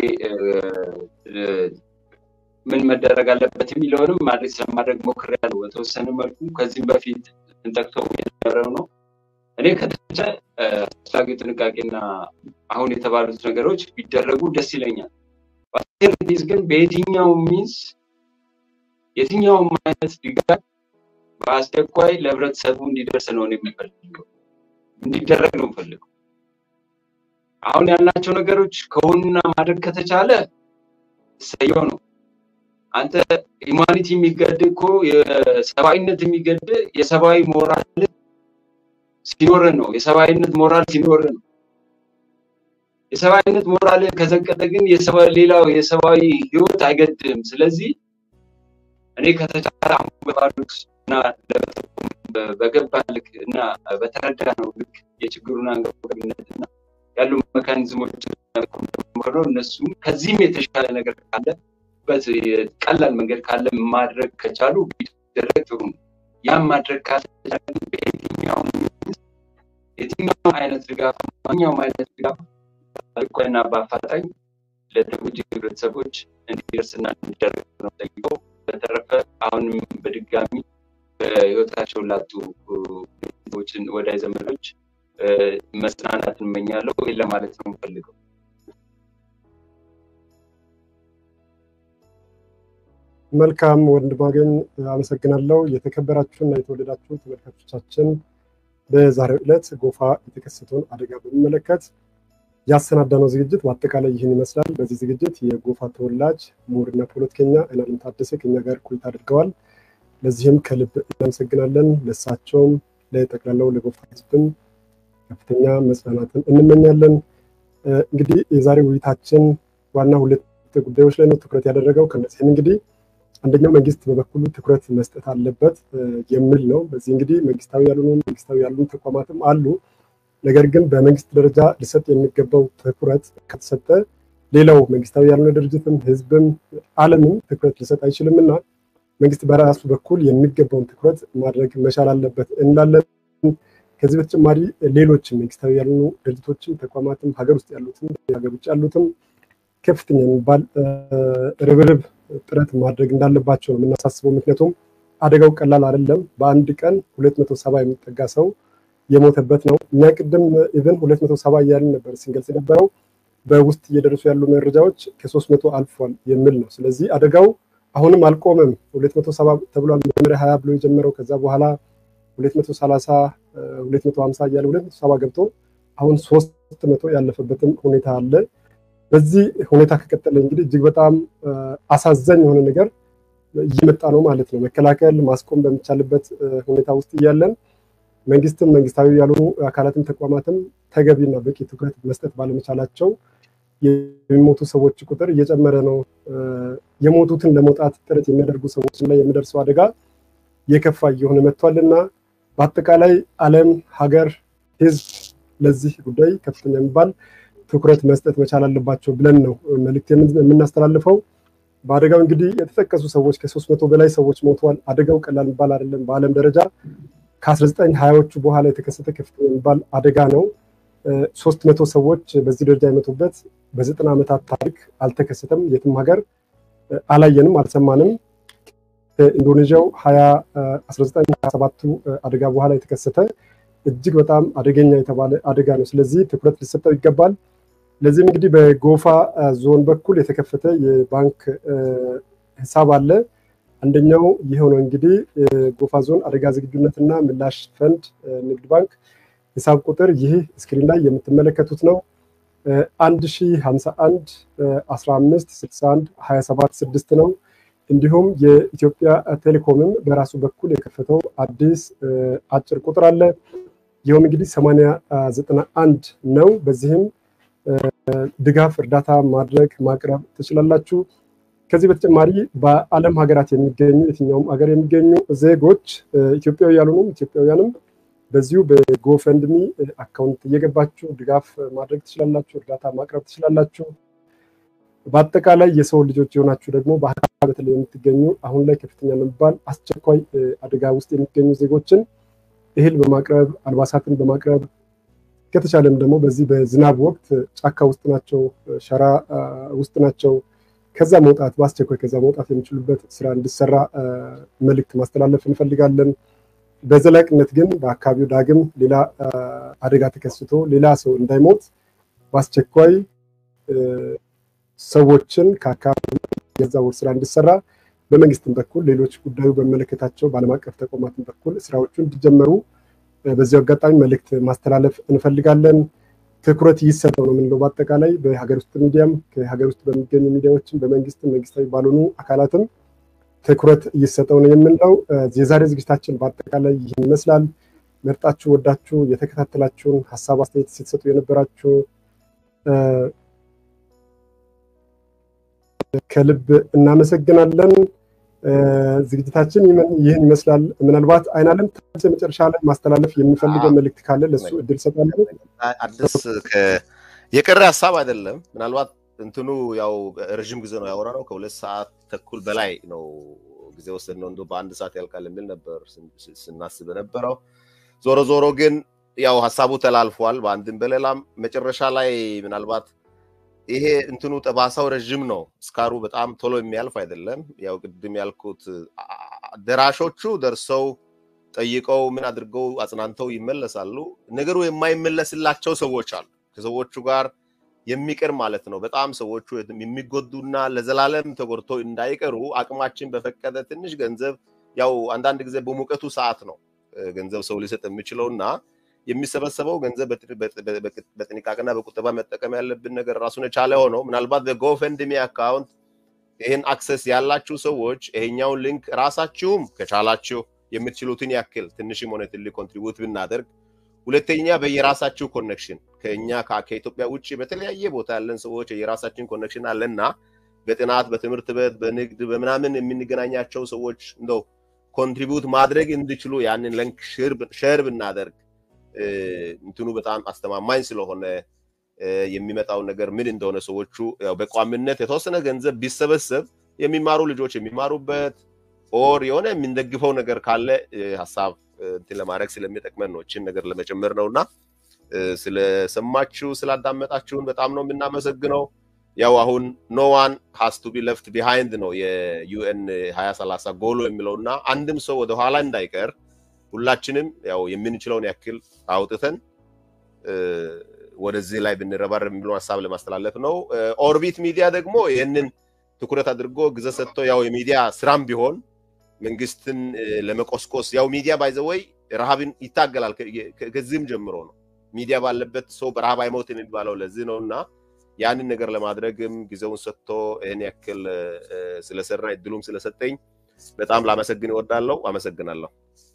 ምን መደረግ አለበት የሚለውንም ማድረግ ስለማድረግ ሞክሬያለሁ በተወሰነ መልኩ ከዚህም በፊት እንጠቅሰው የነበረው ነው። እኔ ከተቻለ አስፈላጊ ጥንቃቄና አሁን የተባሉት ነገሮች ቢደረጉ ደስ ይለኛል። ዲስ ግን በየትኛው ሚንስ የትኛውም አይነት ድጋፍ በአስቸኳይ ለህብረተሰቡ እንዲደርስ ነው የሚፈልገው እንዲደረግ ነው የምፈልገው። አሁን ያልናቸው ነገሮች ከሆኑና ማድረግ ከተቻለ ሰየው ነው። አንተ ሂማኒቲ የሚገድ እኮ የሰብአዊነት የሚገድ የሰብአዊ ሞራል ሲኖር ነው። የሰብአዊነት ሞራል ሲኖር ነው። የሰብአዊነት ሞራል ከዘቀጠ ግን ሌላው የሰብአዊ ህይወት አይገድም። ስለዚህ እኔ ከተቻለ አሁን በባሉት እና በገባ ልክ እና በተረዳ ነው ልክ የችግሩን አንገብጋቢነት እና ያሉ መካኒዝሞች ሆነው እነሱም ከዚህም የተሻለ ነገር ካለበት ቀላል መንገድ ካለ ማድረግ ከቻሉ ቢደረግ ጥሩ ነው። ያም ማድረግ ካልተቻለ በየትኛውም የትኛውም አይነት ድጋፍ ማንኛውም አይነት ድጋፍ በአስቸኳይና በአፋጣኝ ለተጎጂ ህብረተሰቦች እንዲደርስና እንዲደረግ ነው ጠይቀው። በተረፈ አሁንም በድጋሚ በህይወታቸውን ላጡ ቤተሰቦችን ወዳጅ ዘመዶች መጽናናት እንመኛለሁ። ይህን ለማለት ነው የምፈልገው። መልካም ወንድ ባገኝ አመሰግናለሁ። የተከበራችሁና የተወደዳችሁ ተመልካቾቻችን በዛሬው ዕለት ጎፋ የተከሰተውን አደጋ በሚመለከት ያሰናዳነው ዝግጅት በአጠቃላይ ይህን ይመስላል። በዚህ ዝግጅት የጎፋ ተወላጅ ምሁርና ፖለቲከኛ አይናለም ታደሰ ከኛ ጋር ቆይታ አድርገዋል። ለዚህም ከልብ እናመሰግናለን። ለእሳቸውም ለጠቅላላው ለጎፋ ህዝብም ከፍተኛ መጽናናትን እንመኛለን። እንግዲህ የዛሬ ውይይታችን ዋና ሁለት ጉዳዮች ላይ ነው ትኩረት ያደረገው። ከነዚህም እንግዲህ አንደኛው መንግስት በበኩሉ ትኩረት መስጠት አለበት የሚል ነው። በዚህ እንግዲህ መንግስታዊ ያልሆኑ መንግስታዊ ያልሆኑ ተቋማትም አሉ። ነገር ግን በመንግስት ደረጃ ሊሰጥ የሚገባው ትኩረት ከተሰጠ ሌላው መንግስታዊ ያልሆነ ድርጅትም ህዝብም ዓለምም ትኩረት ሊሰጥ አይችልም እና መንግስት በራሱ በኩል የሚገባውን ትኩረት ማድረግ መቻል አለበት እንላለን። ከዚህ በተጨማሪ ሌሎችም መንግስታዊ ያልሆኑ ድርጅቶችም ተቋማትም ሀገር ውስጥ ያሉትም ሀገር ውጭ ያሉትም ከፍተኛ የሚባል ርብርብ ጥረት ማድረግ እንዳለባቸው ነው የምናሳስበው። ምክንያቱም አደጋው ቀላል አይደለም። በአንድ ቀን ሁለት መቶ ሰባ የሚጠጋ ሰው የሞተበት ነው። እኛ ቅድም ኢቨን ሁለት መቶ ሰባ እያልን ነበር ስንገልጽ የነበረው በውስጥ እየደረሱ ያሉ መረጃዎች ከሶስት መቶ አልፏል የሚል ነው። ስለዚህ አደጋው አሁንም አልቆመም። ሁለት መቶ ሰባ ተብሏል። መጀመሪያ ሀያ ብሎ የጀመረው ከዛ በኋላ ሁለት መቶ ሰላሳ ሁለት መቶ ሀምሳ እያለ ሁለት መቶ ሰባ ገብቶ አሁን ሶስት መቶ ያለፈበትም ሁኔታ አለ። በዚህ ሁኔታ ከቀጠለ እንግዲህ እጅግ በጣም አሳዛኝ የሆነ ነገር እየመጣ ነው ማለት ነው። መከላከል ማስቆም በሚቻልበት ሁኔታ ውስጥ እያለን መንግስትም መንግስታዊ ያልሆኑ አካላትም ተቋማትም ተገቢና በቂ ትኩረት መስጠት ባለመቻላቸው የሚሞቱ ሰዎች ቁጥር እየጨመረ ነው። የሞቱትን ለመውጣት ጥረት የሚያደርጉ ሰዎች ላይ የሚደርሰው አደጋ የከፋ እየሆነ መጥቷል እና በአጠቃላይ ዓለም፣ ሀገር፣ ህዝብ ለዚህ ጉዳይ ከፍተኛ የሚባል ትኩረት መስጠት መቻል አለባቸው ብለን ነው መልዕክት የምናስተላልፈው። በአደጋው እንግዲህ የተጠቀሱ ሰዎች ከሶስት መቶ በላይ ሰዎች ሞተዋል። አደጋው ቀላል የሚባል አይደለም። በዓለም ደረጃ ከአስራ ዘጠኝ ሀያዎቹ በኋላ የተከሰተ ከፍተኛ የሚባል አደጋ ነው። ሶስት መቶ ሰዎች በዚህ ደረጃ የመቱበት በዘጠና ዓመታት ታሪክ አልተከሰተም። የትም ሀገር አላየንም፣ አልሰማንም። ከኢንዶኔዥያው ሀያ አስራ ዘጠኝ ሀያ ሰባቱ አደጋ በኋላ የተከሰተ እጅግ በጣም አደገኛ የተባለ አደጋ ነው። ስለዚህ ትኩረት ሊሰጠው ይገባል። ለዚህም እንግዲህ በጎፋ ዞን በኩል የተከፈተ የባንክ ሂሳብ አለ። አንደኛው ይኸው ነው እንግዲህ ጎፋ ዞን አደጋ ዝግጁነትና ምላሽ ፈንድ ንግድ ባንክ ሂሳብ ቁጥር ይህ ስክሪን ላይ የምትመለከቱት ነው። አንድ ሺ ሀምሳ አንድ አስራ አምስት ስልሳ አንድ ሀያ ሰባት ስድስት ነው። እንዲሁም የኢትዮጵያ ቴሌኮምም በራሱ በኩል የከፈተው አዲስ አጭር ቁጥር አለ። ይኸውም እንግዲህ ሰማንያ ዘጠና አንድ ነው። በዚህም ድጋፍ እርዳታ ማድረግ ማቅረብ ትችላላችሁ። ከዚህ በተጨማሪ በዓለም ሀገራት የሚገኙ የትኛውም ሀገር የሚገኙ ዜጎች ኢትዮጵያዊ ያልሆኑም ኢትዮጵያውያንም በዚሁ በጎፈንድሚ አካውንት እየገባችሁ ድጋፍ ማድረግ ትችላላችሁ፣ እርዳታ ማቅረብ ትችላላችሁ። በአጠቃላይ የሰው ልጆች የሆናችሁ ደግሞ በአካባቢ በተለይ የምትገኙ አሁን ላይ ከፍተኛ ለሚባል አስቸኳይ አደጋ ውስጥ የሚገኙ ዜጎችን እህል በማቅረብ አልባሳትን በማቅረብ ከተቻለም ደግሞ በዚህ በዝናብ ወቅት ጫካ ውስጥ ናቸው፣ ሸራ ውስጥ ናቸው። ከዛ መውጣት በአስቸኳይ ከዛ መውጣት የሚችሉበት ስራ እንዲሰራ መልእክት ማስተላለፍ እንፈልጋለን። በዘላቂነት ግን በአካባቢው ዳግም ሌላ አደጋ ተከስቶ ሌላ ሰው እንዳይሞት በአስቸኳይ ሰዎችን ከአካባቢ የዛወር ስራ እንዲሰራ በመንግስትም በኩል ሌሎች ጉዳዩ በሚመለከታቸው በዓለም አቀፍ ተቋማትን በኩል ስራዎቹ እንዲጀመሩ በዚሁ አጋጣሚ መልእክት ማስተላለፍ እንፈልጋለን። ትኩረት ይሰጠው ነው የምንለው። በአጠቃላይ በሀገር ውስጥ ሚዲያም ከሀገር ውስጥ በሚገኙ ሚዲያዎችም በመንግስትም መንግስታዊ ባልሆኑ አካላትም ትኩረት እየሰጠው ነው የምንለው። የዛሬ ዝግጅታችን በአጠቃላይ ይህን ይመስላል። መርጣችሁ ወዳችሁ የተከታተላችሁን ሀሳብ አስተያየት ስትሰጡ የነበራችሁ ከልብ እናመሰግናለን። ዝግጅታችን ይህን ይመስላል። ምናልባት አይናለም መጨረሻ ላይ ማስተላለፍ የሚፈልገው መልእክት ካለ ለሱ እድል ሰጣለሁ። አዲስ የቀረ ሀሳብ አይደለም። ምናልባት እንትኑ ያው ረዥም ጊዜ ነው ያወራ ነው። ከሁለት ሰዓት ተኩል በላይ ነው ጊዜ ወሰድ ነው። እንዲሁ በአንድ ሰዓት ያልቃል የሚል ነበር ስናስብ የነበረው። ዞሮ ዞሮ ግን ያው ሀሳቡ ተላልፏል በአንድም በሌላም። መጨረሻ ላይ ምናልባት ይሄ እንትኑ ጠባሳው ረዥም ነው። እስካሩ በጣም ቶሎ የሚያልፍ አይደለም። ያው ቅድም ያልኩት ደራሾቹ ደርሰው ጠይቀው ምን አድርገው አጽናንተው ይመለሳሉ። ነገሩ የማይመለስላቸው ሰዎች አሉ። ከሰዎቹ ጋር የሚቀር ማለት ነው። በጣም ሰዎቹ የሚጎዱና ለዘላለም ተጎድቶ እንዳይቀሩ አቅማችን በፈቀደ ትንሽ ገንዘብ ያው አንዳንድ ጊዜ በሙቀቱ ሰዓት ነው ገንዘብ ሰው ሊሰጥ የሚችለው እና የሚሰበሰበው ገንዘብ በጥንቃቄና በቁጠባ መጠቀም ያለብን ነገር ራሱን የቻለ ሆነው ምናልባት በጎፈንድሚ አካውንት ይህን አክሰስ ያላችሁ ሰዎች ይሄኛውን ሊንክ ራሳችሁም ከቻላችሁ የምትችሉትን ያክል ትንሽም ሆነ ትልቅ ኮንትሪቡት ብናደርግ፣ ሁለተኛ በየራሳችሁ ኮኔክሽን ከኛ ከኢትዮጵያ ውጭ በተለያየ ቦታ ያለን ሰዎች የራሳችን ኮኔክሽን አለና በጥናት በትምህርት ቤት በንግድ በምናምን የምንገናኛቸው ሰዎች እንደው ኮንትሪቡት ማድረግ እንዲችሉ ያንን ሊንክ ሼር ብናደርግ እንትኑ በጣም አስተማማኝ ስለሆነ የሚመጣው ነገር ምን እንደሆነ ሰዎቹ ያው በቋሚነት የተወሰነ ገንዘብ ቢሰበሰብ የሚማሩ ልጆች የሚማሩበት ኦር የሆነ የምንደግፈው ነገር ካለ ሀሳብ እንትን ለማድረግ ስለሚጠቅመን ነው። እችን ነገር ለመጨመር ነው እና ስለሰማችሁ ስላዳመጣችሁን በጣም ነው የምናመሰግነው። ያው አሁን ኖ ዋን ሃስ ቱ ቢ ለፍት ቢሃይንድ ነው የዩኤን ሀያ ሰላሳ ጎሎ የሚለው እና አንድም ሰው ወደኋላ እንዳይቀር ሁላችንም ያው የምንችለውን ያክል አውጥተን ወደዚህ ላይ ብንረባረብ የሚለውን ሀሳብ ለማስተላለፍ ነው። ኦርቢት ሚዲያ ደግሞ ይህንን ትኩረት አድርጎ ጊዜ ሰጥቶ ያው የሚዲያ ስራም ቢሆን መንግስትን ለመቆስቆስ ያው ሚዲያ ባይዘወይ ረሃብን ይታገላል። ከዚህም ጀምሮ ነው ሚዲያ ባለበት ሰው በረሃብ አይሞት የሚባለው ለዚህ ነው እና ያንን ነገር ለማድረግም ጊዜውን ሰጥቶ ይህን ያክል ስለሰራ እድሉም ስለሰጠኝ በጣም ላመሰግን እወዳለሁ። አመሰግናለሁ።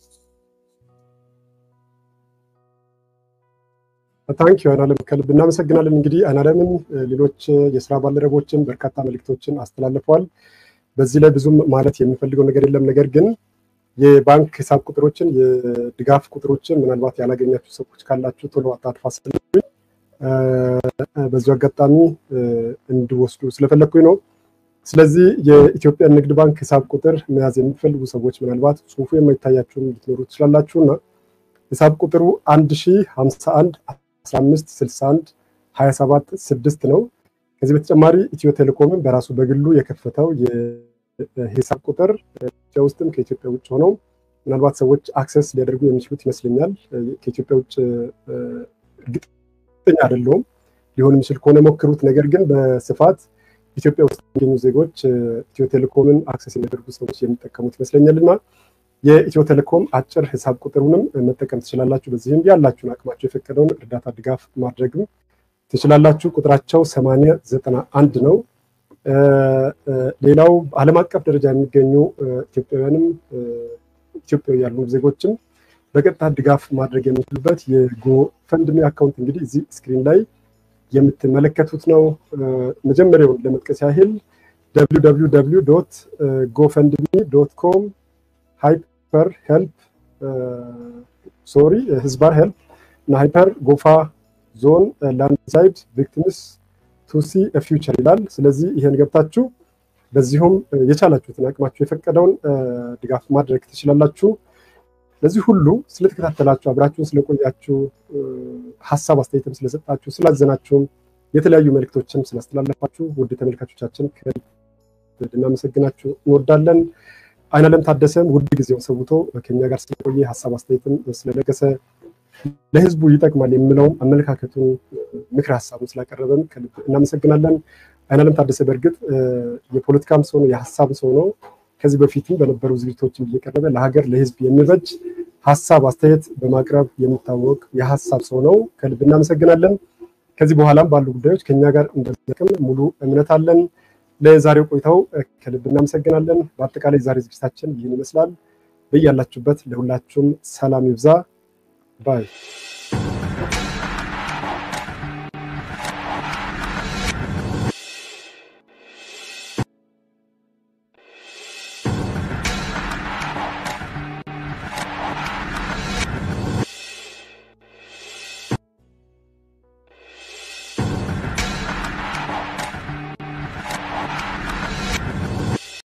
ታንክ ዩ አይናለም ከልብ እናመሰግናለን። እንግዲህ አይናለምን ሌሎች የስራ ባልደረቦችን በርካታ መልእክቶችን አስተላልፈዋል። በዚህ ላይ ብዙም ማለት የሚፈልገው ነገር የለም። ነገር ግን የባንክ ሂሳብ ቁጥሮችን የድጋፍ ቁጥሮችን ምናልባት ያላገኛችሁ ሰዎች ካላችሁ ቶሎ አታጥፋ ስለሚሉኝ በዚሁ አጋጣሚ እንዲወስዱ ስለፈለግኩኝ ነው። ስለዚህ የኢትዮጵያ ንግድ ባንክ ሂሳብ ቁጥር መያዝ የሚፈልጉ ሰዎች ምናልባት ጽሁፉ የማይታያችሁም ልትኖሩ ትችላላችሁ እና ሂሳብ ቁጥሩ አንድ ሺ ሀምሳ አንድ አስራ አምስት ስልሳ አንድ ሀያ ሰባት ስድስት ነው። ከዚህ በተጨማሪ ኢትዮ ቴሌኮምን በራሱ በግሉ የከፈተው የሂሳብ ቁጥር ኢትዮጵያ ውስጥም ከኢትዮጵያ ውጭ ሆነው ምናልባት ሰዎች አክሰስ ሊያደርጉ የሚችሉት ይመስለኛል። ከኢትዮጵያ ውጭ እርግጠኛ አይደለሁም። ሊሆን የሚችል ከሆነ ሞክሩት። ነገር ግን በስፋት ኢትዮጵያ ውስጥ የሚገኙ ዜጎች ኢትዮ ቴሌኮምን አክሰስ የሚያደርጉ ሰዎች የሚጠቀሙት ይመስለኛል እና የኢትዮ ቴሌኮም አጭር ሂሳብ ቁጥሩንም መጠቀም ትችላላችሁ። በዚህም ያላችሁን አቅማቸው የፈቀደውን እርዳታ ድጋፍ ማድረግም ትችላላችሁ። ቁጥራቸው ሰማንያ ዘጠና አንድ ነው። ሌላው ዓለም አቀፍ ደረጃ የሚገኙ ኢትዮጵያውያንም ኢትዮጵያዊ ያሉ ዜጎችም በቀጥታ ድጋፍ ማድረግ የሚችሉበት የጎፈንድሚ አካውንት እንግዲህ እዚህ ስክሪን ላይ የምትመለከቱት ነው። መጀመሪያውን ለመጥቀስ ያህል ጎፈንድሚ ዶት ኮም ሃይፐር ሄልፕ ሶሪ ህዝባር ሄልፕ እና ሃይፐር ጎፋ ዞን ላንድሳይድ ቪክቲምስ ቱሲ ፊውቸር ይላል። ስለዚህ ይሄን ገብታችሁ በዚሁም የቻላችሁትን አቅማችሁ የፈቀደውን ድጋፍ ማድረግ ትችላላችሁ። ለዚህ ሁሉ ስለተከታተላችሁ አብራችሁን ስለቆያችሁ ሀሳብ አስተያየትም ስለሰጣችሁ ስላዘናችሁም የተለያዩ መልእክቶችም ስላስተላለፋችሁ ውድ ተመልካቾቻችን ልናመሰግናችሁ እንወዳለን። አይናለም ታደሰም ውድ ጊዜውን ሰውቶ ከኛ ጋር ስለቆየ ሀሳብ አስተያየትም ስለለገሰ ለህዝቡ ይጠቅማል የሚለውን አመለካከቱን ምክር ሀሳቡን ስላቀረበን ከልብ እናመሰግናለን። አይናለም ታደሰ በእርግጥ የፖለቲካም ሰው ነው፣ የሀሳብ ሰው ነው። ከዚህ በፊትም በነበሩ ዝግጅቶችን እየቀረበ ለሀገር ለህዝብ የሚበጅ ሀሳብ አስተያየት በማቅረብ የሚታወቅ የሀሳብ ሰው ነው። ከልብ እናመሰግናለን። ከዚህ በኋላም ባሉ ጉዳዮች ከኛ ጋር እንደሚጠቅም ሙሉ እምነት አለን። ለዛሬው ቆይታው ከልብ እናመሰግናለን። በአጠቃላይ ዛሬ ዝግጅታችን ይህን ይመስላል። በያላችሁበት ለሁላችሁም ሰላም ይብዛ ባይ